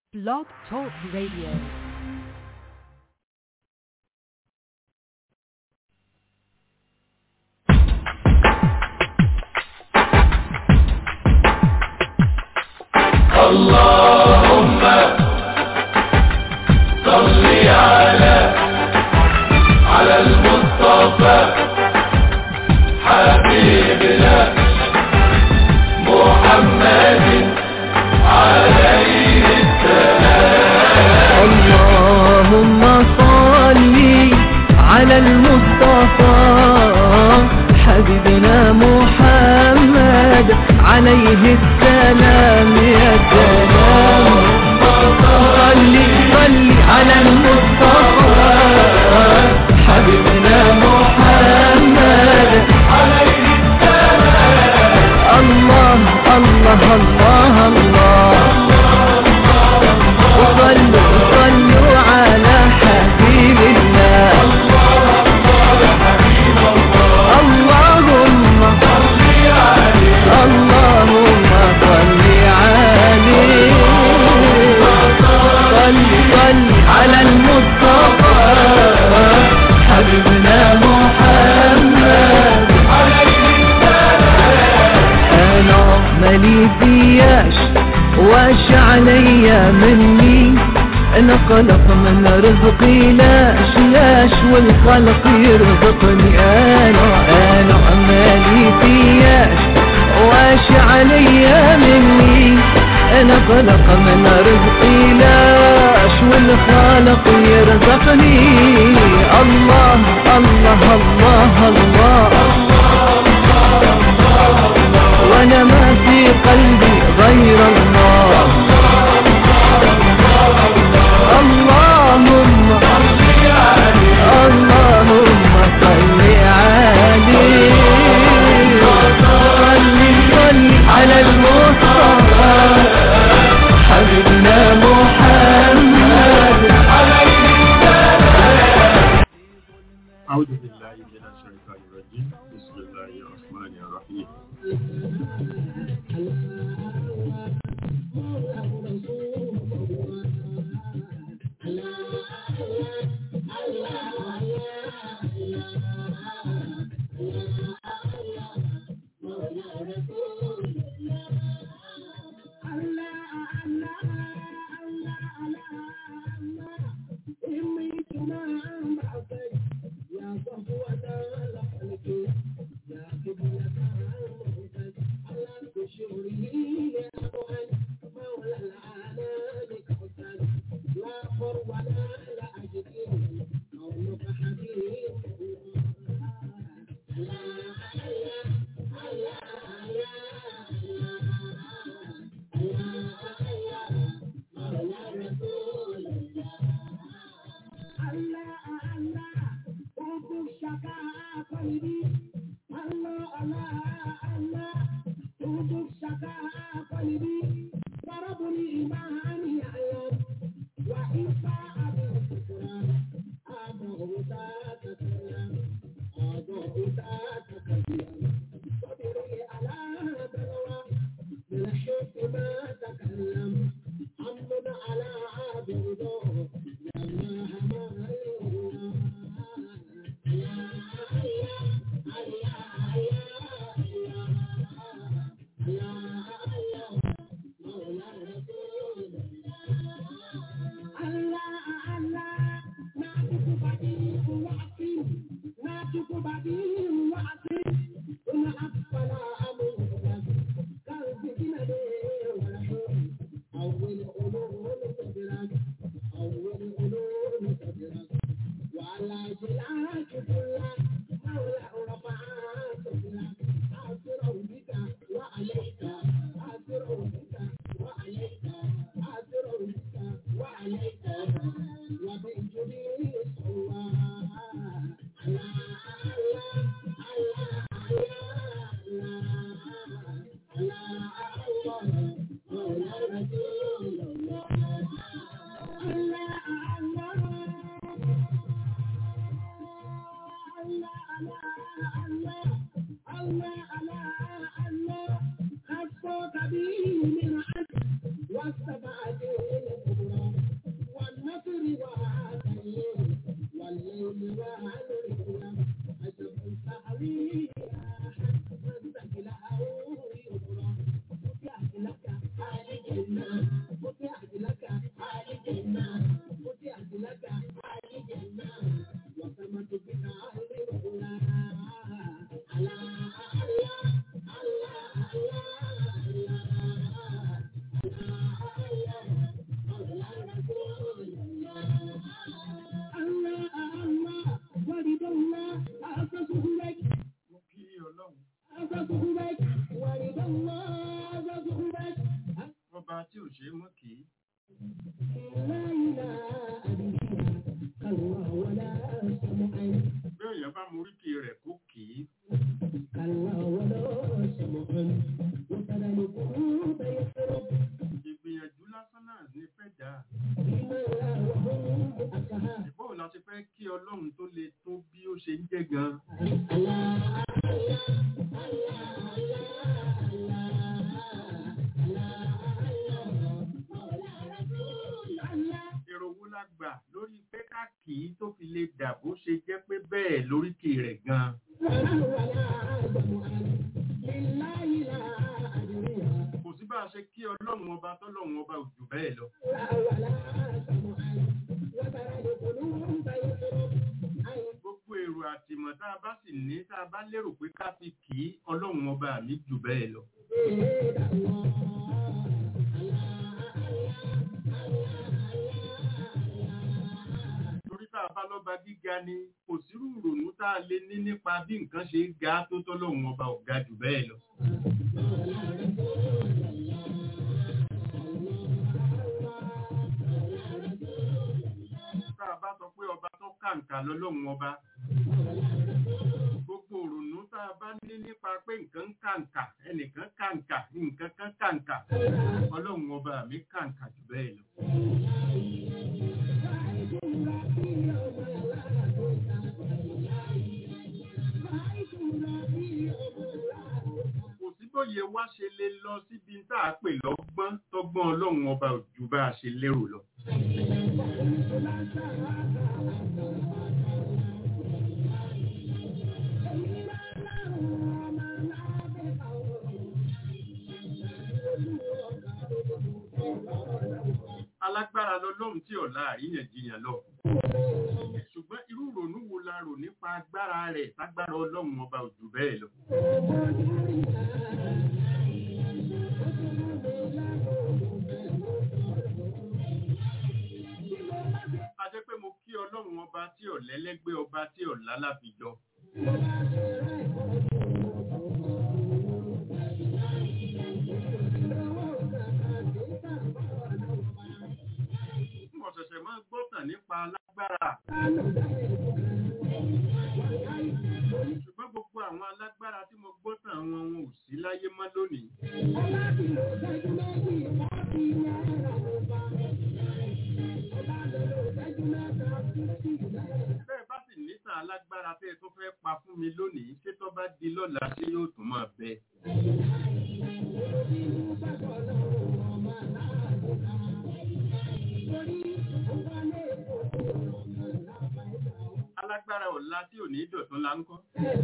Blog Talk Radio. اللهم صل على على المصطفى حبيبنا محمد عليه السلام اللهم صل على المصطفى حبيبنا محمد عليه السلام يا سلام صل صل على المصطفى حبيبنا محمد عليه السلام الله الله الله الله وصلوا صلوا على حبيب الله اللهم اللهم صل عليه صل صل على المصطفى حبيبنا محمد انا مالي فياش واش عليا مني انا خلق من رزقي لاش لاش والخلق يرزقني انا انا مالي فياش واش عليا مني انا خلق من رزقي لاش والخالق يرزقني الله الله الله, الله وانا ما في قلبي غير الله اللهم اللهم صل عليه صل صل على المصطفى حبيبنا محمد أعوذ بالله من الشيطان الرجيم بسم الله الرحمن الرحيم والسبعة mo kí ọlọ́run ọba tí ò ṣe é mọ́ kì í bí èèyàn bá mú oríkì rẹ̀ kó kì í ìgbìyànjú lásán náà ní fẹ́ dà ìbọn la ti fẹ́ kí ọlọ́run tó le tó bí ó ṣe ń jẹ́ gan èrò wo la gbà lórí pé ká kì í tó fi lè dà bó ṣe jẹ́ pé bẹ́ẹ̀ lóríkì rẹ̀ gan kò sí bá a ṣe kí ọlọ́run ọba tọ́lọ́run ọba ò jù bẹ́ẹ̀ lọ gbogbo èrò àtìmọ̀ tá a bá sì ní tá a bá lérò pé ká fi kì í ọlọ́run ọba mi jù bẹ́ẹ̀ lọ torí tá a bá lọ́ba gíga ni kò sírú ìrònú tá a lè ní nípa bí nǹkan ṣe ga tó tọ́lọ́run ọba ò ga jù bẹ́ẹ̀ lọ tá a bá sọ pé ọba tó kàǹkà lọ́lọ́run ọba gbogbo òrònú tá a bá ní nípa pé nǹkan ń kàǹkà ẹnìkan kàǹkà nǹkan kan kàǹkà ọlọ́run ọba mi kàǹkà jù bẹ́ẹ̀ lọ. kò sí bóyá wá ṣe lè lọ síbi tá a pè lọ́gbọ́n tọ́gbọ́n ọlọ́run ọba ò ju bá a ṣe lérò lọ. alágbára lọlọ́run tí ọ̀la àríyànjiyàn lọ. ṣùgbọ́n irú ìrònú wo la rò nípa agbára rẹ̀ tágbára ọlọ́run ọba ò jù bẹ́ẹ̀ lọ. a jẹ́ pé mo kí ọlọ́run ọba tí ọ̀lẹ́lẹ́gbẹ́ ọba tí ọ̀la láfijọ́. mo ṣẹ̀ṣẹ̀ máa gbọ́tàn nípa alágbára. ṣùgbọ́n gbogbo àwọn alágbára tí mo gbọ́tàn wọn wọn ò sí láyé mọ́ lónìí. bẹ́ẹ̀ bá sì níta alágbára tẹ́ ẹ tó fẹ́ pa fún mi lónìí ṣé tó bá di lọ́la ṣé yóò tún máa bẹ. alágbára ọ̀la tí ò ní dọ̀tún la ń kọ́.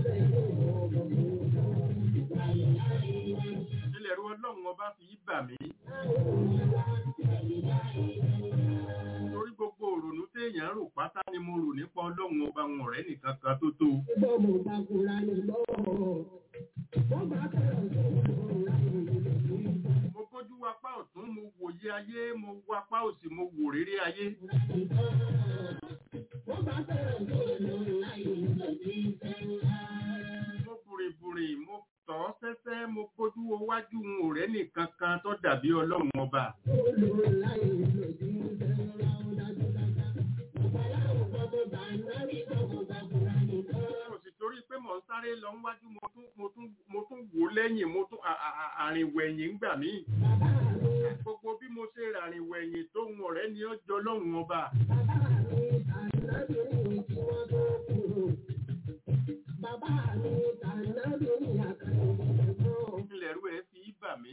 ilẹ̀ ru ọlọ́run ọba fi í bà mí. torí gbogbo òrònú téèyàn rò pátá ni mo rò nípa ọlọ́run ọba wọn ọ̀rẹ́ nìkan kan tó tó. mo bójú wapá ọ̀tún mo wòye ayé mo wapá òsì mo wò réré ayé. mo bùrìbùrì mo tọ̀ ọ́ sẹ́sẹ́ mo bójú wo wájú n ò rẹ́ nìkan kan tó dàbí ọlọ́run ọba. mo sì torí pé mò ń sáré lọ níwájú mo tún mo tún mo tún wò lẹ́yìn mo tún à- à- à- àrìnwẹ̀yìn ń gbà mí. gbogbo bí mo ṣe ràrìnwẹ̀yìn tó ń ọ̀rẹ́ ni ó jọ lọ́run ọba. ilẹ̀ rú ẹ fi í bà mí.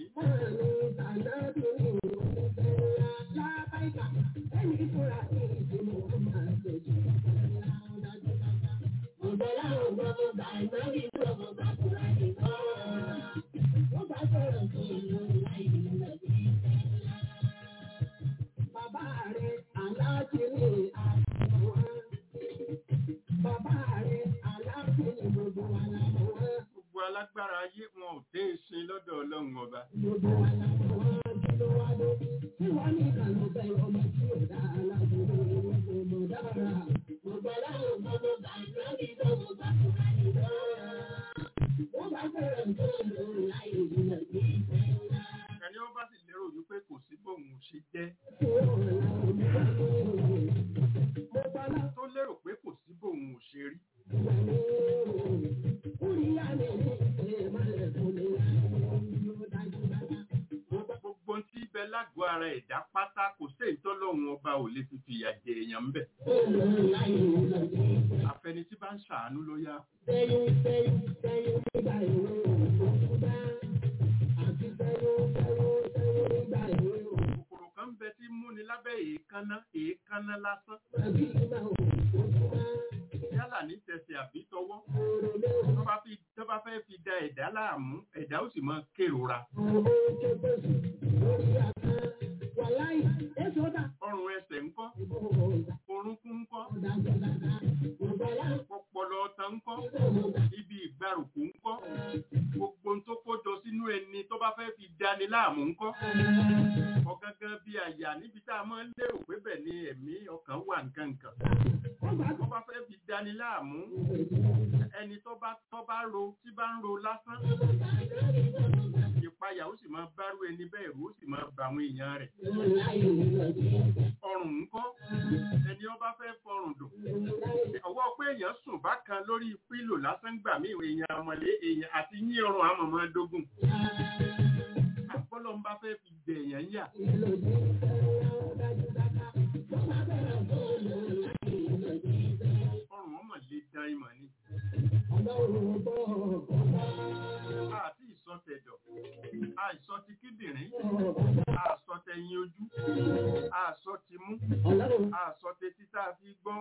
jẹ tó lérò pé kò sí bóun ò ṣe rí gbogbo tí ibẹ̀ lágọ̀ọ́ ara ẹ̀dá pátá kò sí ìtọ́lọ́run ọba ò lè fi fìyà jẹ èèyàn ń bẹ̀ àfẹni tí bá ń ṣàánú ló yá kòkòrò kan ń bẹ tí ń múni lábẹ́ èékánná èékánná lásán yálà ní tẹsẹ̀ àbí tọwọ́ tó bá fi tó bá fẹ́ fi da ẹ̀dá láàmú ẹ̀dá ó sì máa kérora ọrùn ẹsẹ̀ ńkọ́ orúnkún ńkọ́ ọpọlọ ọ̀tàn ńkọ́ ibi ìgbàrùkù ńkọ́ gbogbo ohun tó kójọ sínú ẹni tó bá fẹ́ fi dani láàmú ńkọ́ ọ̀gángan bíi àyà níbi tá a máa ń lérò pé bẹ̀ ni ẹ̀mí ọkàn wà nǹkan nǹkan tó bá fẹ́ fi dani láàmú ẹni tó bá tó bá ro tí bá ń ro lásán ìpayà ó sì máa bárú ẹni bẹ́ẹ̀ rú ó sì máa bà àwọn èèyàn rẹ̀ ọrùn ńkọ́ ẹni ó bá fẹ́ fọrùn dùn ọwọ́ pé èèyàn sùn bákan lórí pílò lásán gbà mí èèyàn àmọ̀lé èèyàn àti yín ọrùn àmọ̀mọ́ dógùn àpọ́lọ́ ń bá fẹ́ fi jẹ èèyàn yà ọrùn ọmọ lè dán ìmọ̀ ni àti ìsọtẹ̀dọ̀ àìsọ ti kíndìnrín àsọ tẹ̀yìn ojú àsọ ti mú àsọ tetí tá a fi gbọ́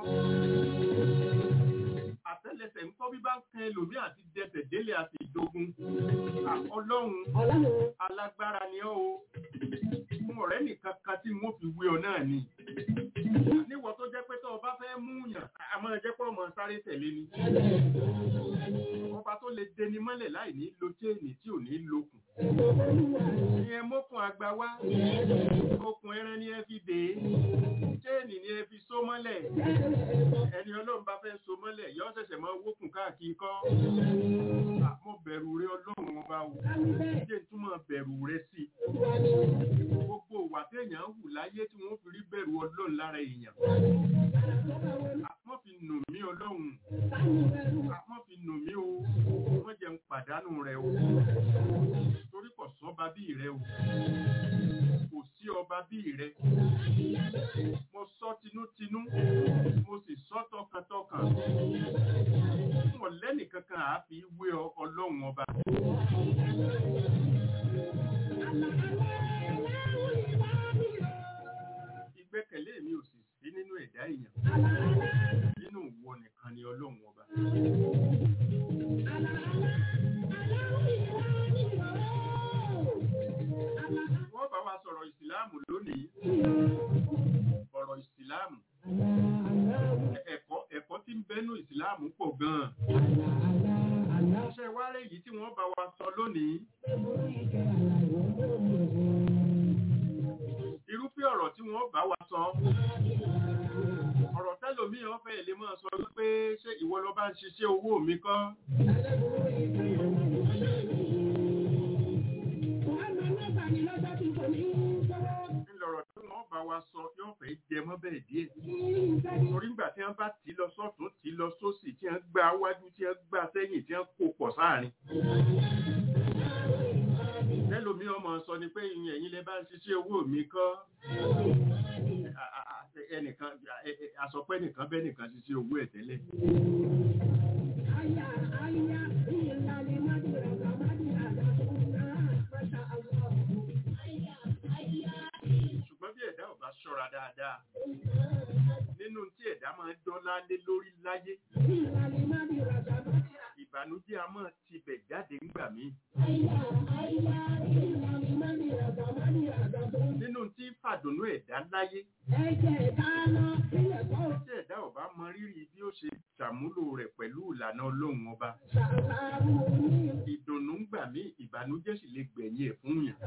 àtẹ́lẹsẹ̀ ńkọ́ bí bá ń kan ẹlòmí àti dẹsẹ̀ délé àti ìdógún À, ọlọ́run alágbára ni ọ́ o fún ọ̀rẹ́ nìkan kan tí wọ́n fi wé ọ náà ni níwọ̀ tó jẹ́ pé tó o bá fẹ́ mú yàn àmọ́ jẹ́ pé ọmọ sáré tẹ̀lé ni ọba tó lè dẹni mọ́lẹ̀ láì ní lo chéènì tí ò ní lókun ìyẹn mókun àgbà wá okùn ẹran ni ẹ fi dè é chéènì ni ẹ fi so mọ́lẹ̀ ẹni ọlọ́run bá fẹ́ so mọ́lẹ̀ yọ ṣẹ̀ṣẹ̀ máa wókun káàkiri kọ́ À, mo bẹ̀rù rẹ ọlọ́run ọba o jẹ́ túmọ̀ bẹ̀rù rẹ sí i gbogbo ìwà téèyàn hù láyé tí wọ́n fi rí bẹ̀rù ọlọ́run lára èèyàn àmọ́ fi nù mí ọlọ́run àmọ́ fi nù mí o wọ́n jẹ́ ń pàdánù rẹ o torí kò sọ́ba bí rẹ o kò sí ọba bí rẹ mo sọ tinútinú mo sì sọ tọkàntọkàn fún ọ̀lẹ́nì kankan àáfi wé ọ- ọlọ́run ọba ìgbẹ́kẹ̀lé mi ò sì sí nínú ẹ̀dá èèyàn nínú ìwọ nìkan ni ọlọ́run ọba wọ́n bá wa sọ̀rọ̀ ìsìláàmù lónìí ọ̀rọ̀ ìsìláàmù ẹ̀kọ́ ẹ̀kọ́ tí ń bẹ́nu ìsìláàmù pọ̀ gan-an ṣe wáré yìí tí wọ́n bá wa sọ lónìí irúfẹ́ ọ̀rọ̀ tí wọ́n bá wa sọ ọ̀rọ̀ tẹ́lòmíì ọ̀fẹ́ lè máa sọ wípé ṣé ìwọ lọ bá ń ṣiṣẹ́ owó mi kọ́ ńlọrọ̀ tí wọ́n bá wa sọ yóò fẹ́ jẹ mọ́ bẹ́ẹ̀ díẹ̀ torí ńgbà tí wọ́n bá tì í lọ sọ́tún tì í lọ sósì tí wọ́n gbá wájú tí wọ́n gbá sẹ́yìn tí wọ́n kó pọ̀ sáàrin tẹ́lòmíì ọmọ sọ ni pé ìyẹn ẹ̀yin lẹ bá ń ṣiṣẹ́ owó mi kọ́ a- a- a- ẹnìkan ẹ- ẹ- àsọpẹ́ nìkan bẹ́ẹ̀ nìkan ṣiṣẹ́ owó ẹ̀ tẹ́lẹ̀ ṣùgbọ́n bí ẹ̀dá ò bá ṣọ́ra dáadáa nínú tí ẹ̀dá máa ń dọ́lá lé lórí láyé ìbànújẹ́ a máa tibẹ̀ jáde ńgbà míì nínú tí fàdùnú ẹ̀dá láyé tí ẹ̀dá ò bá mọ rírì bí ó ṣe ṣàmúlò rẹ̀ pẹ̀lú ìlànà ọlọ́run ọba ìdùnnú ńgbà míì ìbànújẹ́ sì lè gbẹ̀yìn ẹ̀ fún yàn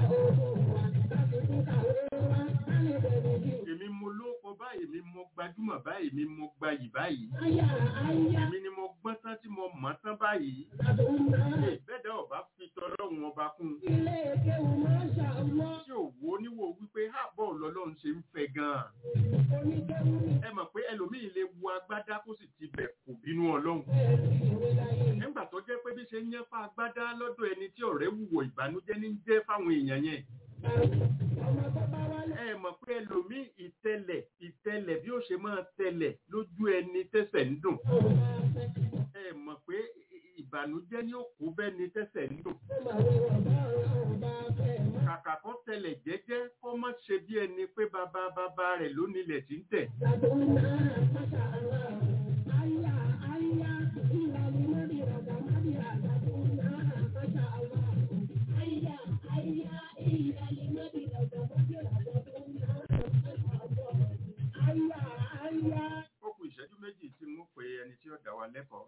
èmi mo lóko báyìí èmi mo gbajúmọ̀ báyìí èmi mo gbayì báyìí èmi ni mo gbọ́n tán tí mo mọ̀ tán báyìí bẹ́ẹ̀dá ọba fi tọlọ́run ọba kún un tí ò wo níwò wípé àbọ̀ lọ́lọ́run bọ́lọ́run ṣe ń fẹ́ gan-an ẹ mọ̀ pé ẹlòmíì lè wo agbádá kó sì ti bẹ̀ kò bínú ọlọ́run nígbà tó jẹ́ pé bí ṣe ń yẹn fa agbádá lọ́dọ̀ ẹni tí ọ̀rẹ́ wùwọ̀ ìbànújẹ́ ní jẹ́ fáwọn èèyàn yẹn ẹ mọ̀ pé ẹlòmíì ìtẹlẹ̀ ìtẹlẹ̀ bí ó ṣe máa tẹlẹ̀ lójú ẹni tẹ́sẹ̀ ń dùn ẹ mọ̀ pé ìbànújẹ́ ní òkú bẹ́ẹ̀ ni tẹ́sẹ̀ ń dùn kàkà kó tẹlẹ̀ jẹ́jẹ́ kó má ṣe bí ẹni pé bàbá bàbá rẹ̀ ló nílẹ̀ tí ń tẹ̀ ó kù ìṣẹ́jú méjì tí mo pe ẹni tí ó dá wa lẹ́kọ̀ọ́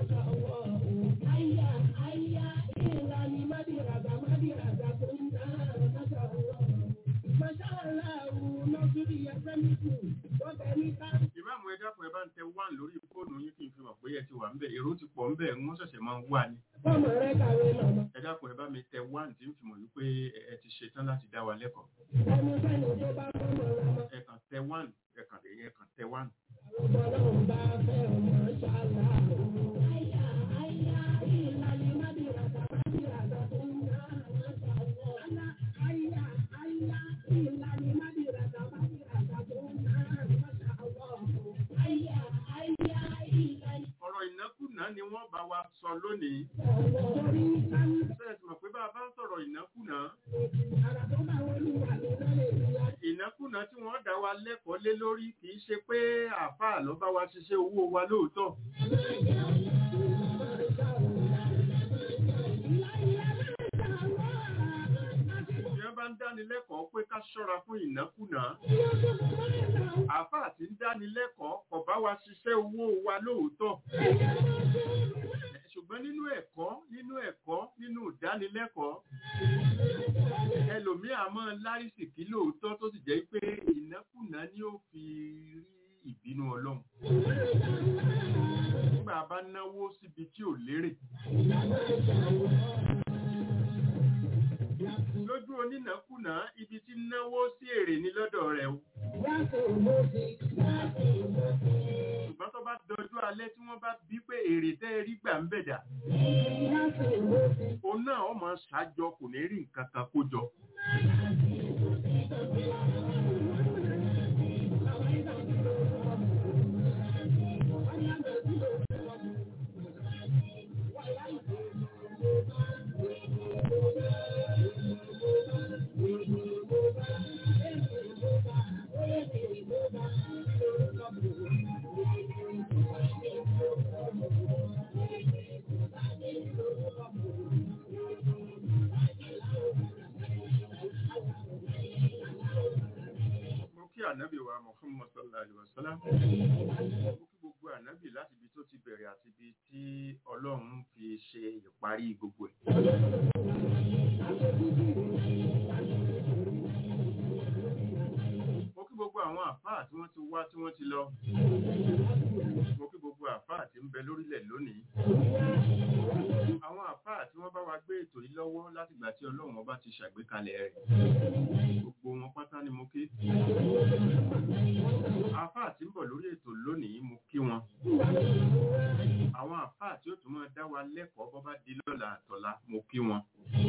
ìmáàmù ẹ dákun ẹ bá ń tẹ wán lórí fóònù yín kí n fi mọ̀ pé ẹ ti wà ń bẹ̀ èrò ti pọ̀ ń bẹ̀ wọ́n ṣẹ̀ṣẹ̀ máa ń wà ní ẹ dákun ẹ bá mi tẹ wán tí ń fi mọ̀ wípé ẹ- ẹ ti ṣetán láti dá wa lẹ́kọ̀ọ́ ẹ kàn tẹ wán ẹ kàn lè ẹ kàn tẹ wán. ọ̀rọ̀ ìnákùná ni wọ́n bá wa sọ lónìí. Bẹ́ẹ̀ sì mọ̀ pé bá a bá ń sọ̀rọ̀ ìnákùná. Ìnákùná tí wọ́n dá wa lẹ́kọ̀ọ́ lé lórí kì í ṣe pé àáfàá ló bá wa ṣiṣẹ́ owó wa lóòótọ́. Ìyẹn bá ń dánilẹ́kọ̀ọ́ pé ká ṣọ́ra fún ìnákùná. Àáfàá tí ń dánilẹ́kọ̀ọ́ kò bá wa ṣiṣẹ́ owó wa lóòótọ́. Ṣùgbọ́n nínú ẹ̀kọ́ nínú ẹ̀kọ́ nínú ìdánilẹ́kọ̀ọ́ ẹlòmíì a máa lárísìkí lóòótọ́ tó sì jẹ́ pé ìnákùná ni ó fi rí ìbínú ọlọ́run. Nígbà bá náwó síbi tí ò lérè. Lójú onínàkùná ibi tí náwó sí èrè ní lọ́dọ̀ rẹ̀ o. Ṣùgbọ́n tó bá dọjú alẹ́ tí wọ́n bá bí pé èrè tẹ́ ẹ rí gbà ń bẹ̀dà. Òun náà ó máa ṣájọ kò ní rí nǹkan kan kó jọ. Mo kí ànábì wa Muhammad sallallahu alaihi wa sallam. Mo kí gbogbo ànábì láti ibi tó ti bẹ̀rẹ̀ àti ibi tí Ọlọ́run fi ṣe ìparí gbogbo ẹ̀. Mo kí gbogbo àwọn àfáà tí wọ́n ti wá tí wọ́n ti lọ. Mo kí gbogbo àfáà tí ń bẹ lórílẹ̀ lónìí. Àwọn àfáà tí wọ́n bá wa gbé ètò yìí lọ́wọ́ látìgbà tí Ọlọ́run ọba ti ṣàgbékalẹ̀ rẹ̀. Gbogbo wọn pátá ni mo kí. Àfáà tí ń bọ̀ lórí ètò lónìí mo kí wọn. Àwọn àfáà tí ó tún máa dá wa lẹ́kọ̀ọ́ bọ́ bá di lọ́la àtọ̀la mo kí wọn.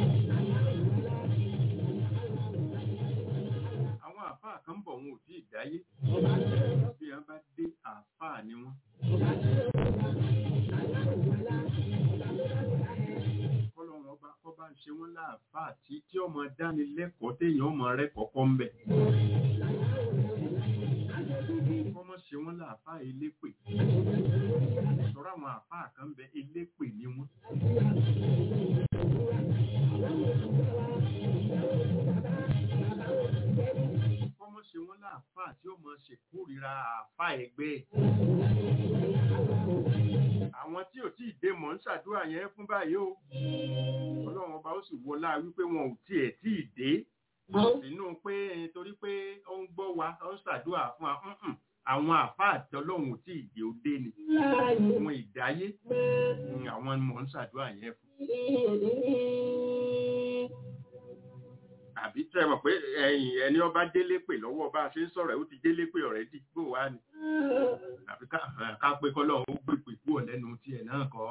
Àwọn àfáà kan ń bọ̀ wọn ò tí ì dáyé. Bí wọ́n bá dé àfáà ni wọ́n. Kọ́lọ́run ọba kọ́ bá ń ṣe wọ́n láàfáà tí tí ọmọ dání lẹ́kọ̀ọ́ téèyàn ọmọ rẹ̀ kọ́kọ́ ń bẹ̀. Kọ́mọ ṣe wọ́n láàfáà elépè. Sọ̀rọ̀ àwọn àfáà kan ń bẹ elépè ni wọ́n. Kọ́mọ ṣe wọ́n láàfáà tí ó mọ ṣèkórìíra àfáà ẹgbẹ́ ẹ̀. Àwọn tí ò tí ì dé mọ̀ ń ṣàdúrà yẹn fún báyìí o. Ọlọ́run ọba ó sì wọlá wípé wọn ò tiẹ̀ tí ì dé. Sínú pé eh, torí pé ó ń gbọ́ wa, ó ń ṣàdúrà fún wa. Mm-mm. Àwọn àfáà tí Ọlọ́run ò tí ì dé ó dé ni. Àwọn ìdáyé, mm, àwọn ni mò ń ṣàdúrà yẹn fún. àbí tẹ́ ẹ mọ̀ pé ẹ̀yìn ẹni ọba délé pè lọ́wọ́ bá a ṣe ń sọ̀rọ̀ ẹ̀ ó ti délé pè ọ̀rẹ́dì bó wá ni àbí ká ká pé kọ́lọ́run ó gbèpè kúrò lẹ́nu tiẹ̀ náà kọ́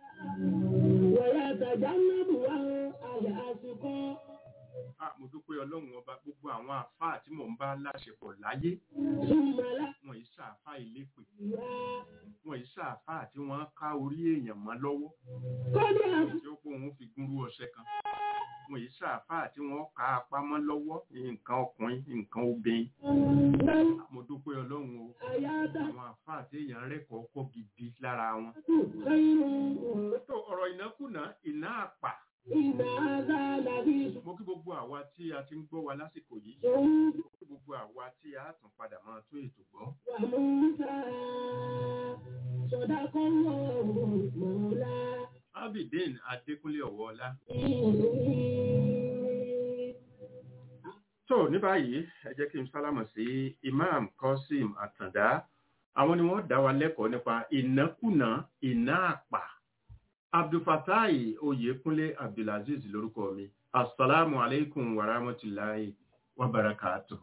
Ah, mo dúpẹ́ ọlọ́run ọba gbogbo àwọn àfáà tí mò ń bá láṣepọ̀ láyé wọn yìí ṣàfáà ilépè wọn yìí ṣàfáà tí wọ́n ká orí èèyàn mọ́ lọ́wọ́ tí ó kó òun fi gúnrú ọṣẹ kan wọn yìí ṣàfáà tí wọ́n ká apá mọ́ lọ́wọ́ nǹkan ọkùnrin nǹkan obìnrin mo dúpẹ́ ọlọ́run o àwọn àfáà tí èèyàn rẹ́kọ̀ọ́ kọ́ gidi lára wọn. tó ọ̀rọ̀ ìnákùná ìná àpà mo kí gbogbo àwa tí a ti ń gbọ́ wa lásìkò yìí mo kí gbogbo àwa tí a tún padà máa tún ètò gbọ́. abidin adékúnlé ọ̀wọ́ọ́lá. tó ní báyìí ẹ jẹ́ kí n sálámọ̀ sí imam qasim àtàndá àwọn ni wọ́n dá wa lẹ́kọ̀ọ́ nípa ìnákùná ìná àpà abdulfatai oyèkúnlé abdulaziz lórúkọ mi asalaamu aleykum wa rahmatulahi wa barakatuh.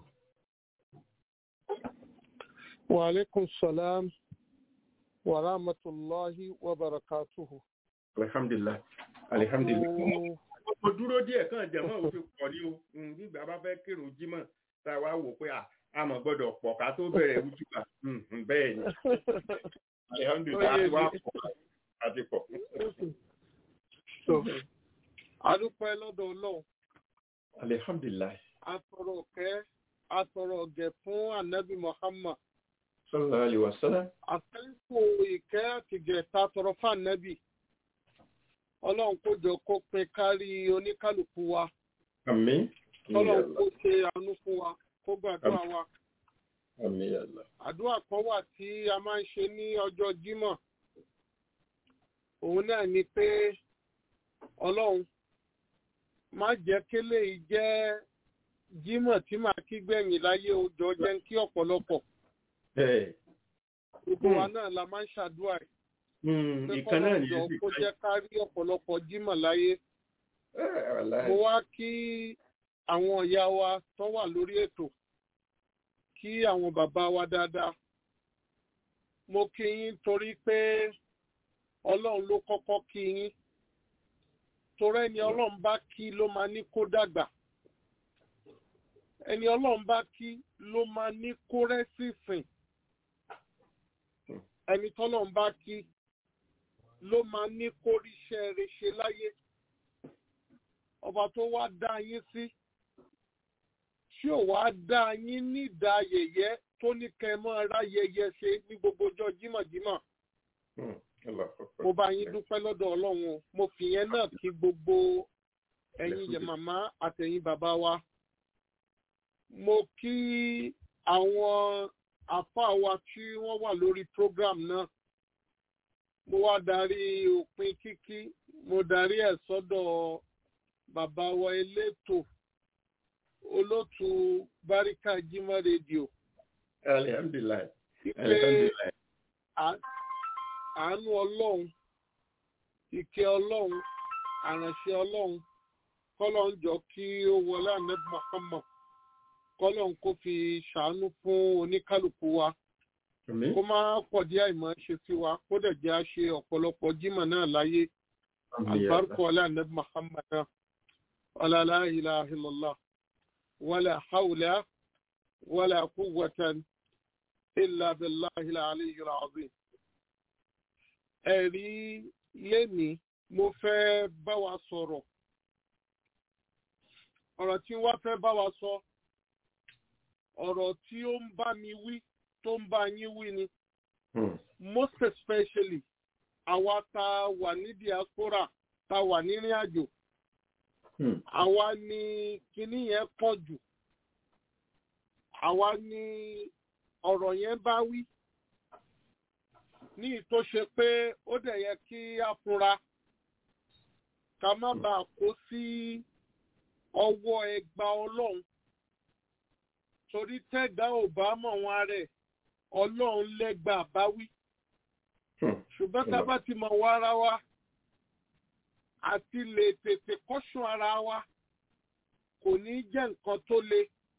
wa alaikum salam wa rahmatulahi wa barakatuhu. alhamdulilah alhamdulilah. mo dúró díẹ̀ kàn jẹ̀mọ́ òfin pọ̀ ní o nígbà bá fẹ́ kírun jímọ̀ tá a wá wò pé a mọ̀ gbọ́dọ̀ pọ̀ ká tó bẹ̀rẹ̀ wújúbà bẹ́ẹ̀ ni alihamdulilayi a ti wá pọ̀ a ti pọ̀. adúpẹ́ lọ́dọ̀ ọlọ́run alihamdulilayi atọrọ ọ̀kẹ́ atọrọ ọ̀gẹ̀ fún anabi muhammad sallallahu alayhi wa sallam. àtẹ́kù ìkẹ́ àtìgẹ̀ ta tọrọ fún anabi ọlọ́run kó jọ kó pin kárí oníkálukú wa àmín. ọlọ́run kó ṣe àánú fún wa kó gbàdúrà wa àmín yàlla. àdúrà kan wà tí a máa ń ṣe ní ọjọ́ jímọ̀ òun náà ni pé ọlọ́run má jẹ́ kélé yìí jẹ́ jímọ̀ tí màá kí gbẹ̀yìn láyé ọjọ́ jẹ́ ń kí ọ̀pọ̀lọpọ̀ bẹ́ẹ̀ gbogbo wa náà la máa ń ṣàdúrà ẹ̀ Hmm, pé ìkan náà kọ́lọ́run ní jọ èsì kó jẹ́ ká rí ọ̀pọ̀lọpọ̀ jímọ̀ láyé mo wá kí àwọn ìyá wa tó wà lórí ètò kí àwọn bàbá wa dáadáa mo kí yín torí pé ọlọ́run ló kọ́kọ́ kí yín torí ẹni ọlọ́run bá kí ló máa ní kó dàgbà ẹni ọlọ́run bá kí ló máa ní kó rẹ́sì sìn ẹni tọ́lọ́run bá kí ló máa ní kó ríṣẹ́ rẹ̀ ṣe láyé ọba tó wá dá yín sí tí ò wá dá yín nídàá yẹ̀yẹ́ tó ní kẹ́ ẹ máa ráyẹyẹ ṣe ní gbogbo ọjọ́ jímọ̀jímọ̀ mo bá yín dúpẹ́ lọ́dọ̀ ọlọ́run o mo fi yẹn náà kí gbogbo ẹ̀yin yẹ màmá àtẹ̀yin bàbá wa mo kí àwọn àfáà wa tí wọ́n wà lórí program náà mo wá darí òpin kíkí mo darí ẹ̀ sọ́dọ̀ bàbá wa elétò olótù báríkà jímọ̀ rédíò alihamdulilayi pé alihamdulilayi à- àánú ọlọ́run ìkẹ́ ọlọ́run àránṣẹ́ ọlọ́run kọ́lọ́run jọ kí ó wọlé ànábì Muhammad kọ́lọ́run kó fi ṣàánú fún oníkálukú wa àmín kó má pọ̀ dí àìmọ̀ ṣe sí wa kó dẹ̀ jẹ́ àṣe ọ̀pọ̀lọpọ̀ jímọ̀ náà láyé àmín àlùbáríkọ yàlla ọlá ànábì Muhammad náà ọlá la ilaha illallah wala hawla wala quwwatan illa billahi al-aliyyil azim ẹ̀rí lénìí mo fẹ́ bá wa sọ̀rọ̀ ọ̀rọ̀ tí wọ́n fẹ́ bá wa sọ ọ̀rọ̀ tí ó ń bá mi wí tó ń bá yín wí ni Hmm, most especially àwa tá a wà ní diaspora tá a wà nírìn àjò hmm, àwa ni kinní yẹn pọ̀ jù àwa ni ọ̀rọ̀ yẹn bá wí ní ìtò ṣe pé ó dẹ̀ yẹ kí a fura ká má bàa kó sí ọwọ́ ẹgba ọlọ́run torí tẹ́gbà ò bá mọ̀ wọn rẹ̀ ọlọ́run lẹ́gbà bá wí hmm. ṣùgbọ́n tá a bá ti mọ̀ wá ara wa àti lè tètè kọ́ṣùn ara wa kò ní jẹ́ nǹkan tó le.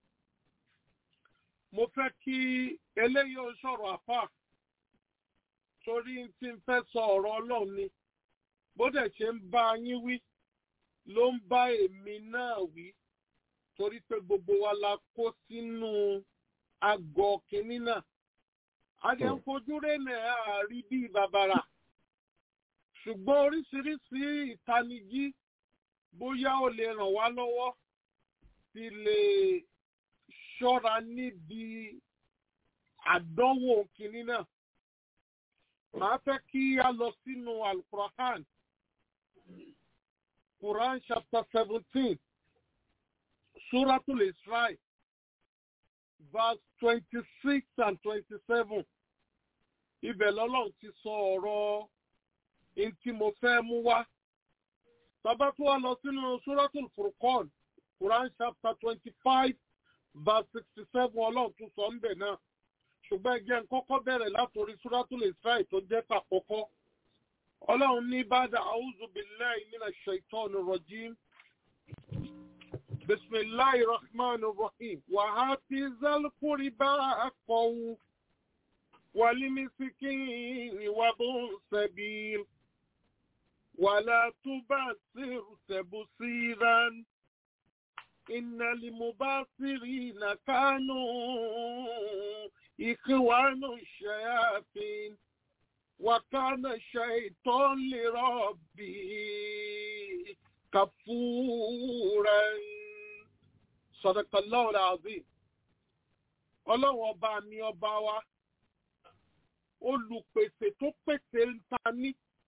mo fẹ́ kí eléyìí ó sọ̀rọ̀ àpá torí tí n fẹ́ sọ ọ̀rọ̀ ọlọ́run ni bó dẹ̀ ṣe ń bá yín wí ló ń bá èmi náà wí torí pé gbogbo wa la kó sínú àgọ́ kínní náà. adé ń fojú rẹ́nà àárí bíi bàbàrà ṣùgbọ́n oríṣiríṣi ìtanijí bóyá ó lè ràn wá lọ́wọ́ ti lè ṣọ́ra níbi àdánwò kìíní náà. Màá fẹ́ kí a lọ sínú Al-Qur'an. Quran chapter seventeen, Suratul Isra, verse twenty-six and twenty-seven. Ibẹ̀ lọ́lọ́run ti sọ ọ̀rọ̀ in tí mo fẹ́ mú wá. Bàbá tó wá lọ sínú Suratul Furqan, Quran chapter twenty-five, verse sixty-seven ọlọ́run tún sọ ń bẹ̀ náà. Ṣùgbọ́n ẹgbẹ́ ń kọ́kọ́ bẹ̀rẹ̀ látòrí Suratul Isra tó jẹ́ tàkọ́kọ́. Ọlọ́run ní bàdà a'udhu billahi minash shaitani rajim. Bismillahir rahmanir rahim. Wa hati zal qurba haqqahu wal miskini wa bun sabil. ولا تبصر تبصيرا إن المبصرين كانوا إخوان الشياطين وكان الشيطان لربه كفورا صدق الله العظيم ọlọ́run ọba mi ọba wa olùpèsè tó pèsè ń ta ní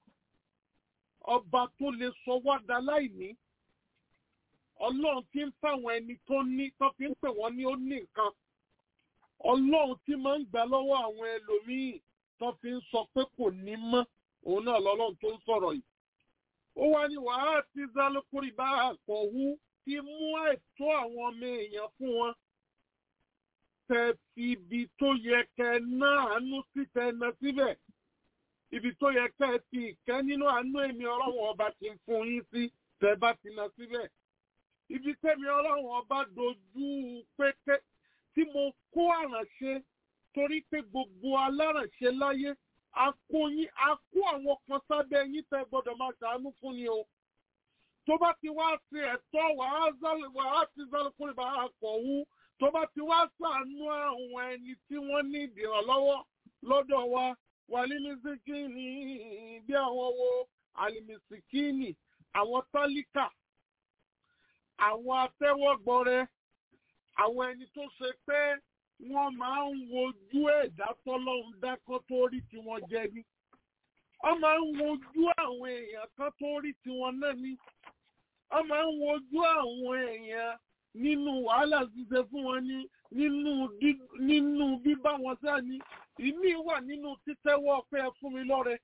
ọba tó lè sọ wá da láìní ọlọ́run tí ń fáwọn ẹni tó ní tó fi ń pè wọ́n ní ó ní nǹkan ọlọ́run tí máa ń gbà lọ́wọ́ àwọn ẹlòmíì tó fi ń sọ pé kò ní mọ́ òun náà lọ́lọ́run tó ń sọ̀rọ̀ yìí. ó wá ní wàhálà tí zálùkúrì bá àkọ́wú ti mú ẹ̀tọ́ àwọn ọmọ èèyàn fún wọn. tẹ fi ibi tó yẹ kẹ náà àánú sí tẹ ná síbẹ̀ ibi tó yẹ kẹ́ ẹ ti ìkẹ́ nínú àánú èmi ọlọ́run ọba ti ń fún yín sí tẹ́ bá ti lọ síbẹ̀. ibi tẹ́mi ọlọ́run ọba dojú pété tí mo kó àrànṣe torí pé gbogbo alárànṣe láyé a kó yín a kó àwọn kan sábẹ́ yín tẹ́ gbọ́dọ̀ máa ṣàánú fún ni o. tó bá ti wá sí ẹ̀tọ́ wàá ti zálùkúrì bá a kọ̀ wú tó bá ti wá ṣàánú àwọn ẹni tí wọ́n ní ìdìrànlọ́wọ́ lọ́dọ̀ wa wàlímísíkìnì bí àwọn wo àlìmísíkìnì àwọn tálíkà àwọn atẹ́wọ́gbọrẹ àwọn ẹni tó ṣe pé wọ́n máa ń wojú ẹ̀dá tọ́lọ́run dákọ́ tó rí tiwọn jẹ ní. wọ́n máa ń wojú àwọn èèyàn kan tó rí tiwọn náà ní. wọ́n máa ń wojú àwọn èèyàn nínú wàhálà ṣíṣe fún wọn ní nínú bíbá wọn sáà ní ìmí wà nínú títẹ́wọ́ pé ẹ fún mi lọ́rẹ.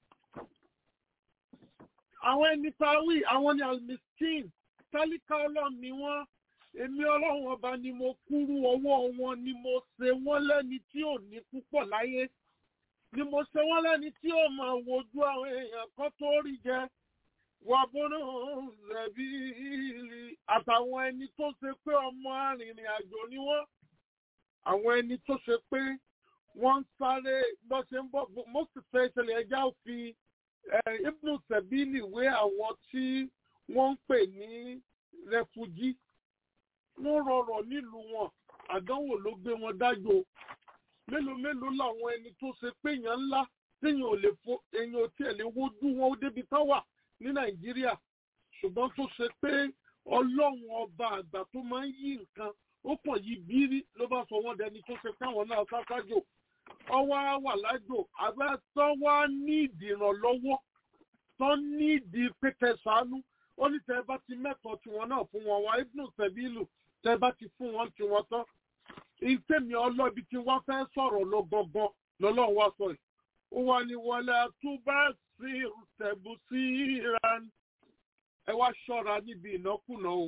Àwọn ẹni tawí, àwọn ni almiskin, tálíkà ọlọ́run ni wọ́n. Èmi ọlọ́run ọba ni mo kúrú ọwọ́ wọn ni mo ṣe wọ́n lẹ́ni tí ò ní púpọ̀ láyé. Ni mo ṣe wọ́n lẹ́ni tí ò máa wojú àwọn èèyàn kan tó rí jẹ. Wà bọ́nà rẹ̀bí àtàwọn ẹni tó ṣe pé ọmọ arìnrìn àjò ni wọ́n. Àwọn ẹni tó ṣe pé wọ́n ń sáré bó ṣe ń bọ̀ most especially ẹja ò fi ibnu sẹ̀bílì wé àwọn tí wọ́n ń pè ní rẹfugí wọ́n rọrọ̀ nílùú wọn àdánwò ló gbé wọn dájò mélòó mélòó làwọn ẹni tó ṣe pé èèyàn ńlá téèyàn ò lè fo èèyàn ò tiẹ̀ lè wojú wọn ó débi tán wà ní nàìjíríà ṣùgbọ́n tó ṣe pé ọlọ́run ọba àgbà tó máa ń yí nǹkan ó pọ̀ yí bírí ló bá sọ wọ́n dẹni tó ṣe káwọn náà sásájò ọwọ́ wà lájò àbẹ́ tán wá ní ìdìrànlọ́wọ́ tán ní ìdí pété sànú ó ní tẹ́ bá ti mẹ́tọ̀ọ́ tiwọn náà fún wọn wá ibùdó sẹ́bílù tẹ́ bá ti fún wọn tiwọn tán ìtẹ̀mí ọlọ́bi tí wọ́n fẹ́ sọ̀rọ̀ lọ gangan lọ́lọ́run wá sọ yìí ó wà ní wọlé àtúbà sí tẹ̀bù sí ìran ẹ wá ṣọ́ra níbi ìnákùná o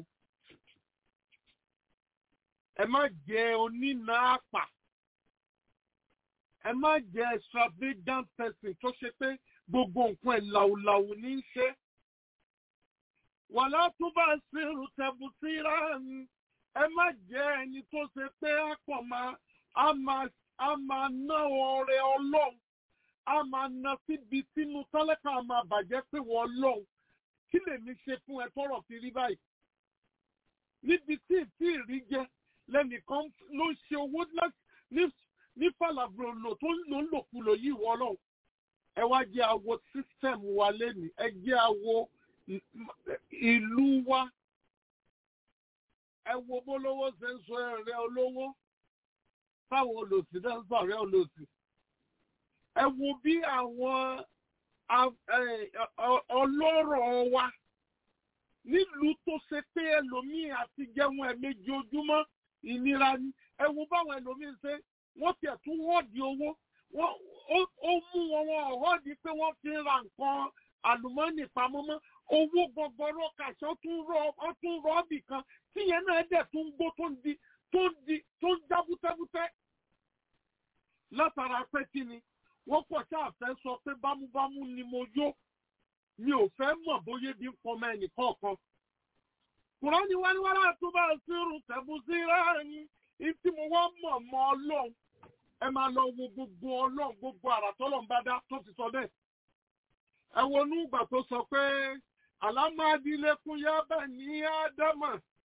ẹ má jẹ onínà àpà ẹ má jẹ extravagant person tó ṣe pé gbogbo nǹkan ẹ̀ làwùlàwù ní í ṣe wàlá tó bá ṣèrò tẹ̀bù síra ẹ má jẹ́ ẹni tó ṣe pé á pọ̀ máa á máa á máa ná ọrẹ ọlọ́run á máa ná síbi sínú tálẹ́kà á máa bàjẹ́ pé wọ́n ọlọ́run kí lèmi ṣe fún ẹ tọrọ fi rí báyìí níbi tí tí ìrí jẹ lẹ́nìkan ló ń ṣe owó ní falabro lò tó ń lò ń lòkulò yìí wọ́ ọlọ́run ẹ wá jẹ́ àwo system wa lẹ́nu ẹ jẹ́ àwo ìlú wa ẹ wo bólówó ṣe ń sọ ẹ̀rẹ́ olówó táwọn olòṣì náà ń sọ ọ̀rẹ́ olòṣì ẹ wo bí àwọn ọlọ́rọ̀ wa nílùú tó ṣe pé ẹlòmíì àti jẹun ẹ̀mejì ojúmọ́ ìnira ni ẹ wo báwọn ẹlòmíì ṣe wọ́n tiẹ̀ tún wọ́ọ̀dì owó ó mú wọn wọn ọ̀họ́dì pé wọ́n fi ra nǹkan àlùmọ́ọ́nì pamọ́ mọ́ owó gbọgbọrọ kàṣọ tún rọ ọ tún rọ ọbì kan tíyẹn náà dẹ̀ tún gbó tó ń di tó ń di tó ń já bútẹ́bútẹ́ látara pé kí ni wọ́n pọ̀ tá a fẹ́ sọ pé bámúbámú ni mo yó mi ò fẹ́ mọ̀ bóyá bí ń pọmọ ẹnì kọ̀ọ̀kan. kùránì wá ní wàrà tó bá sírun tẹ̀bù sí ráàyìn ìtí mo wá mọ̀ mọ́ ọlọ́run ẹ máa lọ wo gbogbo ọlọ́run gbogbo àrà tọ́lọ́run bá dá tó ti sọ bẹ́ẹ̀. ẹ wo inú ìgbà tó sọ pé alámàdílẹ́kùn yá bẹ̀ ní ádámà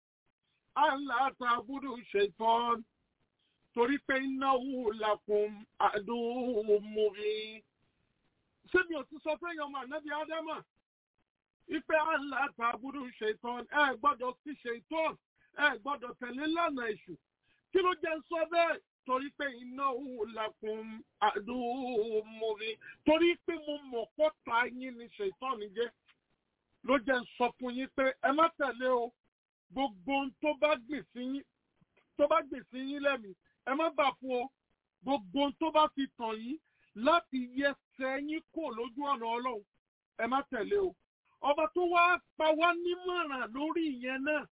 aláàtàbùdù ṣètọ́n torí pé innahu lakum aduwwun mubin ṣé mi ò ti sọ fún èèyàn ọmọ ànábì ádámà ipe aláàtàbùdù ṣètọ́n ẹ gbọ́dọ̀ sí ṣètọ́n ẹ gbọ́dọ̀ tẹ̀lé lánàá èṣù kí ló jẹ́ sọ bẹ́ẹ̀ torí pé innahu lakum aduwwun mubin torí pé mo mọ̀ pọ́ta yín ni ṣètọ́n jẹ́ ló jẹ́ sọ fún yín pé ẹ má tẹ̀lé o gbogbo ohun tó bá gbìn sí yín tó bá gbìn sí yín lẹ́mìí ẹ má bà fún o gbogbo ohun tó bá fi tàn yín láti yẹsẹ̀ yín kò lójú ọ̀nà ọlọ́run ẹ má tẹ̀lé o ọba tó wá pa wá nímọ̀ràn lórí ìyẹn náà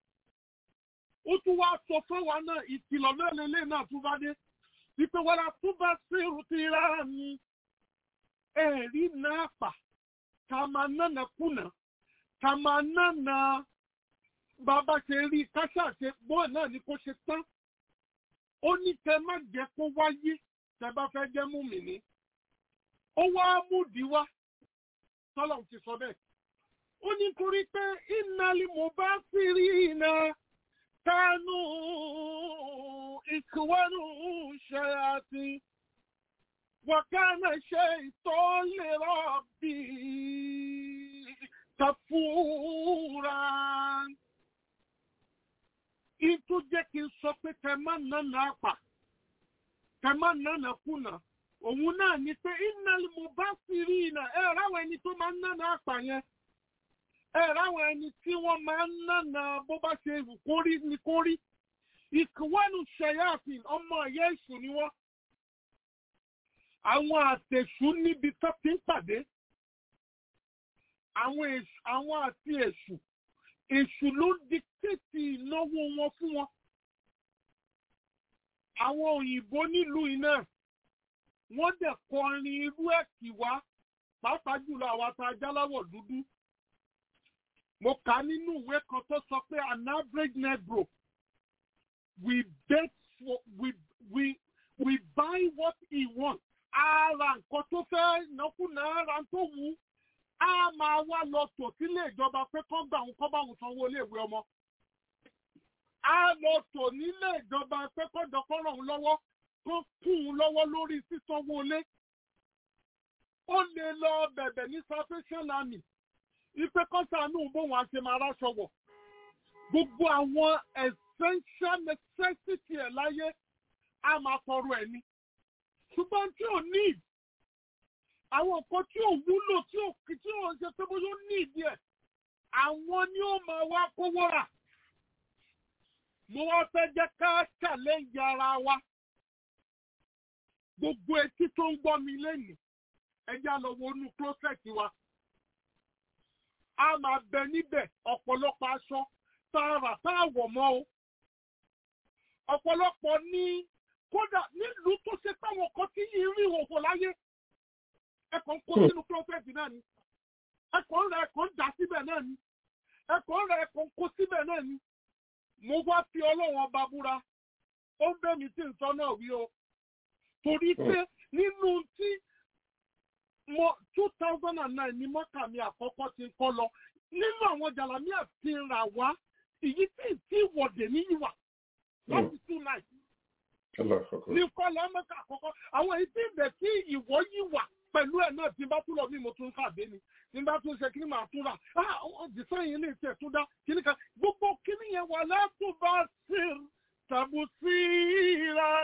ó tún wá sọ fún wa náà ìkìlọ̀ náà lélẹ̀ náà tún bá dé ìpè wàrà tún bá sírù ti rárá mi ẹ̀rí náà pa ká máa nánà kùnà ká máa nánà bàbá ṣe rí káṣá ṣe bọ́ọ̀ náà ni kó ṣe tán ó ní kẹ má jẹ́ kó wáyé tẹ bá fẹ́ jẹ́ mú mi ní ó wá múdi wá tọ́lọ̀ ti sọ bẹ́ẹ̀ ó ní torí pé ìnáli mo bá sì rí iná kánú ìkúwánú ṣe àti wàkánà ṣe ìtọ́lérọ̀ bíi kàfúrà ìtú jẹ́ kí n sọ pé kẹ má nánà àpà kẹ má nánà kùnà òun náà ni pé ìnáli mo bá sì rí iná ẹ ráwọn ẹni tó máa ń nánà àpà yẹn ẹ ráwọn ẹni tí wọ́n máa ń nánà bó bá ṣe wù kórí ni kórí ìkúwánu ṣẹyàfin ọmọ ẹ̀yẹ èṣù ni wọ́n àwọn àtẹ̀ṣù níbi tó ti ń pàdé àwọn àti èṣù èṣù ló diktéètì ìnáwó wọn fún wọn. àwọn òyìnbó nílùú iná wọ́n dẹ̀ kọrin irú ẹ̀ kì wá pàápàá jùlọ àwa tá a jáláwọ̀ dúdú. mo kà á nínú ìwé kan tó sọ pé an average negro we bet for we we we buy what he wants. ara nǹkan tó fẹ́ nákúnà ara tó wù ú a máa wá lọ tò sílé ìjọba pé kán gbà òun kán bá òun sanwó iléèwé ọmọ. a lọ tò nílé ìjọba pé kán dọ̀kọ́ ràn òun lọ́wọ́ kán kún un lọ́wọ́ lórí sísanwó ilé. ó lè lọ bẹ̀bẹ̀ ní salvation army ipe kan sànú bóun á ṣe máa ráṣọ wọ̀. gbogbo àwọn essential necessity ẹ̀ láyé a máa tọrọ ẹ̀ ni. ṣùgbọ́n tí ò ní àwọn nǹkan tí ò wúlò tí ò tí ò ń ṣe pé bóyá ó ní ìdí ẹ̀ àwọn ni ó máa wá kówó rà mo wá fẹ́ jẹ́ ká challenge ara wa gbogbo etí tó ń gbọ́ mi lẹ́nu ẹja lọ wọnú closet wa a máa bẹ níbẹ̀ ọ̀pọ̀lọpọ̀ aṣọ tààrà táàwọ̀ mọ́ o ọ̀pọ̀lọpọ̀ ní kódà nílùú tó ṣe táwọn kan tí yìí rí ìhòòhò láyé ẹkọ ń kó sínú prọfẹtì náà ni ẹkọ ń rẹ ẹkọ ń dà síbẹ̀ náà ni ẹkọ ń rẹ ẹkọ ń kó síbẹ̀ náà ni mo wá fi ọlọ́run ọba búra ó ń bẹ́ mi tí ń sọ náà wí o torí pé nínú tí mo two thousand and nine ni mọ́kà mi àkọ́kọ́ ti ń kọ́ lọ nínú àwọn jàlámíà ti rà wá èyí tí tí wọ̀dẹ̀ níyì wà láti two nine ní kọ́lá mọ́kà àkọ́kọ́ àwọn èyí tí ibẹ̀ tí ìwọ yìí wà pẹ̀lú ẹ̀ náà tí n bá tún lọ bí mo tún kàdé ni tí n bá tún ṣe kí ni màá tún rà ah ọ̀dìsán yìí lè tiẹ̀ tún dá kí ni kan gbogbo kí ni yẹn wà látún bá sí tàbí sí ra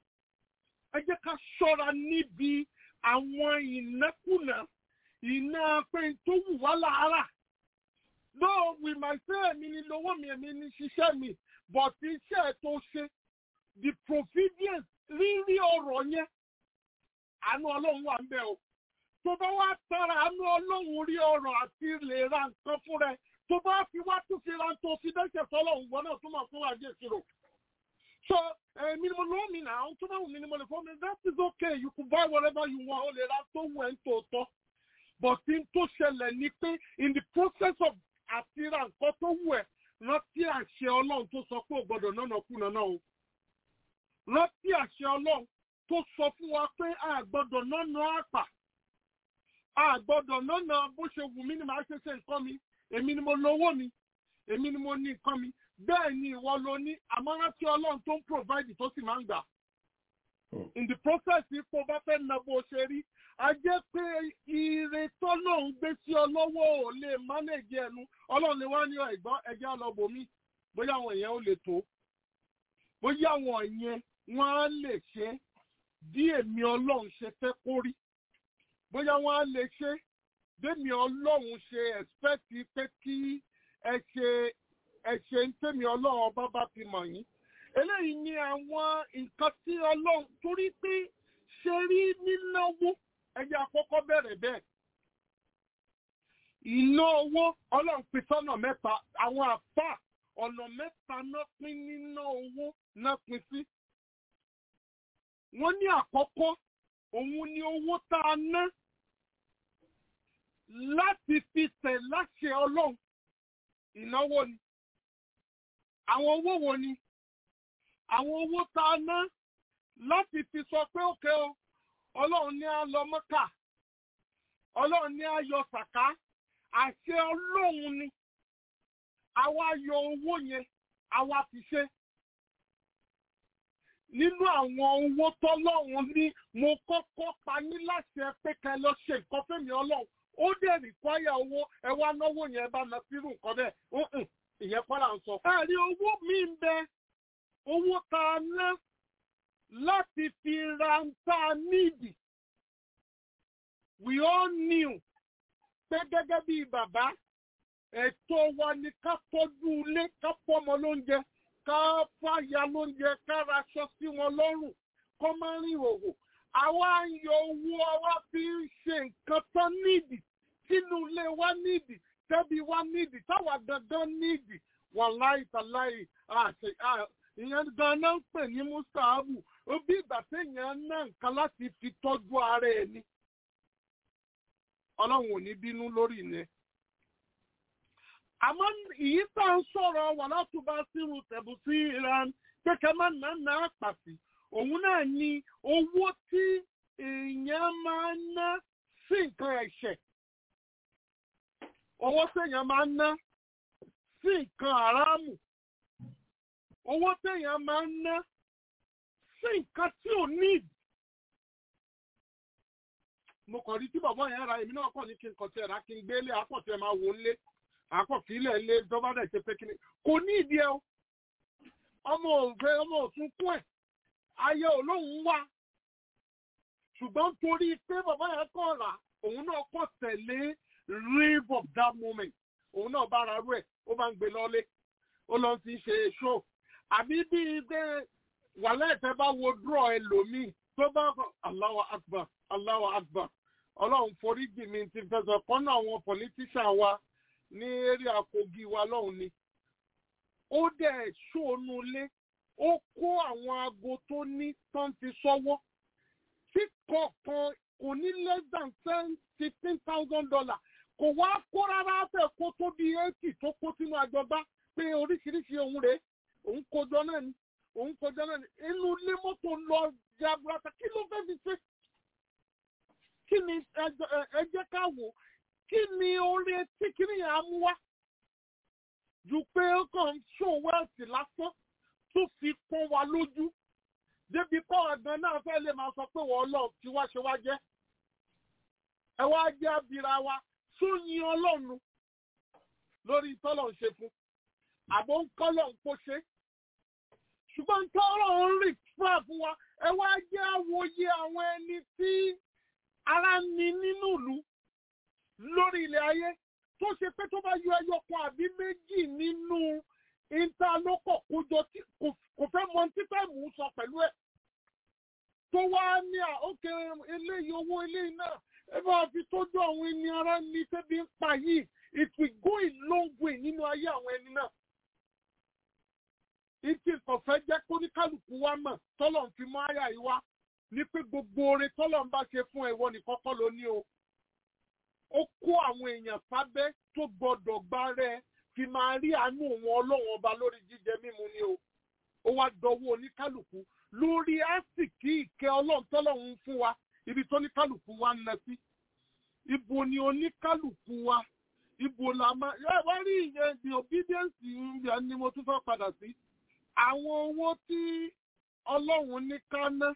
ẹ jẹ́ ká ṣọ́ra níbi àwọn ìnákùná iná pé tó wù wá lára though we might say èmi ni lówó mi èmi ni ṣiṣẹ́ mi but iṣẹ́ tó ṣe the provisions rírí ọ̀rọ̀ yẹn àánú ọlọ́run wà ń bẹ̀ o tó bá wá tara àánú ọlọ́run rí ọ̀rọ̀ àti lè ra nǹkan fún rẹ tó bá fi wá tún fi ra tó fi dẹ́sẹ̀ sọ́lọ́run gbọ́n náà tó máa fún wa jẹ́ ìṣirò. so èmi ni mo lọ́ọ́ mi náà àwọn tó bá wù mí ni mo lè fọ́ mi that is okay you can buy whatever you want o lè ra tó wù ẹ́ ń tòótọ́ but n tó ṣẹlẹ̀ ni pé in the process of àti ra nǹkan tó wù ẹ́ rántí àṣẹ ọlọ́run tó sọ pé ò gbọ́dọ̀ náà kú náà o rántí àṣẹ ọlọ́run tó sọ fún wa pé a gbọ́dọ̀ nánà àpà a gbọ́dọ̀ nánà bó ṣe wù mí ni màá ṣe ṣe nǹkan mi èmi ni mo lówó mi èmi ni mo ní nǹkan mi bẹ́ẹ̀ ni ìwọ ló ní àmọ́ rántí ọlọ́run tó ń provide tó sì máa ń gbà. in the process ipò bá fẹ́ na bó ṣe rí a jẹ́ pé ire tọ́lọ́run gbé sí ọ lọ́wọ́ ò lè manage ẹnu ọlọ́run lè wá ní ẹ̀gbọ́n ẹ̀jẹ̀ àlọ́bòmí bóyá àwọn èèyàn ò lè tó bóyá àwọn èèyàn wọ́n á lè ṣe bí èmi ọlọ́run ṣe fẹ́ kó rí bóyá wọ́n á lè ṣe bẹ́mi ọlọ́run ṣe expect pé kí ẹ ṣe ẹ ṣe ń tẹ̀mí ọlọ́run ọba bá fi mọ̀ yín eléyìí ni àwọn nǹkan tí ọlọ́run torí pé ṣe rí nínáwó ẹjẹ́ àkọ́kọ́ bẹ̀rẹ̀ bẹ́ẹ̀ ìná owó ọlọ́run pín sọ́nà mẹ́ta àwọn àfà ọ̀nà mẹ́ta náà pín níná owó náà pín sí wọ́n ní àkọ́kọ́ òun ni owó tá a ná láti fi tẹ̀ láṣẹ ọlọ́run ìnáwó ni àwọn owó wo ni àwọn owó tá a ná láti fi sọ pé òkè o ọlọ́run ní a lọ mọ́kà ọlọ́run ní a yọ sàká àṣẹ ọlọ́run ni àwa yọ owó yẹn àwa fi ṣe nínú àwọn owó tọ́lọ́run ní mo kọ́kọ́ pa ní láṣẹ pé kẹ́ lọ ṣe nǹkan fẹ́mi ọlọ́run ó dẹ̀ rìkwáyà owó ẹ wá náwó yẹn bá na sírù nǹkan bẹ́ẹ̀ ìyẹn kọ́ là ń sọ. ẹ̀rí owó mi ń bẹ owó tá a ná láti fi ra ń tá a níìdì. we all knew pé gẹ́gẹ́ bí bàbá ẹ̀tọ́ wa ni ká tọ́jú ilé ká fọ́mọ lóúnjẹ ká fàyà lóúnjẹ ká raṣọ sí wọn lọ́rùn kọ́ máa rìn òwò àwa ń yọ owó àwa fi ń ṣe nǹkan tán nídìí sínú ilé wa nídìí tẹ́bí wa nídìí táwa gangan nídìí wàláì tàláì àṣẹ ìyẹn ganan ń pè ní mustaabu ó bí ìgbà téèyàn ná nǹkan láti fi tọ́jú ara ẹ̀ ni ọlọ́run ò ní bínú lórí ìyẹn àmọ́ ìyí tá à ń sọ̀rọ̀ wà látúbà sírù tẹ̀bù sí iran kékeré má nà ná pàtì òun náà ni owó tí èèyàn máa ń ná sí nǹkan ẹ̀ṣẹ̀ owó téèyàn máa ń ná sí nǹkan àrámù owó téèyàn máa ń ná sí nǹkan tí ò ní ìdí. mo kàn rí tí bàbá yẹn ra èmi náà kàn ní kí n kàn tiẹ̀ rà kí n gbélé àpọ̀tì ẹ̀ máa wò ó lé àpọ̀tì ilẹ̀ ilé dọ́bà dẹ̀ ṣe pé kíni kò ní ìdí ẹ o ọmọ òfé ọmọ òtún kún ẹ̀ ayé olóhùn wá ṣùgbọ́n torí pé bàbá yẹn kàn rà òun náà kàn tẹ̀lé rave of that moment òun náà bá ara rú ẹ̀ ó bá ń gbé lọ́lé ó lọ ti ṣe show àbí bíi pé wàhálà ìfẹ́ bá wo draw ẹlòmíì tó bá kọ Allahu Akbar Allahu Akbar ọlọ́run foríjì mi ti fẹsọ̀ kọ́nà àwọn politician wa ní eré Kogi wa lọ́hùn ni ó dẹ̀ ṣóònù lé ó kó àwọn aago tó ní tán ti sọ́wọ́ tí kọ̀ọ̀kan kò ní less than ten fifteen thousand dollars kò wá kó rárá fẹ́ kó tó di eighty tó kó sínú àjọba pé oríṣiríṣi ohun rèé òun kojọ náà ni òun kojọ náà ni inú ilé mọ́tò lọ jaburata kí ló fẹ́ fi ṣe kí ni ẹ jẹ́ ká wò kí ni orí etí kí ni yàrá mú wá ju pé ó kàn ń ṣó wẹ́ẹ̀sì lásán tó fi pọ́n wa lójú débi pọ́ ọ̀gán náà fẹ́ lè máa sọ pé wọ́n lọ tí wá ṣe wá jẹ́ ẹ wá jẹ́ abira wa tó yin ọlọ́run lórí tọ́lọ̀ ń ṣe fún àbò ń kọ́lọ̀ ń kó ṣe ṣùgbọ́n tọ́lọ̀ ń rì fúnra fún wa ẹ wá jẹ́ àwòye àwọn ẹni tí ara ní nínú ìlú lórí ilẹ̀ ayé tó ṣe pé tó bá yọ ẹyọ kan àbí méjì nínú ìntàlókọ̀ kójọ tí kò fẹ́ mọ títà mú sọ pẹ̀lú ẹ̀ tó wá ní àókè eléyìí owó eléyìí náà ẹ bá fi tójú àwọn ẹni ara ní tẹ́bí ń pa yìí it will go a long way nínú ayé àwọn ẹni náà. ìtì ìkọ̀fẹ́ jẹ́ kó ní kálukú wa mọ̀ tọ́lọ̀ ń fi mọ́ àyà yìí wá ní pé gbogbo oore tọ́lọ̀ ń bá ṣe fún ẹ̀wọ́ ní kọ́kọ́ ló ní o. ó kó àwọn èèyàn sábẹ́ tó gbọ́dọ̀ gbá rẹ̀ fi máa rí àánú òun ọlọ́run ọba lórí jíjẹ mímu ni o. ó wá dọwọ́ oníkálukú lórí àsìkí ìkẹ́ ọlọ́run tọ́lọ́run ń fún wa ibi tó ní kálukú wa ń lọ sí. ibo ni oníkálukú wa ibo la máa ẹ wá rí ìyẹn the obedience ìyẹn ni mo tún fẹ́ padà sí. àwọn owó tí ọlọ́run ní ká ná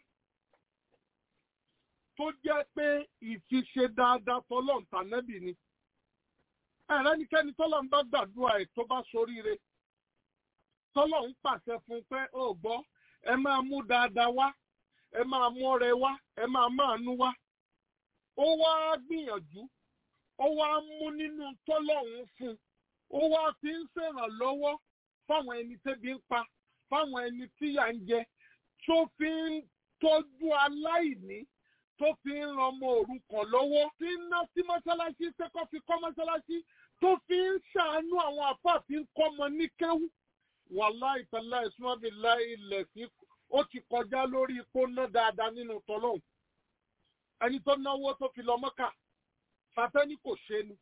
tó jẹ́ pé ìfiṣe dáadáa tọ́lọ́run tànẹ́bì ni. ẹ̀rẹ́ nikẹ́ni tọ́lọ́run bá gbàdúrà ẹ̀ tó bá soríire. tọ́lọ́run pàṣẹ fún pé ó gbọ́ ẹ máa mú dáadáa wá ẹ máa mú ọrẹ wá ẹ máa máa nú wá. ó wá gbìyànjú ó wá mú nínú tọ́lọ́hún fún un ó wá fi ń ṣèrànlọ́wọ́ fáwọn ẹni tẹ́bi ń pa fáwọn ẹni tíyà ń jẹ tó fi ń tọ́jú aláìní tó fi ń ran ọmọ òrukàn lọ́wọ́ tí ń ná sí mọ́ṣáláṣí tẹ́kọ̀ fi kọ́ mọ́ṣáláṣí tó fi ń ṣàánú àwọn àfáà tí ń kọ́ ọmọ ní kéwú wàláì tàlá ìsúnmọ́bí láì ilẹ̀ sí ó ti kọjá lórí ipò ná dáadáa nínú tọ́lọ́hún ẹni tó náwó tó fi lọ mọ́kà fàtẹ́ni kò ṣe ni.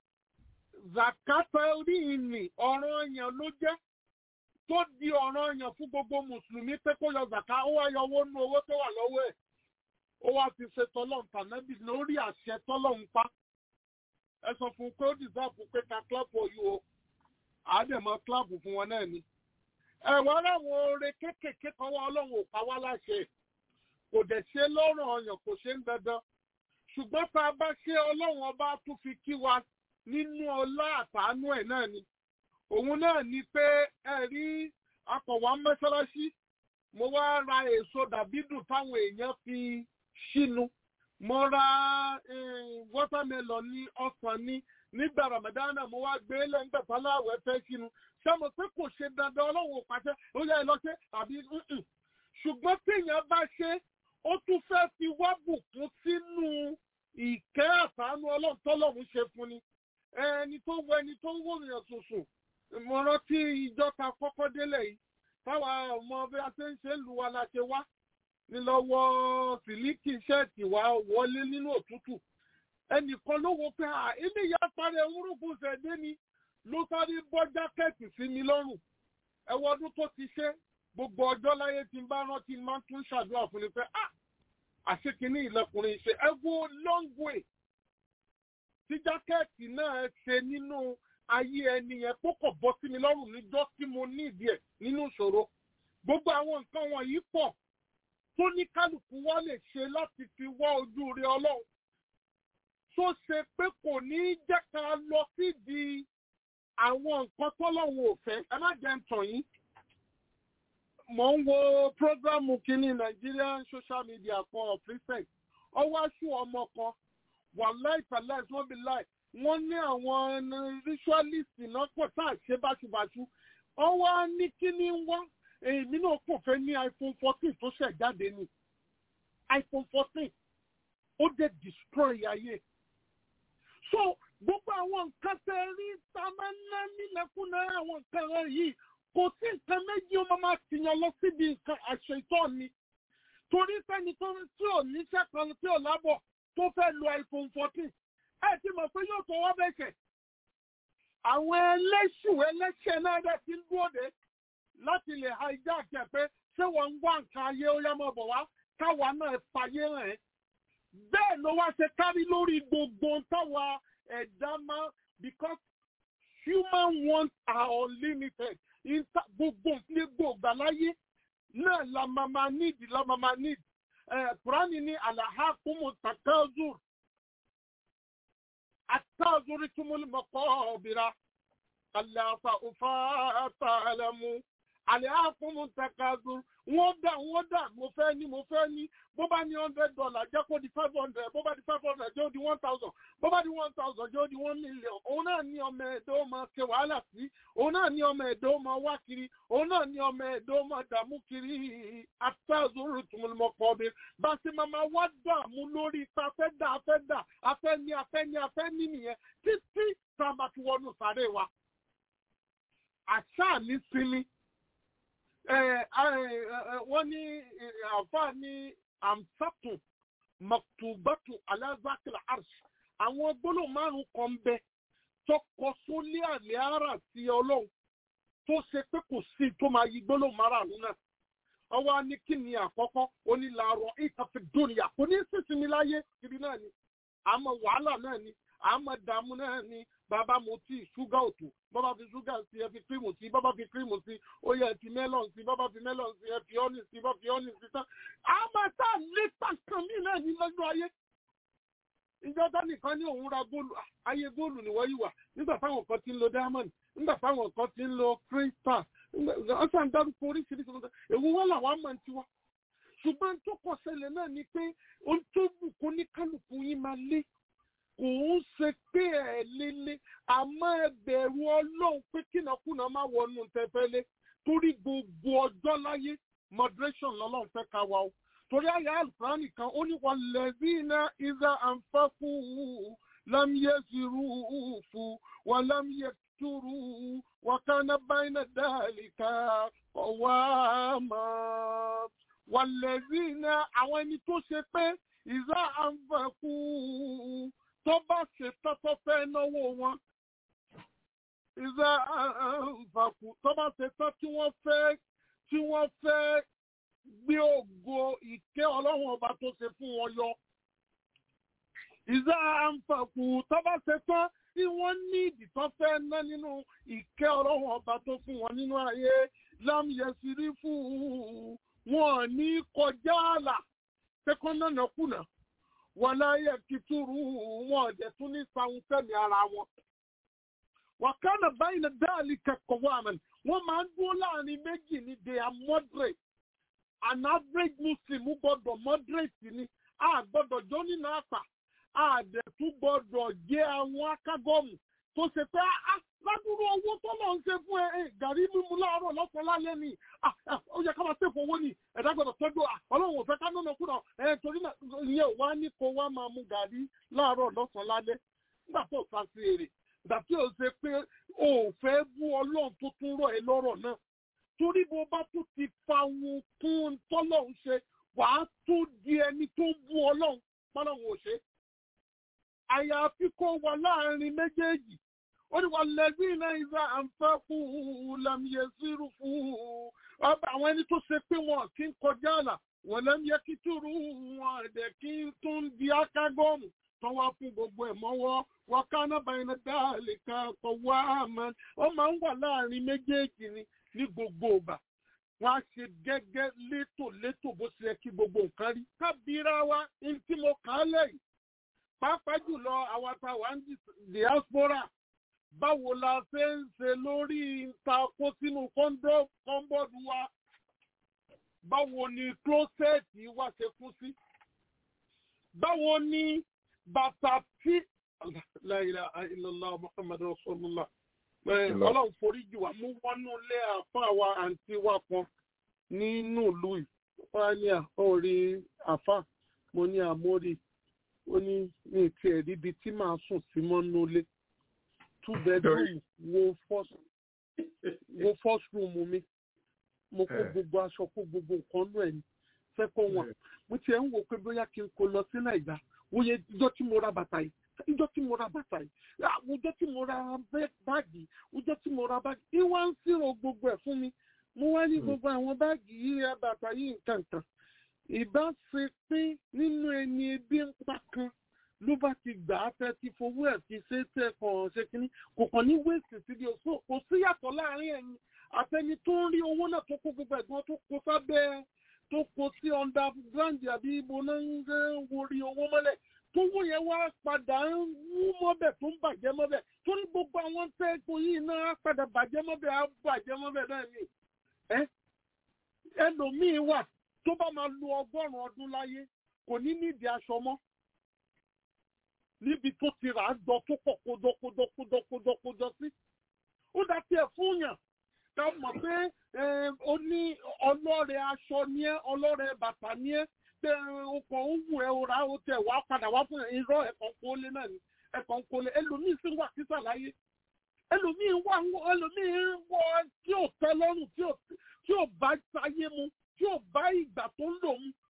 Zakata orí ìní ọ̀ràn èèyàn ló jẹ́ tó di ọ̀ràn èèyàn fún gbogbo Mùsùlùmí pé kó yọ zàká ó wá yọ owó nú owó tó wà lọ́wọ́ ẹ̀. Ó wá fi ṣe tọ́lọ́n tànẹ́bì lórí àṣẹ tọ́lọ́n pa. Ẹ sọ fún un pé ó dìsáàpù pé ká kílọ̀pù oyún o. Àádẹ́mọ kílọ̀pù fún wọn náà ni. Ẹ̀wọ̀n láwọn oore kéékèèké kan wá ọlọ́run ò pa wá láṣẹ. Kò dẹ̀ ṣe lọ́rùn ọyàn kò ṣe ń dandan ṣùgbọ́n tá a bá ṣe ọlọ́run ọba tún fi kí wa nínú ọlá àtàánú ẹ̀ náà ni òun náà ni pé ẹ rí akọ̀wá mọ́ṣáláṣí mo wá ra èso dàbídùn táwọn èèyàn fi ṣínu mo ra wọ́tàmẹ́lọ̀ ní ọsàn ní nígbà ramadana mo wá gbé lẹ́ńgbà táláwẹ̀ fẹ́ ṣínu ṣé mo pé kò ṣe dandan ọlọ́run ò pàṣẹ ó yẹ ẹ lọ ṣe àbí ṣùgbọ́n téèyàn bá ṣe ó tún fẹ́ fi wá bùkún sínú ìkẹ́ àtàánú ọlọ́run ṣe fún ni ẹni tó wọ ẹni tó wọ èèyàn tuntun mo rántí ìjọ ta kọ́kọ́ délẹ̀ yìí táwa ọmọ bí a ṣe ń ṣe lù wá la ṣe wá ní lọ́wọ́ sílíkì ṣẹ́ẹ̀tì wa wọlé nínú òtútù ẹnìkan ló wo pé à ilé ìyá parẹ́ ewúrúkú ṣẹ̀dé ni ló sáré bọ́ jákẹ́ẹ̀tì sí mi lọ́rùn ẹwọ́ ọdún tó ti ṣe gbogbo ọjọ́ láyé tí n bá rántí máa tún ṣàdúrà fún mi pé ah àṣekínní ìlẹkùnrin ṣe ẹ wo long way tí jákẹ́ẹ̀tì náà ṣe nínú ayé ẹni yẹn kó kọ̀ bọ́ sí mi lọ́rùn níjọ́ tí mo ní ìdí ẹ̀ nínú ìṣòro gbogbo àwọn nǹkan wọ̀nyí pọ̀ tó ní kálukú wa lè ṣe láti fi wá ojú rẹ ọlọ́run tó ṣe pé kò ní jẹ́ ká lọ sídìí àwọn nǹkan tọ́lọ́run ò fẹ́ ẹ má jẹ́ ń tàn yín mo ń wo programu kínní Nigerian social media kan of recent ọwọ́ aṣọ ọmọ kan wàláì pàláì wọ́n bí láì wọ́n ní àwọn ritualist náà pọ̀ tá à ṣe báṣubàṣu ọwọ́ ní kíní wá èmi náà kò fẹ́ ní iPhone fourteen tó ṣẹ̀ jáde ni iPhone fourteen ó dé destroy ayé so gbogbo àwọn nǹkan tẹ rí tá a máa ń ná nílẹ̀kùn náà àwọn nǹkan rẹ̀ yìí kò sí nǹkan méjì ó máa tìyàn lọ síbi nǹkan àṣẹ ìtọ́ mi torí sẹ́ni tó ń tí ò níṣẹ́ kan tí ò lábọ̀ tó fẹ́ lo iPhone fourteen ẹ ti mọ̀ pé yóò tọwọ́ bẹ̀ṣẹ̀ àwọn ẹlẹ́ṣù ẹlẹ́ṣẹ̀ náà dẹ̀ ti ń dúró de láti lè hijack ẹ̀ pé ṣé wọ́n ń wá nǹkan ayé ó yá mọ́ bọ̀ wá káwa náà fàyè hàn ẹ́ bẹ́ẹ̀ ló wá ṣe kárí lórí gbogbo táwa ẹ̀dá máa because human wants are unlimited Inter- gbogbo ní gbogbo láyé náà la máa ma need la máa ma need ẹ̀ kúránì ní àlàhà kúmù takazur àtàzúrí túmúlù mọ́kọ́ ọ̀bìrà kàlàfà òfà àtàlẹ́mú àlàhà kúmù takazur wọ́n dà wọ́n dà mo fẹ́ ní mo fẹ́ ní bó bá ní hundred dollar jẹ́ kó di five hundred bó bá di five hundred jẹ́ ó di one thousand bó bá di one thousand jẹ́ ó di one million òun náà ní ọmọ ẹ̀dọ́ máa ṣe wàhálà sí òun náà ní ọmọ ẹ̀dọ́ máa wá kiri òun náà ní ọmọ ẹ̀dọ́ máa dààmú kiri àtàzúrù tùmùlùmọ̀pọ̀ mi bá ṣe máa máa wá dààmú lórí ipa afẹ́ dà afẹ́ dà afẹ́ ní afẹ́ ní afẹ́ ní nìyẹn títí tá a máa fi wọnú sáré wa àṣà ní sinmi wọ́n ní àfa ní amsatu maktubatu alazakil arsh àwọn gbólóhùn márùn kan bẹ tó kọ sólé àlẹ́ ara sí ọlọ́run tó ṣe pé kò sí tó máa yí gbólóhùn márùn náà ọwọ́ á ní kí ni àkọ́kọ́ onílàárọ̀ ìtàfẹ́ dóníyà kò ní sísinmi láyé kiri náà ni àmọ́ wàhálà náà ni àmọ́ dààmú náà ni bàbá mo tí ṣúgà òtò bàbá fi ṣúgà sí ẹ fi kírìmù sí bàbá fi kírìmù sí ó yẹ fi mẹ́lọ̀n sí bàbá fi mẹ́lọ̀n sí ẹ fi ọ́nì sí bàbá fi ọ́nì sí tán àmọ́ tá a lé tàkàn mí náà ní lọ́jọ́ ayé ìjọba nìkan ní òun ra góòlù ayé góòlù ni wọ́n yìí wà nígbà táwọn kan ti ń lo diamond nígbà táwọn kan ti ń lo crystal wọ́n sàn dárúkọ oríṣiríṣi nǹkan èwo wọn làwọn máa ń tiwa ṣùgbọ́n tó kọ ṣẹlẹ̀ náà ni pé ohun tó bù kó ní kálukú yín máa lé kò ń ṣe pé ẹ̀ lélẹ̀ àmọ́ ẹ bẹ̀rù ọlọ́run pé kínàkúnà má wọnú tẹfẹ́lẹ́ torí gbogbo ọjọ́ láyé moderation lọ́lọ́run fẹ́ ká wa o torí àyà àlùfáàní kan ó ní wọn lẹ́bí iná ìzà àǹfààkù lámìyẹ zirú fún wọn lámìyẹ túrú wọn kánà báyìí dáàlìkà ọwọ́ àmọ́ wọn lẹ́bí iná àwọn ẹni tó ṣe pé ìzà àǹfààkù tó bá ṣe tọ́tọ́ fẹ́ náwó wọn ìzà àǹfààkù tó bá ṣe tọ́ tí wọ́n fẹ́ tí wọ́n fẹ́ gbé ògo ìké ọlọ́run ọba tó ṣe fún wọn yọ. ìzá àǹfààkù tó bá ṣe tán tí wọ́n ní ìdìtọ́ fẹ́ ná nínú ìké ọlọ́run ọba tó fún wọn nínú ayé lámìyẹsìrí fún wọn ní kọjá àlà tẹkọ́nà nàkúnà wọn láyé kìtúrú wọn ọ̀dẹ̀ tún ní sàwọn fẹ́mi ara wọn. wàkánà báyìí ní dáàlì kẹkọ̀ọ́ wà mẹ́rin wọ́n máa ń dúró láàrin méjì ní they are moderate an average muslim gbọ́dọ̀ moderate ni a gbọ́dọ̀ jó nínú àpà a dẹ̀ tún gbọ́dọ̀ jẹ́ àwọn akágọ́mù tó ṣe pé a ládùúrú owó tó lọ ń ṣe fún ẹ gàrí mímu láàárọ̀ lọ́sàn-án lálẹ́ ni ó yẹ ká máa tẹ̀fọ̀ owó ni ẹ̀dá gbọ́dọ̀ tọ́jú ọlọ́run ò fẹ́ ká nánà kúrò ẹ̀ torí náà ìyẹn wá ní kó wá máa mu gàrí láàárọ̀ lọ́sàn-án lálẹ́ nígbà tó sá sí èrè ìgbà tí ó ṣe pé o ò fẹ́ bú ọlọ́run tó tún rọ̀ ẹ́ lọ́rọ̀ náà torí bó bá tún ti fa ohun kún tọ́lọ́run ṣe wàá tún di ẹni tó ń bú ọlọ́run pọ́lọ́run ò ṣe. àyàfi kó wà láàrin méjèèjì ó ní wà lẹ́bí iná ìzà àǹfẹ́ fún lẹ́mìí sírù fún ọba àwọn ẹni tó ṣe pé wọn kì í kọjá àlà wọn lẹ́mìí kí túrú wọn ẹ̀dẹ̀ kí n tún di akágọ́ọ̀mù tó wá fún gbogbo ẹ̀ mọ́wọ́ wọn káná báyìí náà dáàlì kan kọ̀ wá àmọ́ ó máa ń wà láàrin méjèèjì ni ní gbogbo ìgbà wọn á ṣe gẹ́gẹ́ létòlétò bó ṣe yẹ kí gbogbo nǹkan rí kábíra wa ní tí mo kà á lẹ́yìn pàápàá jùlọ àwọn àtàwọn diaspora báwo la ṣe ń ṣe lórí ta kó sínú kọ́ńbọ́ọ̀dù wa báwo ni klósẹ́ẹ̀tì wa ṣe kú sí báwo ni bàtà tí la ilaha illallah muhammadu rasulullah ọlọ́run forí jù wá mú wọnú ilé àfa wa àǹtí wa kan nínú ìlú yìí wọ́n á ní àórí àfa mo ní àmórí ó ní ní ti ẹ̀rí ibi tí màá sùn sí mọ́nú ilé two bedroom wo first wo first room mi mo kó gbogbo aṣọ kó gbogbo nǹkan nú ẹ̀ ní second one mo tiẹ̀ ń wò pé bóyá kí n kó lọ sí nàìjà wòye ìjọ tí mo ra bàtà yìí ìjọ tí mo ra bàtà yìí àwùjọ tí mo ra báàgì ìjọ tí mo ra báàgì ìwà ń sírò gbogbo ẹ̀ fún mi mo wá ní gbogbo àwọn báàgì yìí ẹ bàtà yìí nǹkan kan ìbá ṣe pé nínú ẹni ebi ń pa kan ló bá ti gbà á fẹ́ ti fowó ẹ̀ fi ṣe tẹ̀ kàn ṣe kínní kò kàn ní wéèsì síbi òṣù kò sí yàtọ̀ láàrin ẹ̀yin àtẹni tó ń rí owó náà tó kó gbogbo ẹ̀gbọ́n tó kó sábẹ́ tó kó sí underground àbí ibo náà ń gbé worí owó mọ́lẹ̀ tówó yẹn wá padà ń wú mọ́bẹ̀ tó ń bàjẹ́ mọ́bẹ̀ torí gbogbo àwọn tẹ́ẹ̀kọ́ yìí náà á padà bàjẹ́ mọ́bẹ̀ á bàjẹ́ mọ́bẹ̀ náà ni ẹ́ ẹlòmíín wà tó bá máa lo ọgọ́rùn-ún ọdún láyé kò ní nídìí aṣọ mọ́ níbi tó ti rà á jọ tó pọ̀ kódókódókódókódókódó sí ó dá tiẹ̀ fún yàn ká mọ̀ pé ó ní ọlọ́rẹ̀ aṣọ ní ẹ́ ọlọ́rẹ̀ bàtà ní ẹ́ tẹ ọkọ̀ òwú ẹ̀ ọ̀rá ó tẹ̀ wá padà wá fún irọ́ ẹ̀kọ́ kólé náà ni ẹ̀kọ́ kólé ẹlòmíín sì wà sísà láyé ẹlòmíín wà ẹlòmíín wọ tí ò tẹ́ lọ́rùn tí ò bá sáyé mu tí ò bá ìgbà tó ń lò mu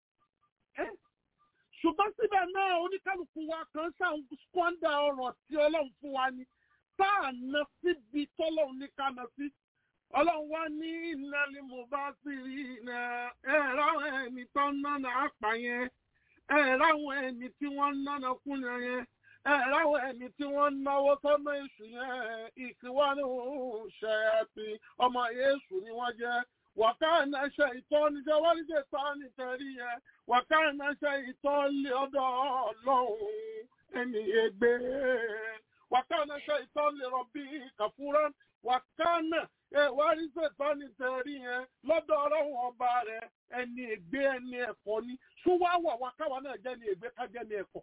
ṣùgbọ́n síbẹ̀ náà oníkálukú wa kan ṣáà ń squander ọ̀rọ̀ tí ọlọ́run fún wa ni tá à ná síbi tọ́lọ́run ní ká ná sí ọlọ́run wá ní ìnáli mo bá sì rí iná ẹ̀ ráwọn ẹni tó ń náná àpà yẹn ẹ̀ ráwọn ẹni tí wọ́n ń náná kúnyà yẹn ẹ̀ ráwọn ẹni tí wọ́n ń náwó sọ́nà èṣù yẹn ìkíwánú ṣẹ́ẹ̀tì ọmọ èṣù ni wọ́n jẹ́ wàkàna ṣe ìtọ́ni jẹ́ wọ́n ṣe tọ́ni tẹ̀rí yẹn wàkàna ṣe ìtọ́ni ọ̀dọ̀ ọlọ́run ẹni ègbé wàkàna ṣe ìtọ́ni rọ̀bì kàfúrán wàkàna wọ́n ṣe tọ́ni tẹ̀rí yẹn lọ́dọ̀ ọlọ́run ọba rẹ̀ ẹni ègbé ẹni ẹ̀kọ́ ni ṣúwáwà wàkàwà náà jẹ́ ni ègbé ká jẹ́ ni ẹ̀kọ́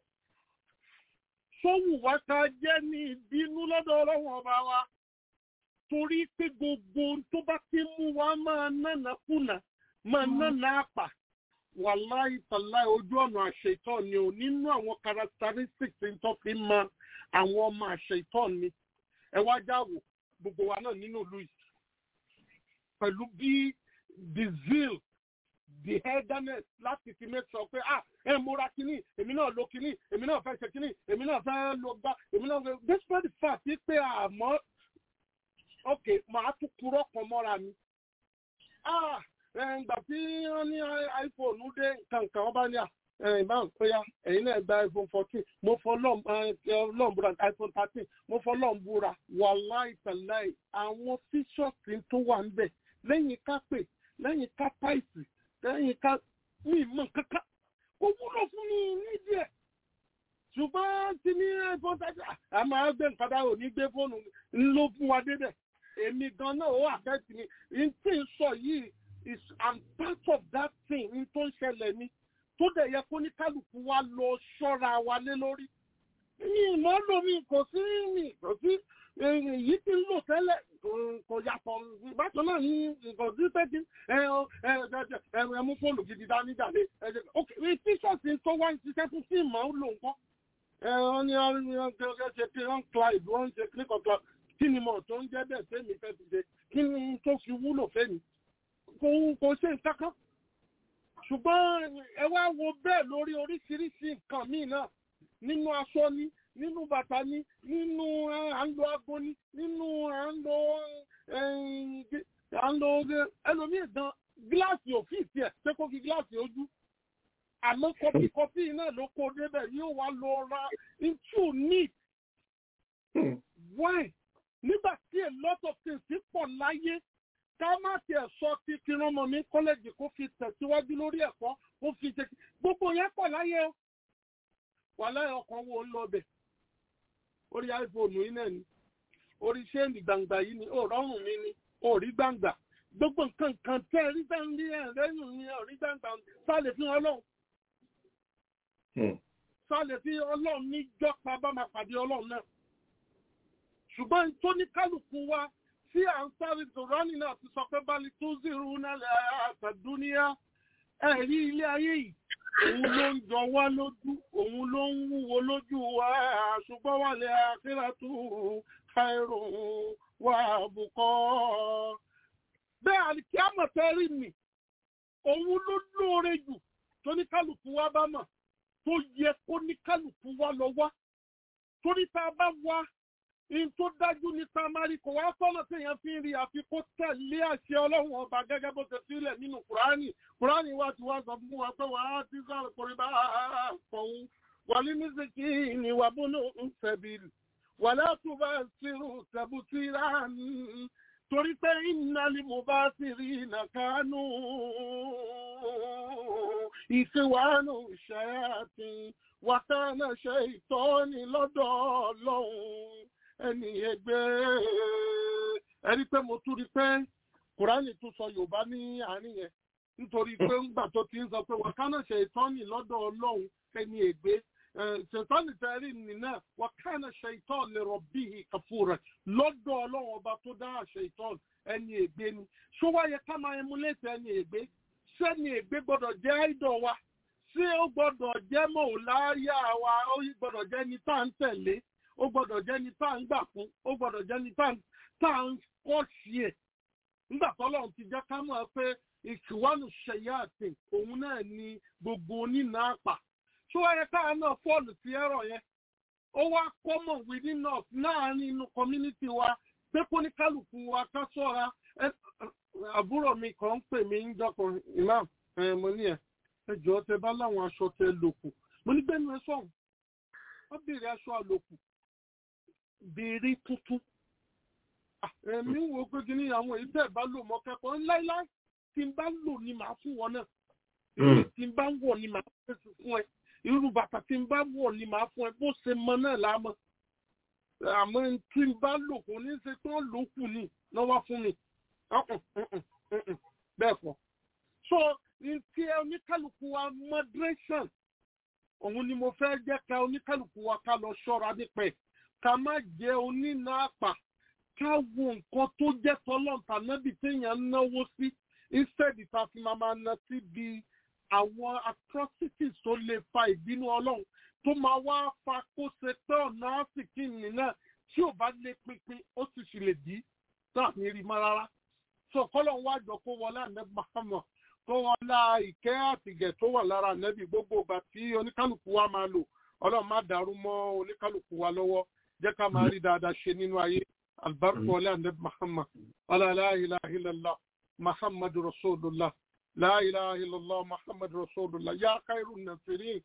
sówù wákà jẹ́ ni ìbínú lọ́dọ̀ ọlọ́run ọba wa torí pé gbogbo tó bá ti mú wa máa nánà kùnà máa nánà àpà wàláì tàláì ojú ọ̀nà àṣetọ́ ni ò nínú àwọn characteristics tó fi mọ àwọn ọmọ àṣetọ́ ni ẹ wá jáwò gbogbo wa náà nínú ìlú yìí pẹ̀lú bí the zeal the eagerness láti fi make sure pé ah ẹ múra kínní èmi náà lo kínní èmi náà fẹ́ ṣe kínní èmi náà fẹ́ lo gbá èmi náà fẹ́ despite the fact pé àmọ́ ok màá tún purọ́ kan mọ́ra mi. ah ìgbà tí wọ́n ní iphone dé nǹkan wọ́n bá ní à ìbáwọn péyà ẹ̀yin náà gba iphone fourteen mo fọ lọ́n búra iphone thirteen mo fọ lọ́n búra wàláì tàláì àwọn fíṣọ̀tì tó wà ń bẹ̀ lẹ́yìn ká pè lẹ́yìn ká táìsì lẹ́yìn ká ní ìmọ̀ kankan ó wúlò fún mi nídìí ẹ̀ ṣùgbọ́n tí ní iphone thirteen àmọ́ àgbẹ̀ nǹkan dáhùn ní gbé fóònù ló fún wa débẹ̀ èmi gan náà ó àfẹ́tì mi n tí ń sọ yìí is i'm part of that thing n tó ń ṣẹlẹ̀ ni tó dẹ̀ yẹ kó ní kálukú wa lọ ṣọ́ra wa lé lórí. mi ìmọ̀ lò mí kò sí mi kò sí èyí tí ń lò tẹ́lẹ̀ kò yàtọ̀ bákan náà ní kò sí tẹ́tí ẹ mú fóònù gidi dání jáde ok tíṣọ̀tì tó wá ń ṣiṣẹ́ fún fíìmù ó lò nǹkan wọ́n ní wọ́n ṣe kí wọ́n clyde wọ́n ṣe kíníkan clyde kí ni mo tó ń jẹ́ bẹ́ẹ̀ fẹ́mi fẹ́ fi ṣe kí ni tó fi wúlò fẹ́mi kò kò ṣe nǹkan kan ṣùgbọ́n ẹ wá wo bẹ́ẹ̀ lórí oríṣiríṣi nǹkan míì náà nínú aṣọ ni nínú bàtà ni nínú à ń lo aago ni nínú à ń lo à ń lo ẹlòmíì gan gíláàsì òfin tiẹ̀ ṣé kó fi gíláàsì ojú àmọ́ kọfí kọfí náà ló kó débẹ̀ yóò wá lọ ra into need why nígbà tí a lot of things ti pọ̀ láyé ká má tiẹ̀ sọ ti fi rán ọmọ mi kọ́lẹ́jì kó fi tẹ̀síwájú lórí ẹ̀kọ́ kó fi ṣe gbogbo yẹn pọ̀ láyé o wà láyé ọkàn wo ń lọ bẹ̀ orí iphone yìí náà ni orí ṣéènì gbangba yìí ni ó rọrùn mi ni ó rí gbangba gbogbo nǹkan kan tẹ́ ẹ rí sẹ́yìn ní ẹ̀ lẹ́yìn ní ẹ̀ rí gbangba sálẹ̀ fi ọlọ́run sálẹ̀ fi ọlọ́run níjọ́ pa bá máa pàdé ọlọ́run náà ṣùgbọ́n tó ní kálukú wa tí à ń sáré dòránì náà ti sọ pé báli tó zèrú nálẹ̀ àtàdúníà ẹ̀rí ilé ayé yìí òun ló ń jọ wá lójú òun ló ń wúwo lójú wa ṣùgbọ́n wà lẹ́ àkíràtú káírò wà bùkọ́. bẹ́ẹ̀ àlìkí àmọ̀tẹ́rì mi òun ló lóore jù tó ní kálukú wa bá mọ̀ tó yẹ kó ní kálukú wa lọ wá torí tá a bá wá in tó dájú ní tamari kò wá sọ́nà téèyàn fi ń rí àfi kó tẹ̀lé àṣẹ ọlọ́run ọba gẹ́gẹ́ bó ṣe sílẹ̀ nínú kùránì kùránì wa ti wá sọ fún wa pé wà á ti sọ̀rọ̀ kórè bá fọ̀hún wà ní mísìkì ní wà bónú ń fẹ̀bìrì wà látú bá sírù tẹ̀bùtìrà torí pé ìnáli mo bá sì rí nàkánú ìṣèwánú ṣẹ́yàtì wàtánà ṣe ìtọ́ni lọ́dọ̀ ọlọ́run ẹni ẹgbẹ́ ẹni pé mo tún rí pé kùránì tún sọ yorùbá ní àárín yẹn nítorí pé ńgbà tó ti ń sọ pé wàtánà ṣe ìtọ́ni lọ́dọ̀ ọlọ́run ẹni ẹgbẹ́ ṣètọ́nì tẹ́rì nìyẹn wàkánà ṣe ìtọ́ni lè rọ̀ bí kàfúrà lọ́dọ̀ ọlọ́run ọba tó dá ṣe ìtọ́ni ẹni ẹgbẹ́ ni ṣó wáyé ká máa emulate ẹni ẹgbẹ́ sẹ́ni ẹgbẹ́ gbọ́dọ̀ jẹ́ àìdọ̀ wa ṣé ó gbọ́dọ̀ jẹ́ mọ̀ọ́láyà wa ó gbọ́dọ̀ jẹ́ ní tá à ń tẹ̀lé ó gbọ́dọ̀ jẹ́ ní tá à ń gbà fún ó gbọ́dọ̀ jẹ́ ní tá à ń kọ́ sí ẹ̀ nígbà tọ́lọ́run ti jẹ́ ká mọ̀ pé ìṣùwánù ṣẹ̀yà àtìn òun náà ni gbogbo onínà àpà ṣó wáyé káà náà fọ́ọ̀lù sí ẹ̀rọ yẹn ó wá kọ́mọ̀ within us láàrin inú community wa pé kó ní kálukú wa ká sọ́ra àbúrò mi kan ń pè mí ń jọkùn imam mo ní ẹ̀ ẹjọ́ tẹ bá láwọn aṣọ tẹ lòkù mo ní gbẹ́nu ẹ sọ̀hún wọ́n béèrè aṣọ àlòkù béèrè tuntun ẹ̀mí wo pé kí ni àwọn èyí tẹ̀ bá lò mọ́ kẹ́kọ̀ọ́ láíláí tí n bá lò ní màá fún wọn náà èyí tí n bá wọ̀ ni màá fèsì fún ẹ irú bàtà tí n bá wọ̀ ni màá fún ẹ bó ṣe mọ náà láàmọ́ àmọ́ tí n bá lò kò ní ṣe pé wọ́n lò kù ní lọ́wọ́ fún mi bẹ́ẹ̀ kọ́ so ti oníkálukú wa moderation òun ni mo fẹ́ jẹ́ ká oníkálukú wa ká lọ ṣọ́ra nípẹ́ ká má jẹ́ onínàápà ká wo nǹkan tó jẹ́ tọ́lọ́ǹtà nábì téèyàn ń náwó sí instead ta fi máa máa ná síbi àwọn atrocities tó lè fa ìbínú ọlọ́run tó máa wá fa kó ṣe pé ọ̀nà àsìkí nìyẹn tí ò bá lé pínpín ó sì sì lè dí náà ní rí mọ́ rárá so kọ́lọ́n wá jọ kó wọlé ànẹ́bí mahamud kó wọn lá ìkẹ́ àtìgẹ̀ tó wà lára ànẹ́bí gbogbo ìgbà tí oníkálukú wa máa lò ọlọ́run má dàrú mọ́ oníkálukú wa lọ́wọ́ jẹ́ ká máa rí dáadáa ṣe nínú ayé albarku wọlé ànẹ́bí mahamud ọlá la ilaha illallah muhammad rasulullah la ilaha illallah muhammad rasulullah ya khairun nasirin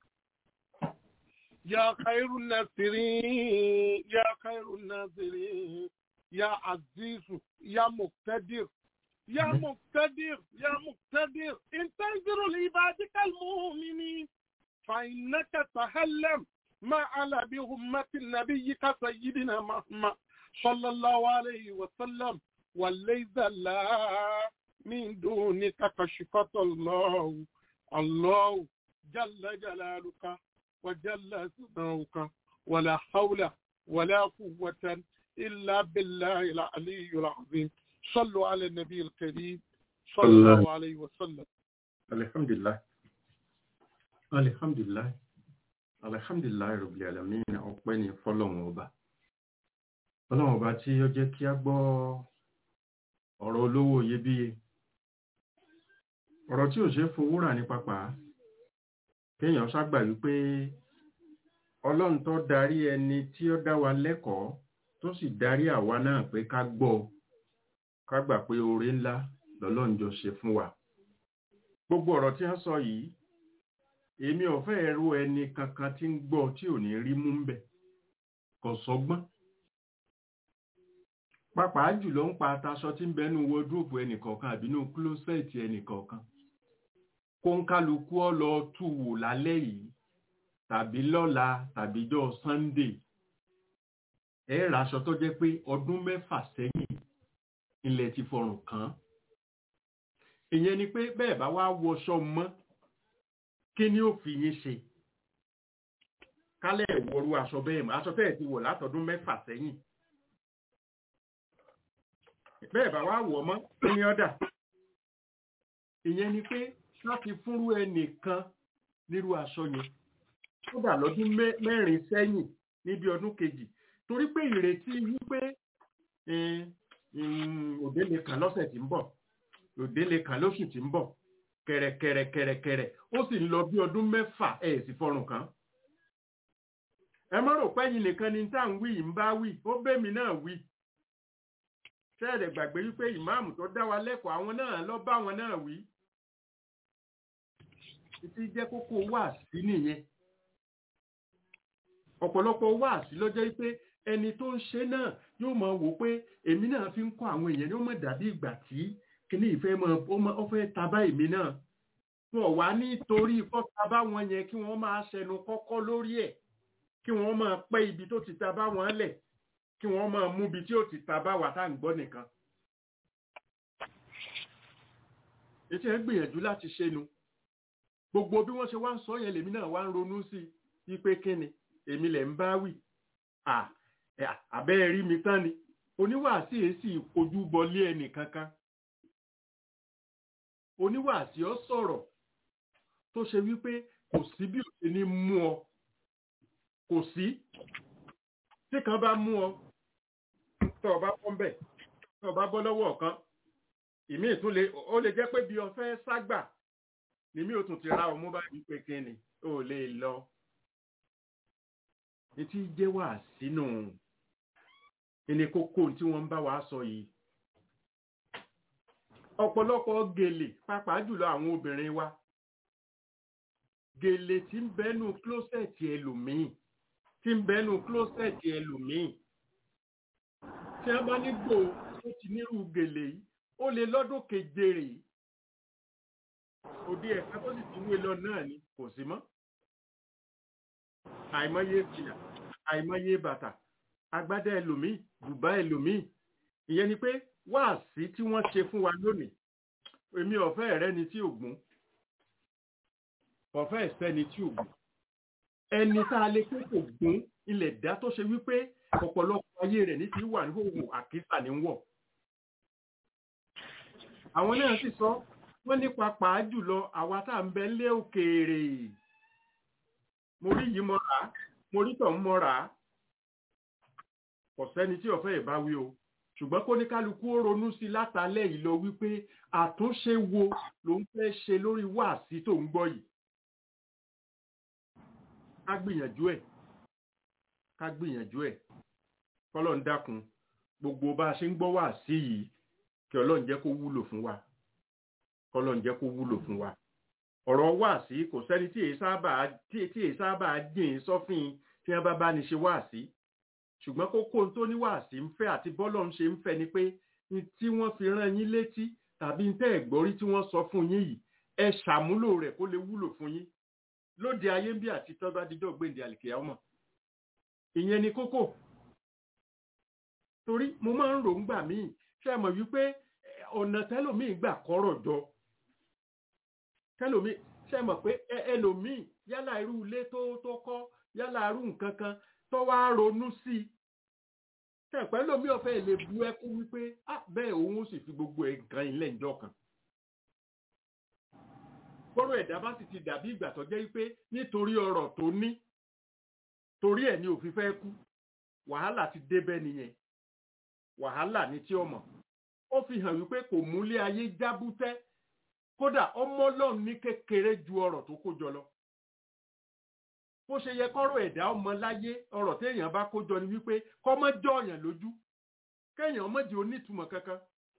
ya khairun nasirin ya khairun nasirin ya azizu ya muqtadir يا مقتدر يا مقتدر انتظر لعبادك المؤمنين فإنك تهلم ما على بهمة نبيك سيدنا محمد صلى الله عليه وسلم وليس لا من دونك كشفة الله الله جل جلالك وجل ثناؤك ولا حول ولا قوة إلا بالله العلي العظيم صلوا على النبي الكريم صلى الله عليه وسلم الحمد لله الحمد لله alhamdulilayi rabbil alamin ọpẹ́ ni fọ́lọ́run ọba Ọlọ́run ọba tí ó jẹ́ kí a gbọ́ ọ̀rọ̀ olówó iyebíye ọ̀rọ̀ tí ò ṣe fowó rà ní pápá kéèyàn ṣàgbà wípé Ọlọ́run tó darí ẹni tí ó dá wa lẹ́kọ̀ọ́ tó sì darí àwa náà pé ká gbọ́ ká gbà pé oore ńlá lọ́lọ́run jọ ṣe fún wa gbogbo ọ̀rọ̀ tí wọ́n sọ yìí èmi ò fẹ́ ẹrú ẹni kankan tí ń gbọ́ tí ò ní rí mú ń bẹ̀ kò sọgbọ́n pàápàá jùlọ ń pa ataṣọ tí ń bẹnu wọdúrópù ẹnìkọ̀ọ̀kan àbínú klósẹ̀tì ẹnìkọ̀ọ̀kan kó ń kálukú ọ lọ tú wò lálẹ́ yìí tàbí lọ́la tàbí jọ́ sunday ẹ raṣọ tó jẹ́ pé ọdún mẹ́fà sẹ́yìn ilẹ̀ ti fọrùn kàn ìyẹn ni pé bẹ́ẹ̀ bá wá wọṣọ mọ́ kí ni ó fi yín ṣe kálẹ̀ ìwọ̀rú aṣọ bẹ́ẹ̀ mọ́ aṣọ bẹ́ẹ̀ ti wọ̀ látọdún mẹ́fà sẹ́yìn bẹ́ẹ̀ bá wá wọ̀ mọ́ kí ni ọ̀dà ìyẹn ni pé láti fúnrú ẹnìkan nírú aṣọ yẹn kódà lọ́dún mẹ́rin sẹ́yìn níbi ọdún kejì torí pé ìrètí wípé òde lè kàn lọ́sẹ̀ tí ń bọ̀ òde lè kàn lóṣù tí ń bọ̀ kẹ̀rẹ̀kẹ̀rẹ̀kẹ̀rẹ̀kẹ̀rẹ̀ ó sì ń lọ bí ọdún mẹ́fà ẹ̀ sì fọrùn kan ẹ má rò pé ẹ̀yin nìkan ni tá à ń wí yìí ń bá wí ó bẹ́mi náà wí ṣẹ́ẹ̀dẹ̀ gbàgbé wípé ìmáàmù tó dá wa lẹ́kọ̀ọ́ àwọn náà lọ bá wọn náà wí títí jẹ́ kókó wáàsí nìyẹn ọ̀pọ̀lọpọ̀ wáàsí ló jẹ́ pé ẹni tó ń ṣe náà yóò máa wò pé èmi náà fi ń kọ́ àwọn èèyàn ní ó mọ̀ dàbí ìgbà tí kíní ìfẹ́ mọ́ ọ fẹ́ tabá èmi náà wọn wá nítorí kọ́ta wọn yẹn kí wọ́n máa ṣẹnu kọ́kọ́ lórí ẹ̀ kí wọ́n máa pẹ́ ibi tó ti tabá wọn lẹ̀ kí wọ́n máa mú ibi tí ó ti tabá wà tá à ń gbọ́ nìkan. ètò ẹ̀ gbìyànjú láti ṣe nu gbogbo bí wọ́n ṣe wá ń sọ yẹn lèmi náà wá ń ronú sí i pé kíni èmi lẹ̀ ń bá wì àbẹ́ rí mi tán ni oníwàásí èsì ojú bọlé ẹnì kankan oníwàásí ọ sọ̀rọ̀ tó ṣe wípé kò sí bí òṣè ní mú ọ kò sí tí kan bá mú ọ tó o bá bọ́ ń bẹ̀ tó o bá bọ́ lọ́wọ́ kan ìmí ìtún lè ó lè jẹ́ pé bí o fẹ́ ságbà nìmí ò tún ti ra ọmú báyìí pé kí ni ó lè lọ etí jẹ́ wà sínú ẹni kókó tí wọ́n ń bá wa sọ yìí ọ̀pọ̀lọpọ̀ gèlè pàápàá jùlọ àwọn obìnrin wa gèlè tí ń bẹ́nu klósẹ̀tì ẹlòmíì tí ń bẹ́nu klósẹ̀tì ẹlòmíì tí wọ́n bá nígbò tó ti nírú gèlè yìí ó lè lọ́dún keje rè òde ẹ̀ka tó sì ti wé lọ náà ni kò sí mọ́ àìmọye fìlà àìmọye bàtà agbádá ẹlòmíì bùbá ẹlòmíì ìyẹn ni pé wáàsí tí wọ́n ṣe fún wa lónìí èmi ọ̀fẹ́ rẹ ni tí ògún ọ̀fẹ́ ìsẹ́ni tí ògún ẹni tá a lè pé kò gún ilẹ̀ dá tó ṣe wípé ọ̀pọ̀lọpọ̀ ayé rẹ̀ ní ti wà ní òwò àkísà ní wọ̀ àwọn náà sì sọ wọ́n ní pàápàá jùlọ àwa tá à ń bẹ lé òkèèrè mo rí yìí mọ́ra mo rí tọ̀ ń mọ́ra kò sẹ́ni tí ọ̀fẹ́ ìbáwí o ṣùgbọ́n kó ní kálukú ó ronú sí látàlẹ́ yìí lọ wípé àtúnṣe wo ló ń fẹ́ ṣe lórí wáàsí tó ń gbọ́ yìí ká gbìyànjú ẹ̀ ká gbìyànjú ẹ̀ kọ́lọ̀ ń dákun gbogbo bá a ṣe ń gbọ́ wáàsí yìí kí ọlọ́run jẹ́ kó wúlò fún wa kọ́lọ̀ ń jẹ́ kó wúlò fún wa ọ̀rọ̀ wáàsí kò sẹ́ni tí èyí sábà tí èyí sábà jìn sọ́fìn tí wọ́n bá bá ní ṣe wáàsí ṣùgbọ́n kókó tó ní wáàsí ń fẹ́ àti bọ́lọ̀ ń ṣe ń fẹ́ ni pé tí wọ́n fi rán yín létí tàbí ń tẹ́ ẹ̀gbọ́rí tí wọ́n sọ fún yín yìí ẹ ṣàmúlò rẹ̀ kó lè wúlò fún yín lóde ayé ń bí àti tọ́gbà dídọ́ gbèǹdé àlìkèyà ọmọ ìyẹn ni kókó torí mo máa ń rò ń gbà míì ṣe mọ̀ wípé ọ̀nà tẹ́lòmíì gbà kọ́rọ̀ jọ tẹ́lòmíì ṣe mọ̀ pé ẹlòmíì yálà irú ilé tó tó kọ́ yálà irú nǹkan kan tó wá ronú sí i tẹ̀pẹ́ lómi ọ̀fẹ́ lè bu ẹkú wípé bẹ́ẹ̀ òun ó sì fi gbogbo nǹkan ilẹ̀ ìjọ kan kọ́rọ̀ ẹ̀dá bá sì ti dàbí ìgbà tó jẹ́ wípé nítorí ọrọ̀ tó ní torí ẹ̀ ni òfin fẹ́ kú wàhálà ti débẹ̀ nìyẹn wàhálà ní tí ó mọ̀ ó fi hàn wípé kò múlé ayé jábútẹ́ kódà ọmọ ọlọ́run ní kékeré ju ọrọ̀ tó kó jọ lọ bó ṣe yẹ kọ́rọ̀ ẹ̀dá ọmọ láyé ọrọ̀ téèyàn bá kó jọ ni wípé kọ́ mọ́ jọ ọ̀yàn lójú kéèyàn mọ́ di onítùmọ̀ kankan